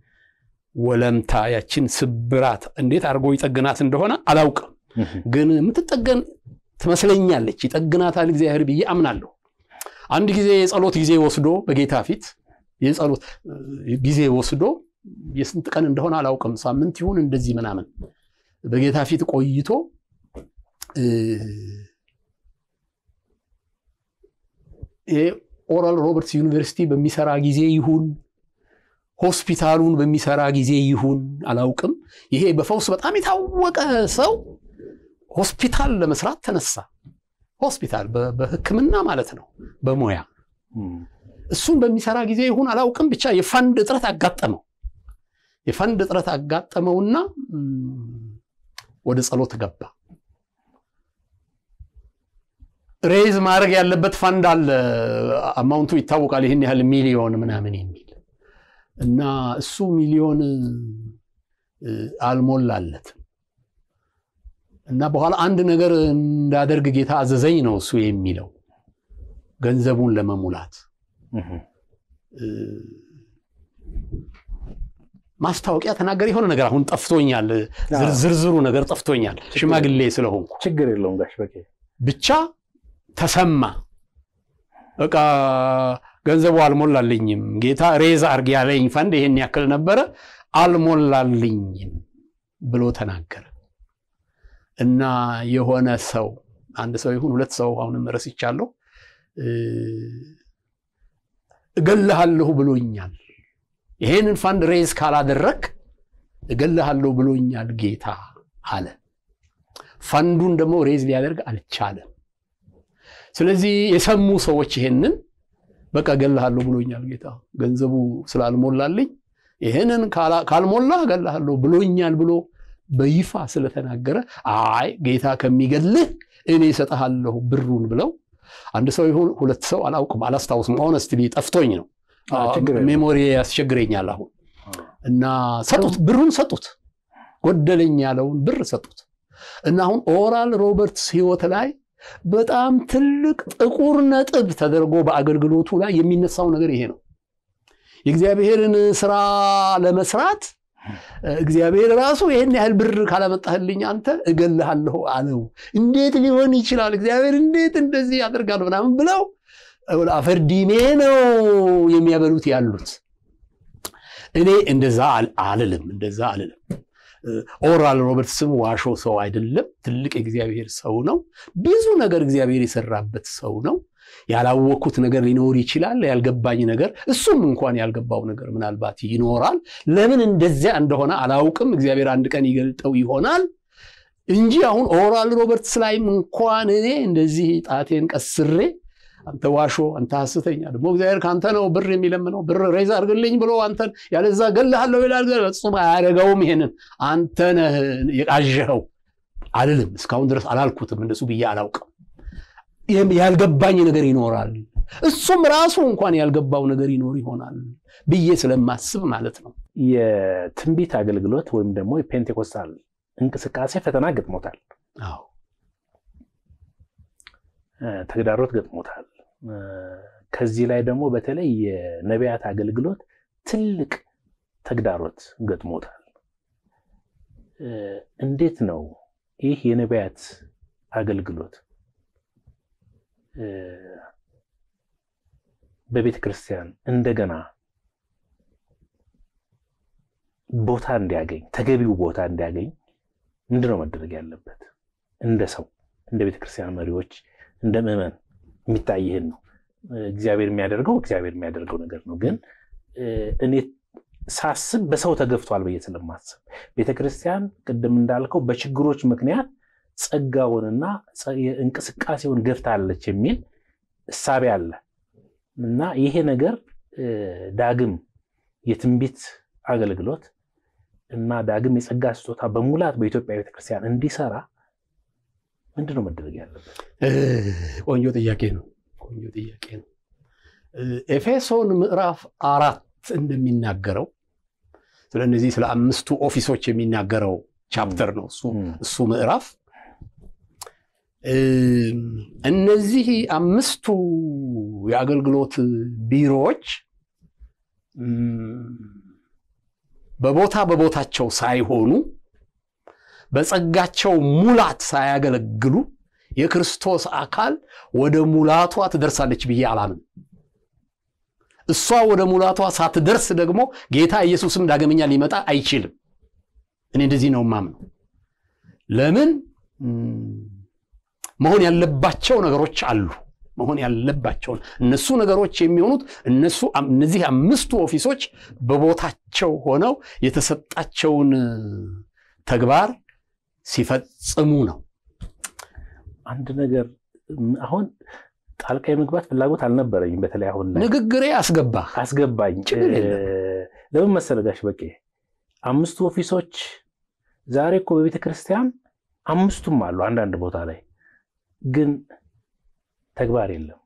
ወለምታ ያችን ስብራት እንዴት አድርጎ ይጠግናት እንደሆነ አላውቅም። እም፣ ግን የምትጠገን ትመስለኛለች። ይጠግናታል እግዚአብሔር ብዬ አምናለሁ። አንድ ጊዜ የጸሎት ጊዜ ወስዶ በጌታ ፊት የጸሎት እ፣ ጊዜ ወስዶ የስንት ቀን እንደሆነ አላውቅም፣ ሳምንት ይሁን እንደዚህ ምናምን በጌታ ፊት ቆይቶ እ፣ የኦራል ሮበርትስ ዩኒቨርሲቲ በሚሰራ ጊዜ ይሁን ሆስፒታሉን በሚሰራ ጊዜ ይሁን አላውቅም። ይሄ በፈውስ በጣም የታወቀ ሰው ሆስፒታል ለመስራት ተነሳ። ሆስፒታል በ- በሕክምና ማለት ነው በሙያ እም፣ እሱን በሚሰራ ጊዜ ይሁን አላውቅም፣ ብቻ የፈንድ እጥረት አጋጠመው። የፈንድ እጥረት አጋጠመውና እም፣ ወደ ጸሎት ገባ። ሬዝ ማድረግ ያለበት ፈንድ አለ፣ አማውንቱ ይታወቃል፣ ይህን ያህል ሚሊዮን ምናምን የሚል እና እሱ ሚሊዮን እ፣ አልሞላለትም እና በኋላ አንድ ነገር እንዳደርግ ጌታ አዘዘኝ ነው እሱ የሚለው ገንዘቡን ለመሙላት እም፣ እ፣ ማስታወቂያ ተናገር የሆነ ነገር አሁን ጠፍቶኛል፣ ዝር- ዝርዝሩ ነገር ጠፍቶኛል ሽማግሌ ስለሆንኩ ችግር የለውም ጋሽ በቄ። ብቻ ተሰማ። በቃ ገንዘቡ አልሞላልኝም፣ ጌታ ሬዝ አርግ ያለኝ ፈንድ ይሄን ያክል ነበረ አልሞላልኝም ብሎ ተናገረ እና የሆነ ሰው አንድ ሰው ይሁን ሁለት ሰው አሁንም ረስቻለሁ እ፣ እገልሃለሁ ብሎኛል ይሄንን ፈንድ ሬዝ ካላደረግ እገልሃለሁ ብሎኛል ጌታ አለ። ፈንዱን ደግሞ ሬዝ ሊያደርግ አልቻለም። ስለዚህ የሰሙ ሰዎች ይሄንን በቃ እገልሃለሁ ብሎኛል ጌታ፣ ገንዘቡ ስላልሞላልኝ ይህንን ካልሞላህ እገልሃለሁ ብሎኛል ብሎ በይፋ ስለተናገረ አይ ጌታ ከሚገልህ እኔ እሰጥሃለሁ ብሩን ብለው አንድ ሰው ይሁን ሁለት ሰው አላውቅም፣ አላስታውስም። ኦነስትሊ ጠፍቶኝ ነው። ሜሞሪ ያስቸግረኛል አሁን እና ሰጡት፣ ብሩን ሰጡት። ጎደለኝ ያለውን ብር ሰጡት እና አሁን ኦራል ሮበርትስ ህይወት ላይ በጣም ትልቅ ጥቁር ነጥብ ተደርጎ በአገልግሎቱ ላይ የሚነሳው ነገር ይሄ ነው። የእግዚአብሔርን ስራ ለመስራት እግዚአብሔር ራሱ ይህን ያህል ብር ካላመጣህልኝ አንተ እገልሃለሁ አለው። እንዴት ሊሆን ይችላል? እግዚአብሔር እንዴት እንደዚህ ያደርጋል? ምናምን ብለው አፈር ዲሜ ነው የሚያበሉት ያሉት። እኔ እንደዛ አልልም፣ እንደዛ አልልም። ኦራል ሮበርትስም ዋሾ ሰው አይደለም። ትልቅ የእግዚአብሔር ሰው ነው። ብዙ ነገር እግዚአብሔር የሰራበት ሰው ነው። ያላወቅኩት ነገር ሊኖር ይችላል። ያልገባኝ ነገር እሱም እንኳን ያልገባው ነገር ምናልባት ይኖራል። ለምን እንደዚያ እንደሆነ አላውቅም። እግዚአብሔር አንድ ቀን ይገልጠው ይሆናል እንጂ አሁን ኦራል ሮበርትስ ላይም እንኳን እኔ እንደዚህ ጣቴን ቀስሬ አንተ ዋሾ፣ አንተ ሐሰተኛ፣ ደግሞ እግዚአብሔር ከአንተ ነው ብር የሚለምነው ብር ሬዝ አድርግልኝ ብሎ አንተን ያለዛ እገልሃለሁ ይላል። ፍጹም አያደርገውም። ይሄንን አንተ ነህ የቃዠኸው አልልም። እስካሁን ድረስ አላልኩትም። እንደሱ ብዬ አላውቅም። ያልገባኝ ነገር ይኖራል። እሱም ራሱ እንኳን ያልገባው ነገር ይኖር ይሆናል ብዬ ስለማስብ ማለት ነው። የትንቢት አገልግሎት ወይም ደግሞ የፔንቴኮስታል እንቅስቃሴ ፈተና ገጥሞታል፣ አዎ ተግዳሮት ገጥሞታል። ከዚህ ላይ ደግሞ በተለይ የነቢያት አገልግሎት ትልቅ ተግዳሮት ገጥሞታል። እንዴት ነው ይህ የነቢያት አገልግሎት በቤተ ክርስቲያን እንደገና ቦታ እንዲያገኝ ተገቢው ቦታ እንዲያገኝ ምንድነው መደረግ ያለበት? እንደ ሰው እንደ ቤተ ክርስቲያን መሪዎች እንደ ምዕመን የሚታይህን ነው። እግዚአብሔር የሚያደርገው እግዚአብሔር የሚያደርገው ነገር ነው። ግን እኔ ሳስብ በሰው ተገፍቷል ብዬ ስለማስብ ቤተ ክርስቲያን ቅድም እንዳልከው በችግሮች ምክንያት ጸጋውንና እንቅስቃሴውን ገፍታለች የሚል እሳቤ አለ እና ይሄ ነገር ዳግም የትንቢት አገልግሎት እና ዳግም የጸጋ ስጦታ በሙላት በኢትዮጵያ ቤተክርስቲያን እንዲሰራ ምንድነው መደረግ ያለበት? ቆንጆ ጥያቄ ነው። ቆንጆ ጥያቄ ነው። ኤፌሶን ምዕራፍ አራት እንደሚናገረው ስለ እነዚህ ስለ አምስቱ ኦፊሶች የሚናገረው ቻፕተር ነው እሱ ምዕራፍ እነዚህ አምስቱ የአገልግሎት ቢሮዎች በቦታ በቦታቸው ሳይሆኑ በጸጋቸው ሙላት ሳያገለግሉ የክርስቶስ አካል ወደ ሙላቷ ትደርሳለች ብዬ አላምን። እሷ ወደ ሙላቷ ሳትደርስ ደግሞ ጌታ ኢየሱስም ዳግመኛ ሊመጣ አይችልም። እኔ እንደዚህ ነው ማምነው። ለምን መሆን ያለባቸው ነገሮች አሉ። መሆን ያለባቸውን እነሱ ነገሮች የሚሆኑት እነሱ እነዚህ አምስቱ ኦፊሶች በቦታቸው ሆነው የተሰጣቸውን ተግባር ሲፈጽሙ ነው። አንድ ነገር አሁን ጣልቃ የመግባት ፍላጎት አልነበረኝም። በተለይ አሁን ላይ ንግግሬ አስገባ አስገባኝ። ለምን መሰለህ ጋሽ በቄ አምስቱ ኦፊሶች ዛሬ እኮ በቤተ ክርስቲያን አምስቱም አሉ። አንዳንድ ቦታ ላይ ግን ተግባር የለም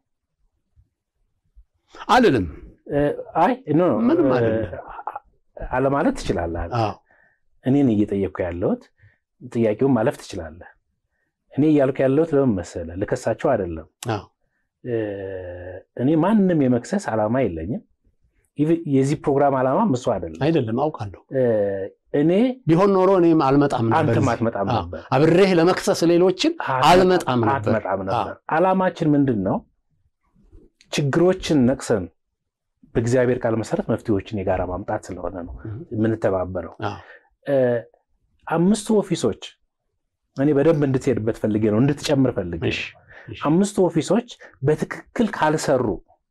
አልልም። አይ ኖ ምንም አይደለም። አለማለት ትችላለህ። አዎ እኔን እየጠየቅኩ ያለሁት ጥያቄውን ማለፍ ትችላለህ። እኔ እያልኩ ያለሁት ለምን መሰለህ፣ ልከሳቸው አይደለም። አዎ እኔ ማንም የመክሰስ ዓላማ የለኝም። የዚህ ፕሮግራም ዓላማ እሱ አይደለም። አይደለም፣ አውቃለሁ። እኔ ቢሆን ኖሮ እኔም አልመጣም ነበር። አንተም እዚህ። አትመጣም አዎ። ነበር አብሬህ ለመክሰስ ሌሎችን አልመጣም ነበር። አትመጣም ነበር። ዓላማችን ምንድን ነው? ችግሮችን ነቅሰን በእግዚአብሔር ቃል መሰረት መፍትሄዎችን የጋራ ማምጣት ስለሆነ ነው የምንተባበረው። አዎ። አምስቱ ኦፊሶች እኔ በደንብ እንድትሄድበት ፈልጌ ነው እንድትጨምር ፈልጌ ነው። እሺ፣ እሺ። አምስቱ ኦፊሶች በትክክል ካልሰሩ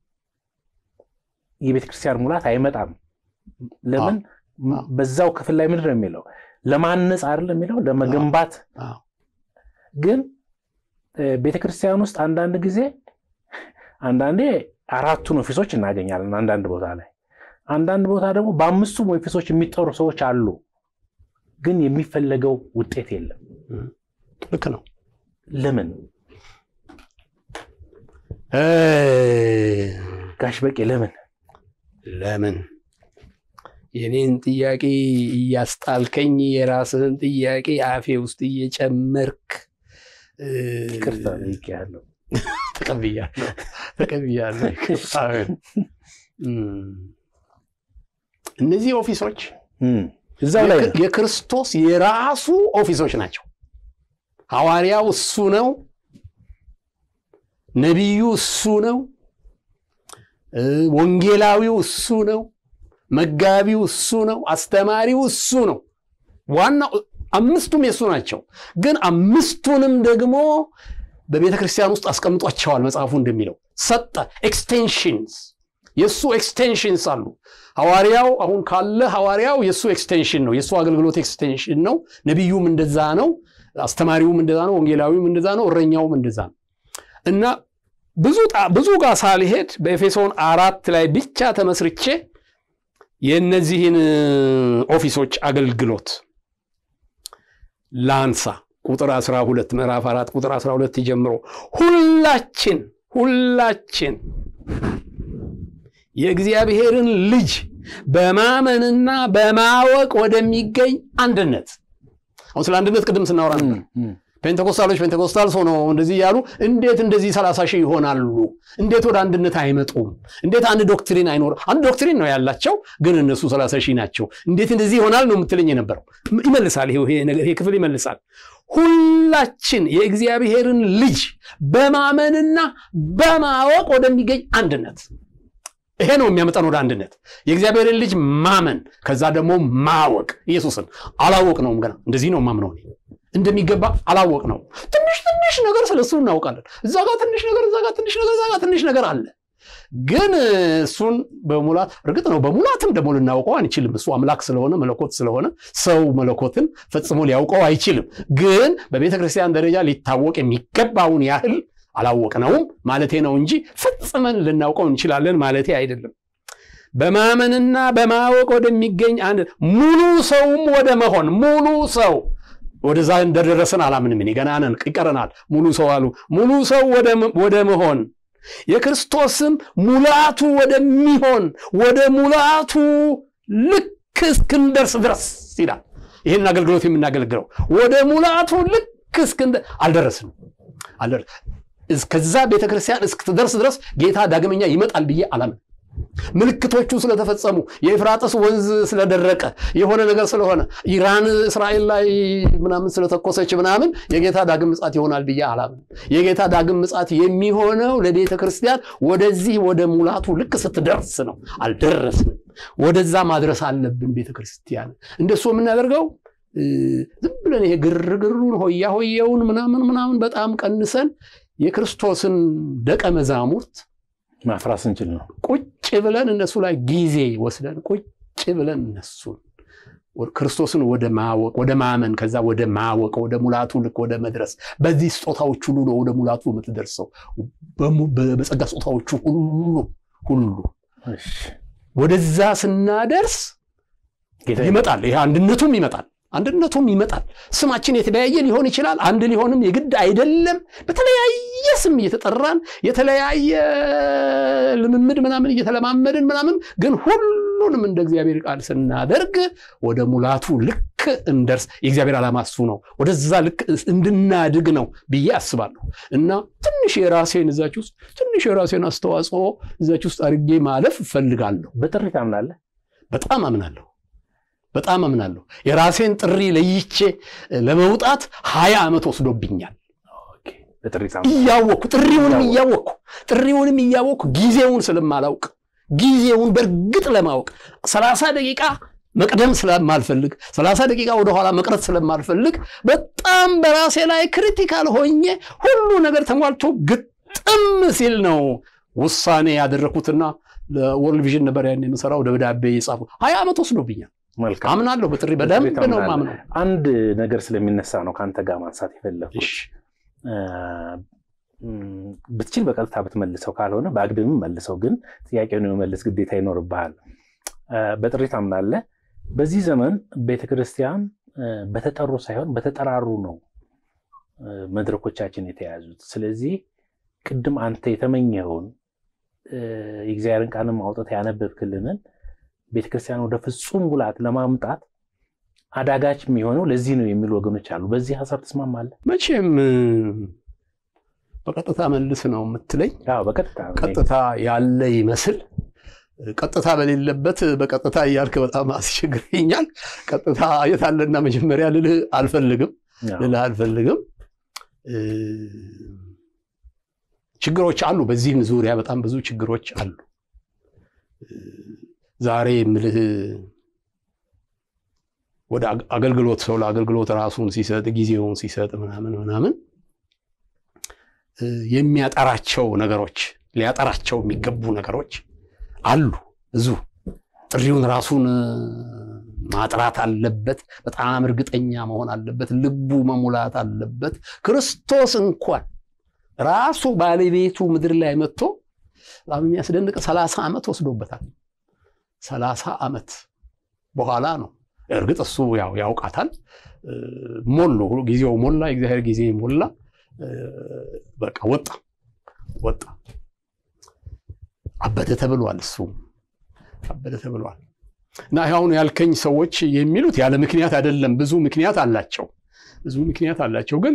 የቤተ ክርስቲያን ሙላት አይመጣም። ለምን? አዎ። በዛው ክፍል ላይ ምንድን ነው የሚለው? ለማነጽ አይደለም የሚለው ለመገንባት። አዎ። ግን ቤተ ክርስቲያን ውስጥ አንዳንድ ጊዜ አንዳንዴ አራቱን ኦፊሶች እናገኛለን አንዳንድ ቦታ ላይ አንዳንድ ቦታ ደግሞ በአምስቱም ኦፊሶች የሚጠሩ ሰዎች አሉ፣ ግን የሚፈለገው ውጤት የለም። ልክ ነው። ለምን ጋሽ በቄ ለምን ለምን የኔን ጥያቄ እያስጣልከኝ የራስህን ጥያቄ አፌ ውስጥ እየጨመርክ ይቅርታ ጠይቄያለሁ። ተቀብያለሁ ተቀብያለሁ። እነዚህ ኦፊሶች እዛው ላይ ነው። የክርስቶስ የራሱ ኦፊሶች ናቸው። ሐዋርያው እሱ ነው። ነቢዩ እሱ ነው። ወንጌላዊው እሱ ነው። መጋቢው እሱ ነው። አስተማሪው እሱ ነው። ዋናው አምስቱም የእሱ ናቸው። ግን አምስቱንም ደግሞ በቤተ ክርስቲያን ውስጥ አስቀምጧቸዋል። መጽሐፉ እንደሚለው ሰጠ። ኤክስቴንሽንስ የእሱ ኤክስቴንሽንስ አሉ። ሐዋርያው አሁን ካለ ሐዋርያው የእሱ ኤክስቴንሽን ነው። የእሱ አገልግሎት ኤክስቴንሽን ነው። ነቢዩም እንደዛ ነው። አስተማሪውም እንደዛ ነው። ወንጌላዊውም እንደዛ ነው። እረኛውም እንደዛ ነው እና ብዙ ብዙ ጋር ሳልሄድ በኤፌሶን አራት ላይ ብቻ ተመስርቼ የእነዚህን ኦፊሶች አገልግሎት ላንሳ። ቁጥር 12 ምዕራፍ 4 ቁጥር 12 ጀምሮ ሁላችን ሁላችን የእግዚአብሔርን ልጅ በማመንና በማወቅ ወደሚገኝ አንድነት አሁን ስለ አንድነት ቅድም ስናወራ ነበር። ፔንቴኮስታሎች ፔንቴኮስታልስ ሆነው እንደዚህ እያሉ እንዴት እንደዚህ ሰላሳ ሺህ ይሆናሉ? እንዴት ወደ አንድነት አይመጡም? እንዴት አንድ ዶክትሪን አይኖርም? አንድ ዶክትሪን ነው ያላቸው፣ ግን እነሱ ሰላሳ ሺህ ናቸው። እንዴት እንደዚህ ይሆናል ነው የምትለኝ የነበረው። ይመልሳል፣ ይሄ ክፍል ይመልሳል። ሁላችን የእግዚአብሔርን ልጅ በማመንና በማወቅ ወደሚገኝ አንድነት ይሄ ነው የሚያመጣን ወደ አንድነት። የእግዚአብሔርን ልጅ ማመን፣ ከዛ ደግሞ ማወቅ። ኢየሱስን አላወቅ ነውም ገና እንደዚህ ነው ማምነው እንደሚገባ አላወቅ ነው። ትንሽ ትንሽ ነገር ስለሱ እናውቃለን። እዛ ጋር ትንሽ ነገር፣ እዛ ጋር ትንሽ ነገር፣ እዛ ጋር ትንሽ ነገር አለ። ግን እሱን በሙላት እርግጥ ነው በሙላትም ደግሞ ልናውቀው አንችልም። እሱ አምላክ ስለሆነ መለኮት ስለሆነ ሰው መለኮትን ፈጽሞ ሊያውቀው አይችልም። ግን በቤተ ክርስቲያን ደረጃ ሊታወቅ የሚገባውን ያህል አላወቅነውም ማለቴ ነው እንጂ ፈጽመን ልናውቀው እንችላለን ማለቴ አይደለም። በማመንና በማወቅ ወደሚገኝ አንድ ሙሉ ሰውም ወደ መሆን ሙሉ ሰው ወደዛ እንደደረስን አላምንም። እኔ ገና ነን፣ ይቀረናል። ሙሉ ሰው አሉ። ሙሉ ሰው ወደ መሆን የክርስቶስም ሙላቱ ወደሚሆን ወደ ሙላቱ ልክ እስክንደርስ ድረስ ይላል። ይህን አገልግሎት የምናገለግለው ወደ ሙላቱ ልክ እስክንደርስ አልደረስንም። እስከዛ ቤተክርስቲያን እስክትደርስ ድረስ ጌታ ዳግመኛ ይመጣል ብዬ አላምን። ምልክቶቹ ስለተፈጸሙ የኤፍራጥስ ወንዝ ስለደረቀ የሆነ ነገር ስለሆነ ኢራን እስራኤል ላይ ምናምን ስለተኮሰች ምናምን የጌታ ዳግም ምጻት ይሆናል ብዬ አላምን። የጌታ ዳግም ምጻት የሚሆነው ለቤተ ክርስቲያን ወደዚህ ወደ ሙላቱ ልክ ስትደርስ ነው። አልደረስንም። ወደዛ ማድረስ አለብን። ቤተ ክርስቲያን እንደሱ የምናደርገው ዝም ብለን ይሄ ግርግሩን ሆያ ሆየውን ምናምን ምናምን በጣም ቀንሰን የክርስቶስን ደቀ መዛሙርት ማፍራስ እንችል ነው። ቁጭ ብለን እነሱ ላይ ጊዜ ወስደን ቁጭ ብለን እነሱን ክርስቶስን ወደ ማወቅ ወደ ማመን ከዛ ወደ ማወቅ ወደ ሙላቱ ልክ ወደ መድረስ በዚህ ስጦታዎች ሁሉ ነው ወደ ሙላቱ የምትደርሰው። በጸጋ ስጦታዎቹ ሁሉ ሁሉ ወደዛ ስናደርስ ይመጣል። ይሄ አንድነቱም ይመጣል። አንድነቱም ይመጣል። ስማችን የተለያየ ሊሆን ይችላል። አንድ ሊሆንም የግድ አይደለም። በተለያየ ስም እየተጠራን የተለያየ ልምምድ ምናምን እየተለማመድን ምናምን ግን ሁሉንም እንደ እግዚአብሔር ቃል ስናደርግ ወደ ሙላቱ ልክ እንደርስ። የእግዚአብሔር ዓላማ እሱ ነው። ወደዛ ልክ እንድናድግ ነው ብዬ አስባለሁ እና ትንሽ የራሴን እዛች ውስጥ ትንሽ የራሴን አስተዋጽኦ እዛች ውስጥ አድርጌ ማለፍ እፈልጋለሁ። በጥሪ ታምናለህ? በጣም አምናለሁ። በጣም አምናለሁ። የራሴን ጥሪ ለይቼ ለመውጣት ሀያ ዓመት ወስዶብኛል። እያወቅኩ ጥሪውንም እያወቅኩ ጥሪውንም እያወቅኩ ጊዜውን ስለማላውቅ ጊዜውን በእርግጥ ለማወቅ ሰላሳ ደቂቃ መቅደም ስለማልፈልግ ሰላሳ ደቂቃ ወደኋላ መቅረት ስለማልፈልግ በጣም በራሴ ላይ ክሪቲካል ሆኜ ሁሉ ነገር ተሟልቶ ግጥም ሲል ነው ውሳኔ ያደረኩትና ለወርልድ ቪዥን ነበር ያን የምሰራው ደብዳቤ የጻፉ ሀያ ዓመት ወስዶብኛል። አምናለሁ። በጥሪ በደንብ ነው ማምነው። አንድ ነገር ስለሚነሳ ነው ከአንተ ጋር ማንሳት የፈለኩት። ብትችል በቀጥታ ብትመልሰው፣ ካልሆነ በአግድምም መልሰው፣ ግን ጥያቄውን የመመለስ ግዴታ ይኖርብሃል። በጥሪ ታምናለህ። በዚህ ዘመን ቤተክርስቲያን በተጠሩ ሳይሆን በተጠራሩ ነው መድረኮቻችን የተያዙት። ስለዚህ ቅድም አንተ የተመኘኸውን የእግዚአብሔርን ቃልም አውጥተህ ያነበብክልንን ቤተክርስቲያን ወደ ፍጹም ሙላት ለማምጣት አዳጋች የሚሆነው ለዚህ ነው የሚሉ ወገኖች አሉ። በዚህ ሀሳብ ትስማማለህ? መቼም በቀጥታ መልስ ነው የምትለኝ። በቀጥታ ቀጥታ ያለ ይመስል ቀጥታ በሌለበት በቀጥታ እያልክ በጣም አስቸግረኛል። ቀጥታ የት አለና መጀመሪያ ልልህ አልፈልግም ልልህ አልፈልግም። ችግሮች አሉ። በዚህም ዙሪያ በጣም ብዙ ችግሮች አሉ። ዛሬ የምልህ ወደ አገልግሎት ሰው ለአገልግሎት ራሱን ሲሰጥ ጊዜውን ሲሰጥ ምናምን ምናምን የሚያጠራቸው ነገሮች ሊያጠራቸው የሚገቡ ነገሮች አሉ። ብዙ ጥሪውን ራሱን ማጥራት አለበት። በጣም እርግጠኛ መሆን አለበት። ልቡ መሙላት አለበት። ክርስቶስ እንኳን ራሱ ባለቤቱ ምድር ላይ መጥቶ በጣም የሚያስደንቅ ሰላሳ ዓመት ወስዶበታል። ሰላሳ ዓመት በኋላ ነው እርግጥ እሱ ያው ያውቃታል። ሞሉ ጊዜው ሞላ፣ የእግዚአብሔር ጊዜ ሞላ። በቃ ወጣ ወጣ አበደ ተብሏል። እሱ አበደ ተብሏል። እና አሁን ያልከኝ ሰዎች የሚሉት ያለ ምክንያት አይደለም። ብዙ ምክንያት አላቸው፣ ብዙ ምክንያት አላቸው። ግን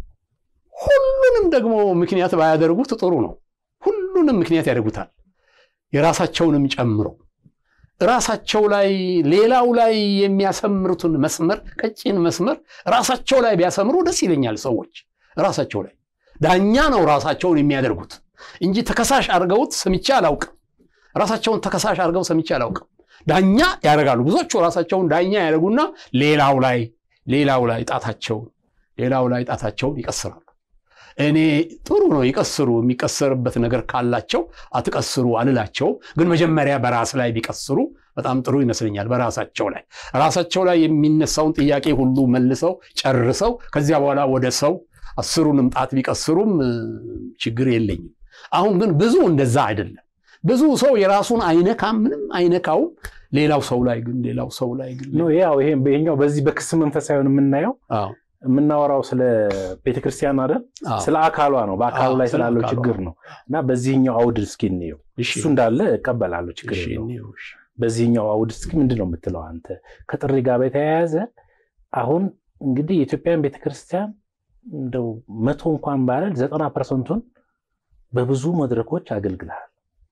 ሁሉንም ደግሞ ምክንያት ባያደርጉት ጥሩ ነው። ሁሉንም ምክንያት ያደርጉታል፣ የራሳቸውንም ጨምሮ ራሳቸው ላይ ሌላው ላይ የሚያሰምሩትን መስመር ቀጭን መስመር ራሳቸው ላይ ቢያሰምሩ ደስ ይለኛል። ሰዎች ራሳቸው ላይ ዳኛ ነው ራሳቸውን የሚያደርጉት እንጂ ተከሳሽ አድርገውት ሰምቼ አላውቅም። ራሳቸውን ተከሳሽ አድርገው ሰምቼ አላውቅም። ዳኛ ያደርጋሉ። ብዙዎቹ ራሳቸውን ዳኛ ያደርጉና ሌላው ላይ ሌላው ላይ ጣታቸውን ሌላው ላይ ጣታቸውን ይቀስራሉ። እኔ ጥሩ ነው ይቀስሩ። የሚቀሰርበት ነገር ካላቸው አትቀስሩ አልላቸውም። ግን መጀመሪያ በራስ ላይ ቢቀስሩ በጣም ጥሩ ይመስለኛል። በራሳቸው ላይ ራሳቸው ላይ የሚነሳውን ጥያቄ ሁሉ መልሰው ጨርሰው ከዚያ በኋላ ወደ ሰው አስሩንም ጣት ቢቀስሩም ችግር የለኝም። አሁን ግን ብዙ እንደዛ አይደለም። ብዙ ሰው የራሱን አይነካም፣ ምንም አይነካውም። ሌላው ሰው ላይ ግን ሌላው ሰው ላይ ግን ያው ይሄኛው በዚህ በክስ መንፈስ ሳይሆን የምናየው የምናወራው ስለ ቤተክርስቲያን አይደል? ስለ አካሏ ነው። በአካሉ ላይ ስላለው ችግር ነው። እና በዚህኛው አውድ እስኪ እንየው። እሱ እንዳለ እቀበላለሁ፣ ችግር የለውም። በዚህኛው አውድ እስኪ ምንድን ነው የምትለው አንተ? ከጥሪ ጋር በተያያዘ አሁን እንግዲህ የኢትዮጵያን ቤተክርስቲያን እንደው መቶ እንኳን ባለል ዘጠና ፐርሰንቱን በብዙ መድረኮች አገልግልሃል።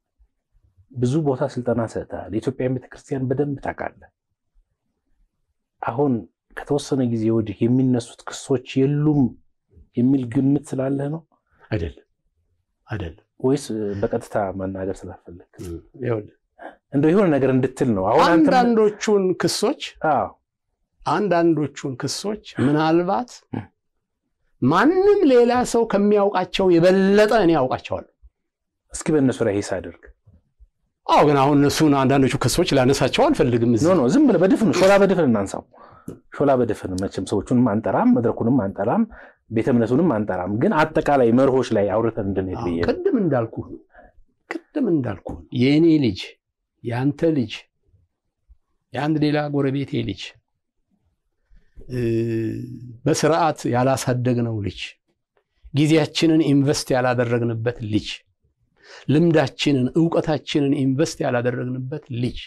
ብዙ ቦታ ስልጠና ሰጥተሃል። የኢትዮጵያን ቤተክርስቲያን በደንብ ታውቃለህ። አሁን ከተወሰነ ጊዜ ወዲህ የሚነሱት ክሶች የሉም የሚል ግምት ስላለህ ነው? አይደለም አይደለም። ወይስ በቀጥታ መናገር ስላልፈለግ ይኸውልህ እንደው የሆነ ነገር እንድትል ነው? አሁን አንተ አንዳንዶቹን ክሶች አዎ አንዳንዶቹን ክሶች ምናልባት ማንም ሌላ ሰው ከሚያውቃቸው የበለጠ እኔ ያውቃቸዋለሁ። እስኪ በእነሱ ላይ ሂስ አድርግ። አዎ ግን አሁን እነሱን አንዳንዶቹ ክሶች ላነሳቸው አልፈልግም። ኖ ኖ ዝም ብለህ በድፍን ሾላ በድፍን እናንሳው። ሾላ በድፍን መቼም ሰዎቹንም አንጠራም፣ መድረኩንም አንጠራም፣ ቤተ እምነቱንም አንጠራም። ግን አጠቃላይ መርሆች ላይ አውርተን እንድንሄድ ብዬ ነው። ቅድም እንዳልኩ ቅድም እንዳልኩ የእኔ ልጅ የአንተ ልጅ የአንድ ሌላ ጎረቤቴ ልጅ በስርዓት ያላሳደግነው ልጅ ጊዜያችንን ኢንቨስት ያላደረግንበት ልጅ ልምዳችንን እውቀታችንን ኢንቨስት ያላደረግንበት ልጅ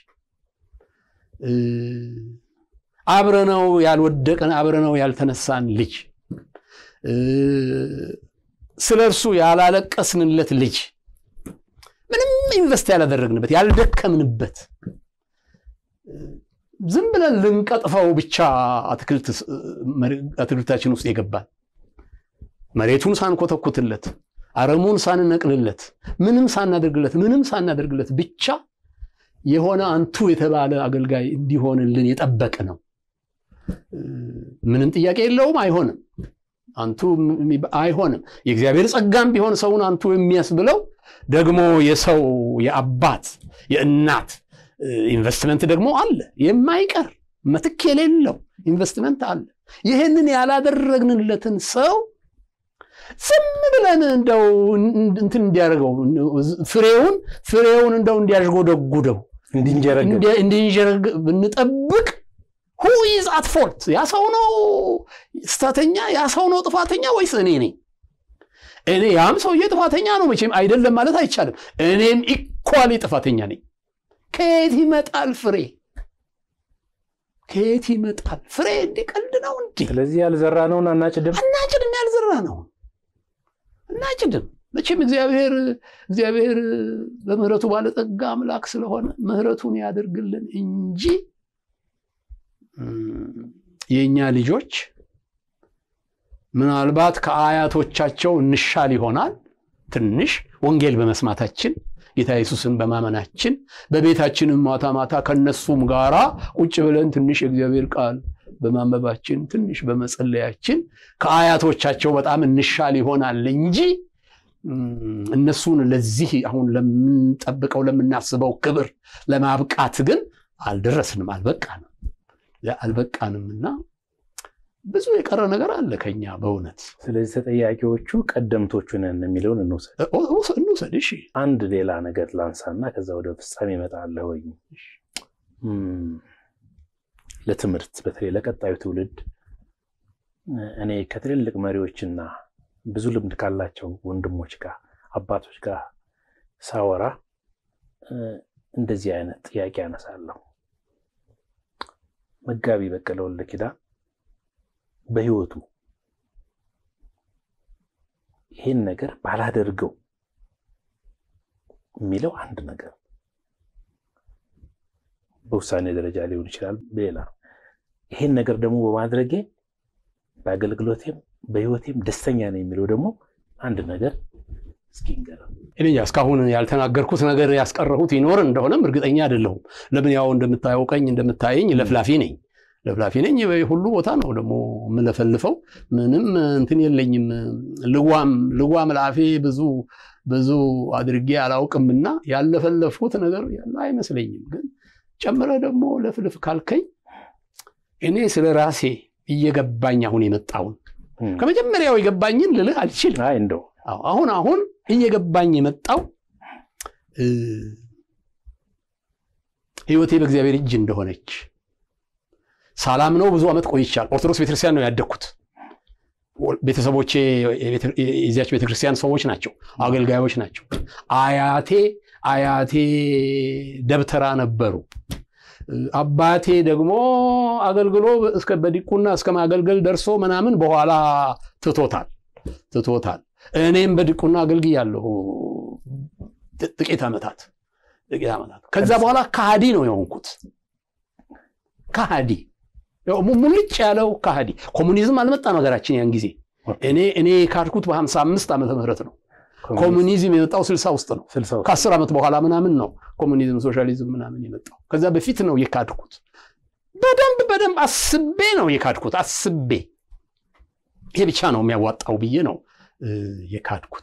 አብረነው ያልወደቀን አብረነው ያልተነሳን ልጅ ስለ እርሱ ያላለቀስንለት ልጅ ምንም ኢንቨስት ያላደረግንበት ያልደከምንበት ዝም ብለን ልንቀጥፈው ብቻ አትክልታችን ውስጥ የገባን መሬቱን ሳንኮተኩትለት አረሙን ሳንነቅልለት ምንም ሳናደርግለት ምንም ሳናደርግለት ብቻ የሆነ አንቱ የተባለ አገልጋይ እንዲሆንልን የጠበቅ ነው። ምንም ጥያቄ የለውም። አይሆንም፣ አንቱ አይሆንም። የእግዚአብሔር ጸጋም ቢሆን ሰውን አንቱ የሚያስብለው ደግሞ የሰው የአባት የእናት ኢንቨስትመንት ደግሞ አለ፣ የማይቀር መትክ የሌለው ኢንቨስትመንት አለ። ይህንን ያላደረግንለትን ሰው ዝም ብለን እንደው እንትን እንዲያደርገው ፍሬውን ፍሬውን እንደው እንዲያሽጎደጉደው እንዲንጀረግ እንዲንጀረግ ብንጠብቅ ሁ ኢዝ አት ፎልት ያ ሰው ነው ስተተኛ ያ ሰው ነው ጥፋተኛ ወይስ እኔ ነኝ እኔ ያም ሰውዬ ጥፋተኛ ነው መቼም አይደለም ማለት አይቻልም እኔም ኢኳሊ ጥፋተኛ ነኝ ከየት ይመጣል ፍሬ ከየት ይመጣል ፍሬ እንዲህ ቀልድ ነው እንዲህ ስለዚህ ያልዘራነውን አናጭድም እናጭድም ያልዘራ ነው እናጭድም መቼም እግዚአብሔር እግዚአብሔር በምህረቱ ባለጠጋ አምላክ ስለሆነ ምህረቱን ያደርግልን እንጂ የእኛ ልጆች ምናልባት ከአያቶቻቸው እንሻል ይሆናል ትንሽ ወንጌል በመስማታችን ጌታ ኢየሱስን በማመናችን በቤታችንም ማታ ማታ ከነሱም ጋራ ቁጭ ብለን ትንሽ የእግዚአብሔር ቃል በማንበባችን ትንሽ በመጸለያችን ከአያቶቻቸው በጣም እንሻል ይሆናል እንጂ እነሱን ለዚህ አሁን ለምንጠብቀው ለምናስበው ክብር ለማብቃት ግን አልደረስንም አልበቃንም አልበቃንም እና ብዙ የቀረ ነገር አለ ከኛ በእውነት ስለዚህ ተጠያቂዎቹ ቀደምቶቹ ነን የሚለውን እንውሰድ እንውሰድ እሺ አንድ ሌላ ነገር ላንሳና ከዛ ወደ ፍጻሜ እመጣለሁ ወይ ለትምህርት በተለይ ለቀጣዩ ትውልድ እኔ ከትልልቅ መሪዎችና ብዙ ልምድ ካላቸው ወንድሞች ጋር አባቶች ጋር ሳወራ እንደዚህ አይነት ጥያቄ ያነሳለሁ መጋቢ በቀለ ወልደ ኪዳን በህይወቱ ይህን ነገር ባላደርገው የሚለው አንድ ነገር በውሳኔ ደረጃ ሊሆን ይችላል። በሌላ ይህን ነገር ደግሞ በማድረጌ በአገልግሎቴም በህይወቴም ደስተኛ ነው የሚለው ደግሞ አንድ ነገር እስኪ ንገረን። እኔ እስካሁን ያልተናገርኩት ነገር ያስቀረሁት ይኖር እንደሆነም እርግጠኛ አይደለሁም። ለምን ያው እንደምታየው ቀኝ እንደምታየኝ ለፍላፊ ነኝ ለፍላፊ ነኝ። ሁሉ ቦታ ነው ደግሞ የምለፈልፈው። ምንም እንትን የለኝም። ልጓም ልጓም ለአፌ ብዙ ብዙ አድርጌ አላውቅምና ያለፈለፍኩት ነገር ያለ አይመስለኝም። ግን ጨምረ ደግሞ ለፍልፍ ካልከኝ እኔ ስለ ራሴ እየገባኝ አሁን የመጣውን ከመጀመሪያው የገባኝን ልልህ አልችልም። አይ እንደው አሁን አሁን እየገባኝ የመጣው ህይወቴ በእግዚአብሔር እጅ እንደሆነች ሳላም ነው። ብዙ ዓመት ቆይቻል። ኦርቶዶክስ ቤተክርስቲያን ነው ያደግኩት። ቤተሰቦቼ የዚያች ቤተክርስቲያን ሰዎች ናቸው፣ አገልጋዮች ናቸው። አያቴ አያቴ ደብተራ ነበሩ። አባቴ ደግሞ አገልግሎ እስከ በዲቁና እስከ ማገልገል ደርሶ ምናምን በኋላ ትቶታል ትቶታል። እኔም በዲቁና አገልግያለሁ ጥቂት ዓመታት ጥቂት ዓመታት። ከዛ በኋላ ከሃዲ ነው የሆንኩት። ከሃዲ ሙልጭ ያለው ከሃዲ። ኮሙኒዝም አልመጣም ሀገራችን ያን ጊዜ። እኔ እኔ የካድኩት በሀምሳ አምስት ዓመተ ምህረት ነው። ኮሙኒዝም የመጣው ስልሳ ውስጥ ነው። ከአስር ዓመት በኋላ ምናምን ነው ኮሙኒዝም ሶሻሊዝም ምናምን የመጣው። ከዛ በፊት ነው የካድኩት። በደንብ በደንብ አስቤ ነው የካድኩት። አስቤ ይሄ ብቻ ነው የሚያዋጣው ብዬ ነው የካድኩት።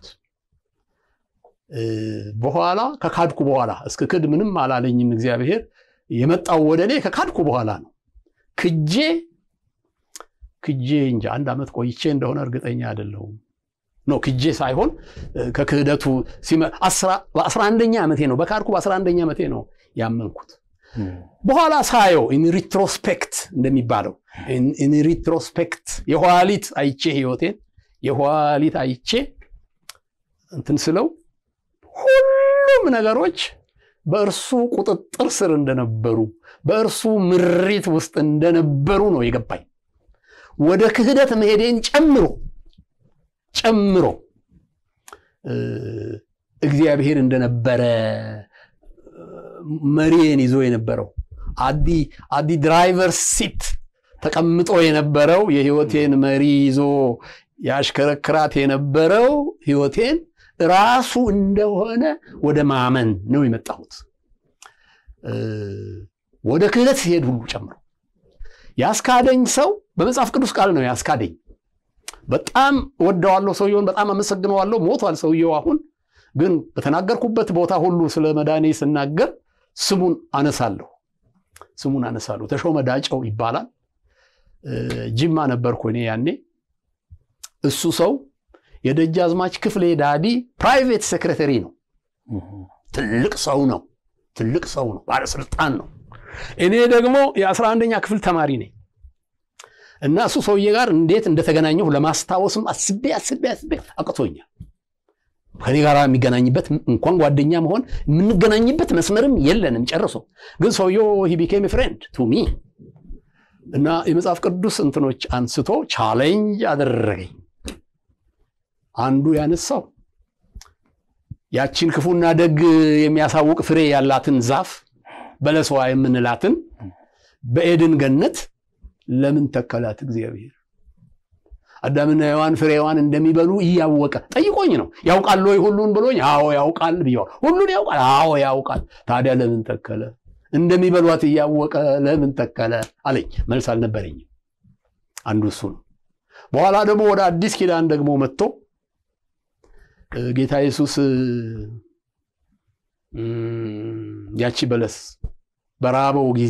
በኋላ ከካድኩ በኋላ እስከ ክድ ምንም አላለኝም እግዚአብሔር። የመጣው ወደ እኔ ከካድኩ በኋላ ነው። ክጄ ክጄ እንጂ አንድ ዓመት ቆይቼ እንደሆነ እርግጠኛ አይደለሁም። ኖ ክጄ ሳይሆን ከክህደቱ በአስራ አንደኛ ዓመቴ ነው በካድኩ በአስራ አንደኛ ዓመቴ ነው ያመንኩት። በኋላ ሳየው ኢን ሪትሮስፔክት እንደሚባለው ኢን ሪትሮስፔክት የኋሊት አይቼ ህይወቴን የኋሊት አይቼ እንትን ስለው ሁሉም ነገሮች በእርሱ ቁጥጥር ስር እንደነበሩ በእርሱ ምሪት ውስጥ እንደነበሩ ነው የገባኝ። ወደ ክህደት መሄዴን ጨምሮ ጨምሮ እግዚአብሔር እንደነበረ መሪዬን ይዞ የነበረው አዲ አዲ ድራይቨር ሲት ተቀምጦ የነበረው የህይወቴን መሪ ይዞ ያሽከረክራት የነበረው ህይወቴን ራሱ እንደሆነ ወደ ማመን ነው የመጣሁት። ወደ ክህደት ሲሄድ ሁሉ ጨምሮ ያስካደኝ ሰው በመጽሐፍ ቅዱስ ቃል ነው ያስካደኝ። በጣም ወደዋለሁ ሰውየውን፣ በጣም አመሰግነዋለሁ። ሞቷል ሰውየው አሁን። ግን በተናገርኩበት ቦታ ሁሉ ስለ መዳኔ ስናገር ስሙን አነሳለሁ ስሙን አነሳለሁ። ተሾመ ዳጨው ይባላል። ጅማ ነበርኩ እኔ ያኔ። እሱ ሰው የደጃዝማች ክፍሌ ዳዲ ፕራይቬት ሴክሬተሪ ነው። ትልቅ ሰው ነው። ትልቅ ሰው ነው፣ ባለስልጣን ነው። እኔ ደግሞ የአስራ አንደኛ ክፍል ተማሪ ነኝ እና እሱ ሰውዬ ጋር እንዴት እንደተገናኘሁ ለማስታወስም አስቤ አስቤ አስቤ አቅቶኛል። ከኔ ጋር የሚገናኝበት እንኳን ጓደኛ መሆን የምንገናኝበት መስመርም የለንም ጨርሶ። ግን ሰውየው ሂ ቢኬም ፍሬንድ ቱ ሚ እና የመጽሐፍ ቅዱስ እንትኖች አንስቶ ቻሌንጅ አደረገኝ። አንዱ ያነሳው ያቺን ክፉና ደግ የሚያሳውቅ ፍሬ ያላትን ዛፍ በለስዋ የምንላትን በኤድን ገነት ለምን ተከላት እግዚአብሔር? አዳምና ሔዋን ፍሬዋን እንደሚበሉ እያወቀ ጠይቆኝ ነው። ያውቃል ወይ ሁሉን ብሎኝ፣ አዎ ያውቃል ብየዋል። ሁሉን ያውቃል፣ አዎ ያውቃል። ታዲያ ለምን ተከለ? እንደሚበሏት እያወቀ ለምን ተከለ አለኝ። መልስ አልነበረኝም። አንዱ እሱ ነው። በኋላ ደግሞ ወደ አዲስ ኪዳን ደግሞ መጥቶ ጌታ ኢየሱስ ያቺ በለስ በራበው ጊዜ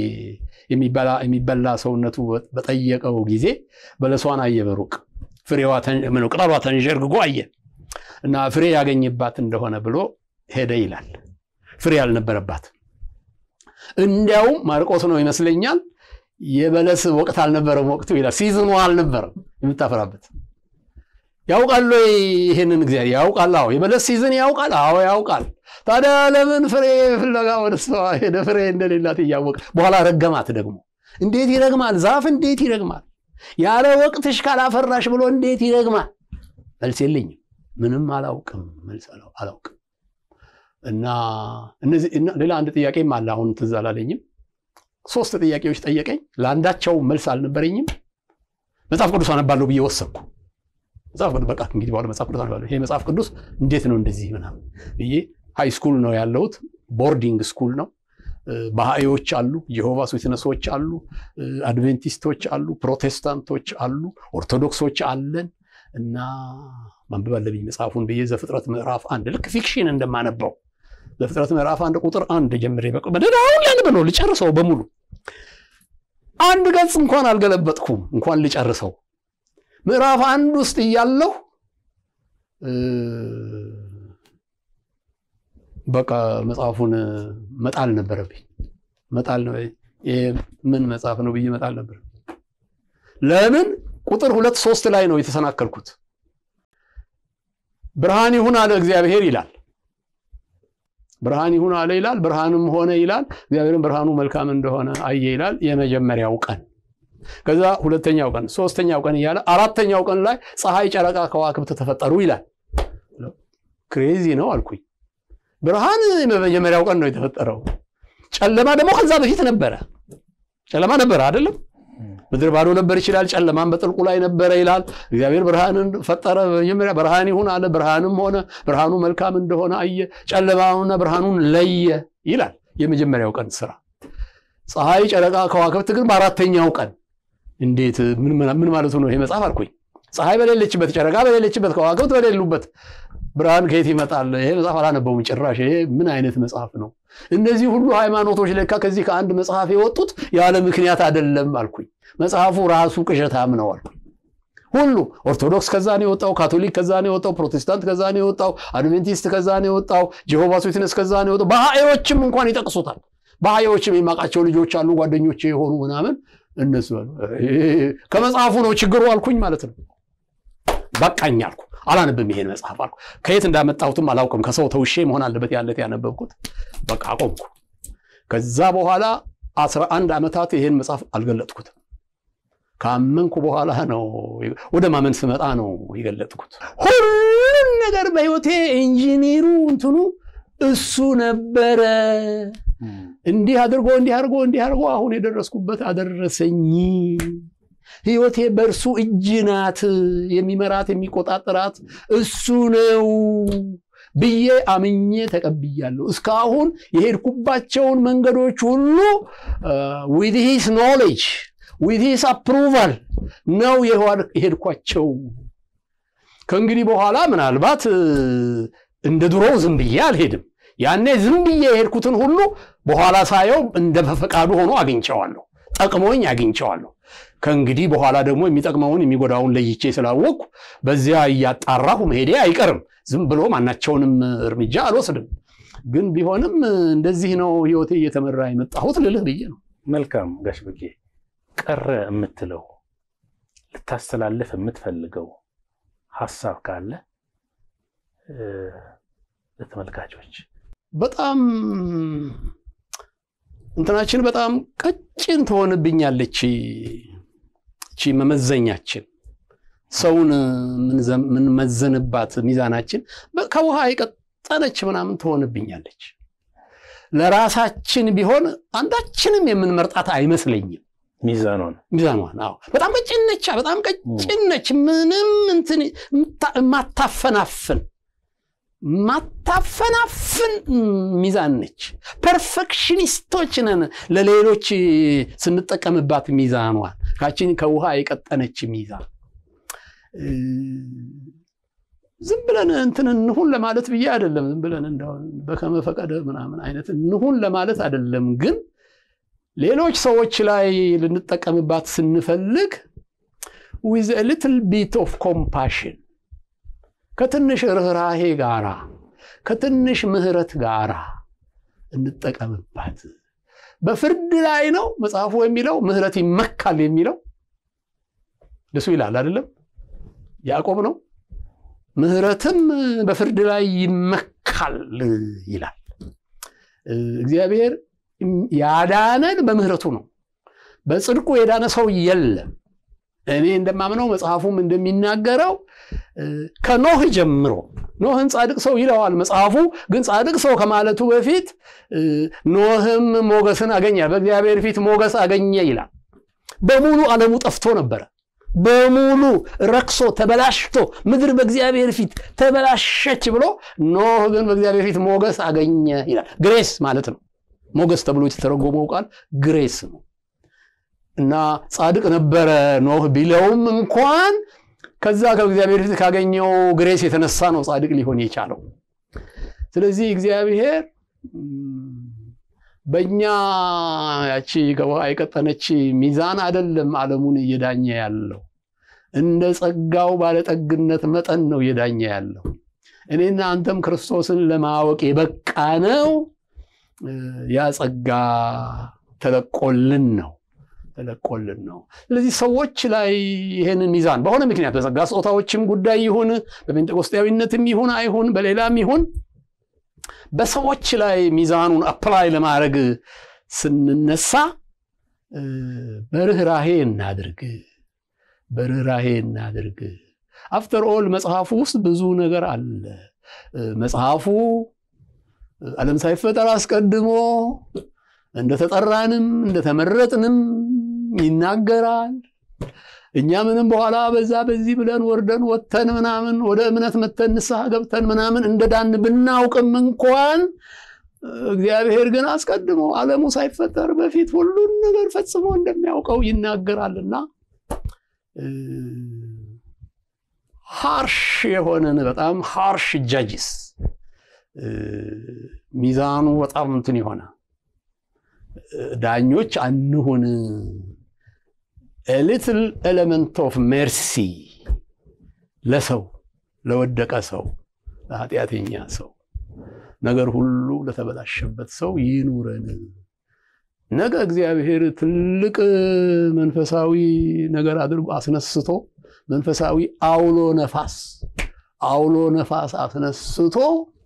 የሚበላ ሰውነቱ በጠየቀው ጊዜ በለሷን አየ በሩቅ ፍሬዋ ቅጠሏ ተንዠርግጎ አየ እና ፍሬ ያገኝባት እንደሆነ ብሎ ሄደ ይላል። ፍሬ ያልነበረባት እንዲያውም ማርቆስ ነው ይመስለኛል የበለስ ወቅት አልነበረም ወቅቱ ይላል። ሲዝኑ አልነበረም የምታፈራበት ያውቃል ወይ? ይህንን እግዚአብሔር ያውቃል። አዎ የበለስ ሲዝን ያውቃል። አዎ ያውቃል። ታዲያ ለምን ፍሬ ፍለጋ ወደ እሷ ሄደ? ፍሬ እንደሌላት እያወቀ በኋላ ረገማት። ደግሞ እንዴት ይረግማል? ዛፍ እንዴት ይረግማል? ያለ ወቅትሽ ካላፈራሽ ብሎ እንዴት ይረግማል? መልስ የለኝም። ምንም አላውቅም። መልስ አላውቅም። እና እነዚህ ሌላ አንድ ጥያቄም አለ። አሁን ትዝ አላለኝም። ሶስት ጥያቄዎች ጠየቀኝ። ለአንዳቸው መልስ አልነበረኝም። መጽሐፍ ቅዱስ አነባለሁ ብዬ ወሰንኩ። መጽሐፍ ቅዱስ በቃ እንግዲህ በኋላ መጽሐፍ ቅዱስ አነባለሁ። ይሄ መጽሐፍ ቅዱስ እንዴት ነው እንደዚህ ምናምን ብዬ ሃይ ስኩል ነው ያለሁት፣ ቦርዲንግ ስኩል ነው። ባህዮች አሉ፣ ጀሆቫስ ዊትነሶች አሉ፣ አድቬንቲስቶች አሉ፣ ፕሮቴስታንቶች አሉ፣ ኦርቶዶክሶች አለን እና ማንበብ አለብኝ መጽሐፉን ብዬ ዘፍጥረት ምዕራፍ አንድ ልክ ፊክሽን እንደማነበው ዘፍጥረት ምዕራፍ አንድ ቁጥር አንድ ጀምሬ በቃ በደዳውን ላንብ ነው ልጨርሰው በሙሉ አንድ ገጽ እንኳን አልገለበጥኩም እንኳን ልጨርሰው ምዕራፍ አንድ ውስጥ እያለሁ በቃ መጽሐፉን መጣል ነበረብኝ። መጣል ነው ምን መጽሐፍ ነው ብዬ መጣል ነበር። ለምን ቁጥር ሁለት ሶስት ላይ ነው የተሰናከልኩት። ብርሃን ይሁን አለ እግዚአብሔር ይላል። ብርሃን ይሁን አለ ይላል። ብርሃንም ሆነ ይላል። እግዚአብሔርም ብርሃኑ መልካም እንደሆነ አየ ይላል። የመጀመሪያው ቀን ከዛ ሁለተኛው ቀን ሶስተኛው ቀን እያለ አራተኛው ቀን ላይ ፀሐይ፣ ጨረቃ፣ ከዋክብት ተፈጠሩ ይላል። ክሬዚ ነው አልኩኝ። ብርሃን በመጀመሪያው ቀን ነው የተፈጠረው። ጨለማ ደግሞ ከዛ በፊት ነበረ። ጨለማ ነበረ አይደለም? ምድር ባዶ ነበር ይችላል። ጨለማን በጥልቁ ላይ ነበረ ይላል። እግዚአብሔር ብርሃንን ፈጠረ። በመጀመሪያ ብርሃን ይሁን አለ። ብርሃንም ሆነ። ብርሃኑ መልካም እንደሆነ አየ። ጨለማውንና ብርሃኑን ለየ ይላል። የመጀመሪያው ቀን ስራ። ፀሐይ፣ ጨረቃ፣ ከዋክብት ግን በአራተኛው ቀን እንዴት ምን ማለቱ ነው ይሄ መጽሐፍ አልኩኝ። ፀሐይ በሌለችበት፣ ጨረቃ በሌለችበት፣ ከዋክብት በሌሉበት ብርሃን ከየት ይመጣል? ይሄ መጽሐፍ አላነበውም ጭራሽ። ይሄ ምን አይነት መጽሐፍ ነው? እነዚህ ሁሉ ሃይማኖቶች ለካ ከዚህ ከአንድ መጽሐፍ የወጡት ያለ ምክንያት አይደለም አልኩኝ። መጽሐፉ ራሱ ቅዠታም ነው አልኩኝ። ሁሉ ኦርቶዶክስ ከዛ ነው የወጣው፣ ካቶሊክ ከዛ ነው የወጣው፣ ፕሮቴስታንት ከዛ ነው የወጣው፣ አድቬንቲስት ከዛ ነው የወጣው፣ ጄሆቫስ ዊትነስ ከዛ ነው የወጣው። ባህዮችም እንኳን ይጠቅሱታል። ባህዮችም የማውቃቸው ልጆች አሉ ጓደኞቼ የሆኑ ምናምን እነሱ ከመጽሐፉ ነው ችግሩ አልኩኝ ማለት ነው። በቃኝ አልኩ። አላነብም ይሄን መጽሐፍ አልኩ። ከየት እንዳመጣሁትም አላውቅም። ከሰው ተውሼ መሆን አለበት ያለት ያነበብኩት። በቃ አቆምኩ። ከዛ በኋላ አስራ አንድ ዓመታት ይሄን መጽሐፍ አልገለጥኩትም። ካመንኩ በኋላ ነው ወደ ማመን ስመጣ ነው የገለጥኩት። ሁሉም ነገር በህይወቴ ኢንጂኒሩ እንትኑ እሱ ነበረ። እንዲህ አድርጎ እንዲህ አድርጎ እንዲህ አድርጎ አሁን የደረስኩበት አደረሰኝ። ህይወቴ በእርሱ እጅ ናት። የሚመራት የሚቆጣጠራት እሱ ነው ብዬ አምኜ ተቀብያለሁ። እስካሁን የሄድኩባቸውን መንገዶች ሁሉ ዊዝ ሂስ ኖሌጅ ዊዝ ሂስ አፕሩቫል ነው የሄድኳቸው። ከእንግዲህ በኋላ ምናልባት እንደ ድሮው ዝም ብዬ አልሄድም። ያኔ ዝም ብዬ የሄድኩትን ሁሉ በኋላ ሳየው እንደ በፈቃዱ ሆኖ አግኝቸዋለሁ፣ ጠቅሞኝ አግኝቸዋለሁ። ከእንግዲህ በኋላ ደግሞ የሚጠቅመውን የሚጎዳውን ለይቼ ስላወቅኩ በዚያ እያጣራሁ መሄዴ አይቀርም። ዝም ብሎ ማናቸውንም እርምጃ አልወስድም። ግን ቢሆንም እንደዚህ ነው ህይወቴ እየተመራ የመጣሁት ልልህ ብዬ ነው። መልካም ጋሽ በቄ ቀረ የምትለው ልታስተላልፍ የምትፈልገው ሀሳብ ካለ ለተመልካቾች በጣም እንትናችን በጣም ቀጭን ትሆንብኛለች እቺ መመዘኛችን ሰውን የምንመዘንባት ሚዛናችን ከውሃ የቀጠነች ምናምን ትሆንብኛለች። ለራሳችን ቢሆን አንዳችንም የምንመርጣት አይመስለኝም። ሚዛኗን ሚዛኗን አዎ፣ በጣም ቀጭን ነች። በጣም ቀጭን ነች። ምንም እንትን ማታፈናፍን ማታፈናፍን ሚዛን ነች። ፐርፌክሽኒስቶች ነን ለሌሎች ስንጠቀምባት ሚዛኗን ካችን ከውሃ የቀጠነች ሚዛን ዝም ብለን እንትን እንሁን ለማለት ብዬ አይደለም። ዝም ብለን እንደው በከመ ፈቀደ ምናምን አይነት እንሁን ለማለት አይደለም። ግን ሌሎች ሰዎች ላይ ልንጠቀምባት ስንፈልግ ዊዝ ሊትል ቢት ኦፍ ኮምፓሽን ከትንሽ ርኅራሄ ጋራ ከትንሽ ምሕረት ጋራ እንጠቀምባት። በፍርድ ላይ ነው መጽሐፉ የሚለው ምሕረት ይመካል የሚለው እሱ ይላል አይደለም ያዕቆብ ነው። ምሕረትም በፍርድ ላይ ይመካል ይላል። እግዚአብሔር ያዳነን በምሕረቱ ነው። በጽድቁ የዳነ ሰው የለም። እኔ እንደማምነው መጽሐፉም እንደሚናገረው ከኖህ ጀምሮ ኖህን ጻድቅ ሰው ይለዋል መጽሐፉ። ግን ጻድቅ ሰው ከማለቱ በፊት ኖህም ሞገስን አገኘ፣ በእግዚአብሔር ፊት ሞገስ አገኘ ይላል። በሙሉ ዓለሙ ጠፍቶ ነበረ። በሙሉ ረክሶ ተበላሽቶ ምድር በእግዚአብሔር ፊት ተበላሸች ብሎ ኖህ ግን በእግዚአብሔር ፊት ሞገስ አገኘ ይላል። ግሬስ ማለት ነው። ሞገስ ተብሎ የተተረጎመው ቃል ግሬስ ነው። እና ጻድቅ ነበረ ኖህ ቢለውም እንኳን ከዛ ከእግዚአብሔር ፊት ካገኘው ግሬስ የተነሳ ነው ጻድቅ ሊሆን የቻለው። ስለዚህ እግዚአብሔር በእኛ ያቺ ከውሃ የቀጠነች ሚዛን አይደለም ዓለሙን እየዳኘ ያለው፣ እንደ ጸጋው ባለጠግነት መጠን ነው እየዳኘ ያለው። እኔና አንተም ክርስቶስን ለማወቅ የበቃ ነው ያ ጸጋ ተለቆልን ነው ተለቆልን ነው። ስለዚህ ሰዎች ላይ ይህንን ሚዛን በሆነ ምክንያት በጸጋ ስጦታዎችም ጉዳይ ይሁን በጴንጤቆስጤያዊነትም ይሁን አይሁን በሌላም ይሁን በሰዎች ላይ ሚዛኑን አፕላይ ለማድረግ ስንነሳ በርኅራሄ እናድርግ፣ በርኅራሄ እናድርግ። አፍተር ኦል መጽሐፉ ውስጥ ብዙ ነገር አለ። መጽሐፉ ዓለም ሳይፈጠር አስቀድሞ እንደተጠራንም እንደተመረጥንም ይናገራል። እኛ ምንም በኋላ በዛ በዚህ ብለን ወርደን ወጥተን ምናምን ወደ እምነት መተን ንስሐ ገብተን ምናምን እንደዳን ብናውቅም እንኳን እግዚአብሔር ግን አስቀድሞ ዓለሙ ሳይፈጠር በፊት ሁሉን ነገር ፈጽሞ እንደሚያውቀው ይናገራልና ሃርሽ የሆነን በጣም ሃርሽ ጃጅስ ሚዛኑ በጣም እንትን የሆነ ዳኞች አንሁን። ሊትል ኤሌመንት ኦፍ ሜርሲ ለሰው ለወደቀ ሰው ለኃጢአተኛ ሰው ነገር ሁሉ ለተበላሸበት ሰው ይኑረን። ነገ እግዚአብሔር ትልቅ መንፈሳዊ ነገር አድርጎ አስነስቶ መንፈሳዊ አውሎ ነፋስ አውሎ ነፋስ አስነስቶ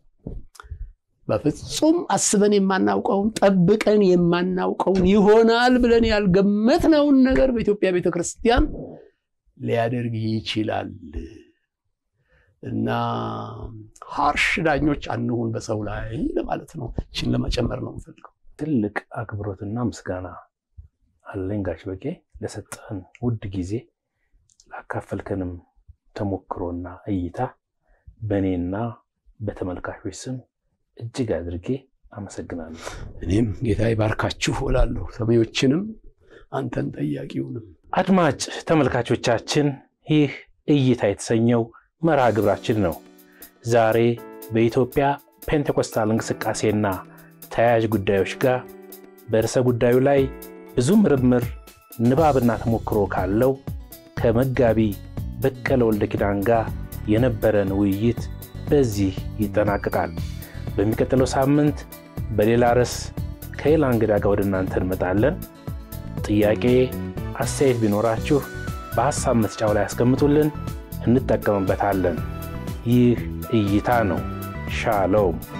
በፍጹም አስበን የማናውቀውን ጠብቀን የማናውቀውን ይሆናል ብለን ያልገመትነውን ነገር በኢትዮጵያ ቤተ ክርስቲያን ሊያደርግ ይችላል እና ሃርሽ ዳኞች አንሁን በሰው ላይ ለማለት ነው። ይህችን ለመጨመር ነው የምፈልገው። ትልቅ አክብሮትና ምስጋና አለኝ ጋሽ በቄ ለሰጠህን ውድ ጊዜ ላካፈልከንም ተሞክሮና እይታ በእኔና በተመልካቾች ስም እጅግ አድርጌ አመሰግናለሁ። እኔም ጌታ ይባርካችሁ እላለሁ፣ ሰሚዎችንም አንተን ጠያቂውንም። አድማጭ ተመልካቾቻችን ይህ እይታ የተሰኘው መርሃ ግብራችን ነው። ዛሬ በኢትዮጵያ ፔንቴኮስታል እንቅስቃሴና ተያያዥ ጉዳዮች ጋር በርዕሰ ጉዳዩ ላይ ብዙ ምርምር ንባብና ተሞክሮ ካለው ከመጋቢ በቀለ ወልደ ኪዳን ጋር የነበረን ውይይት በዚህ ይጠናቀቃል። በሚቀጥለው ሳምንት በሌላ ርዕስ ከሌላ እንግዳ ጋር ወደ እናንተ እንመጣለን። ጥያቄ፣ አስተያየት ቢኖራችሁ በሐሳብ መስጫው ላይ ያስቀምጡልን፣ እንጠቀምበታለን። ይህ እይታ ነው። ሻሎም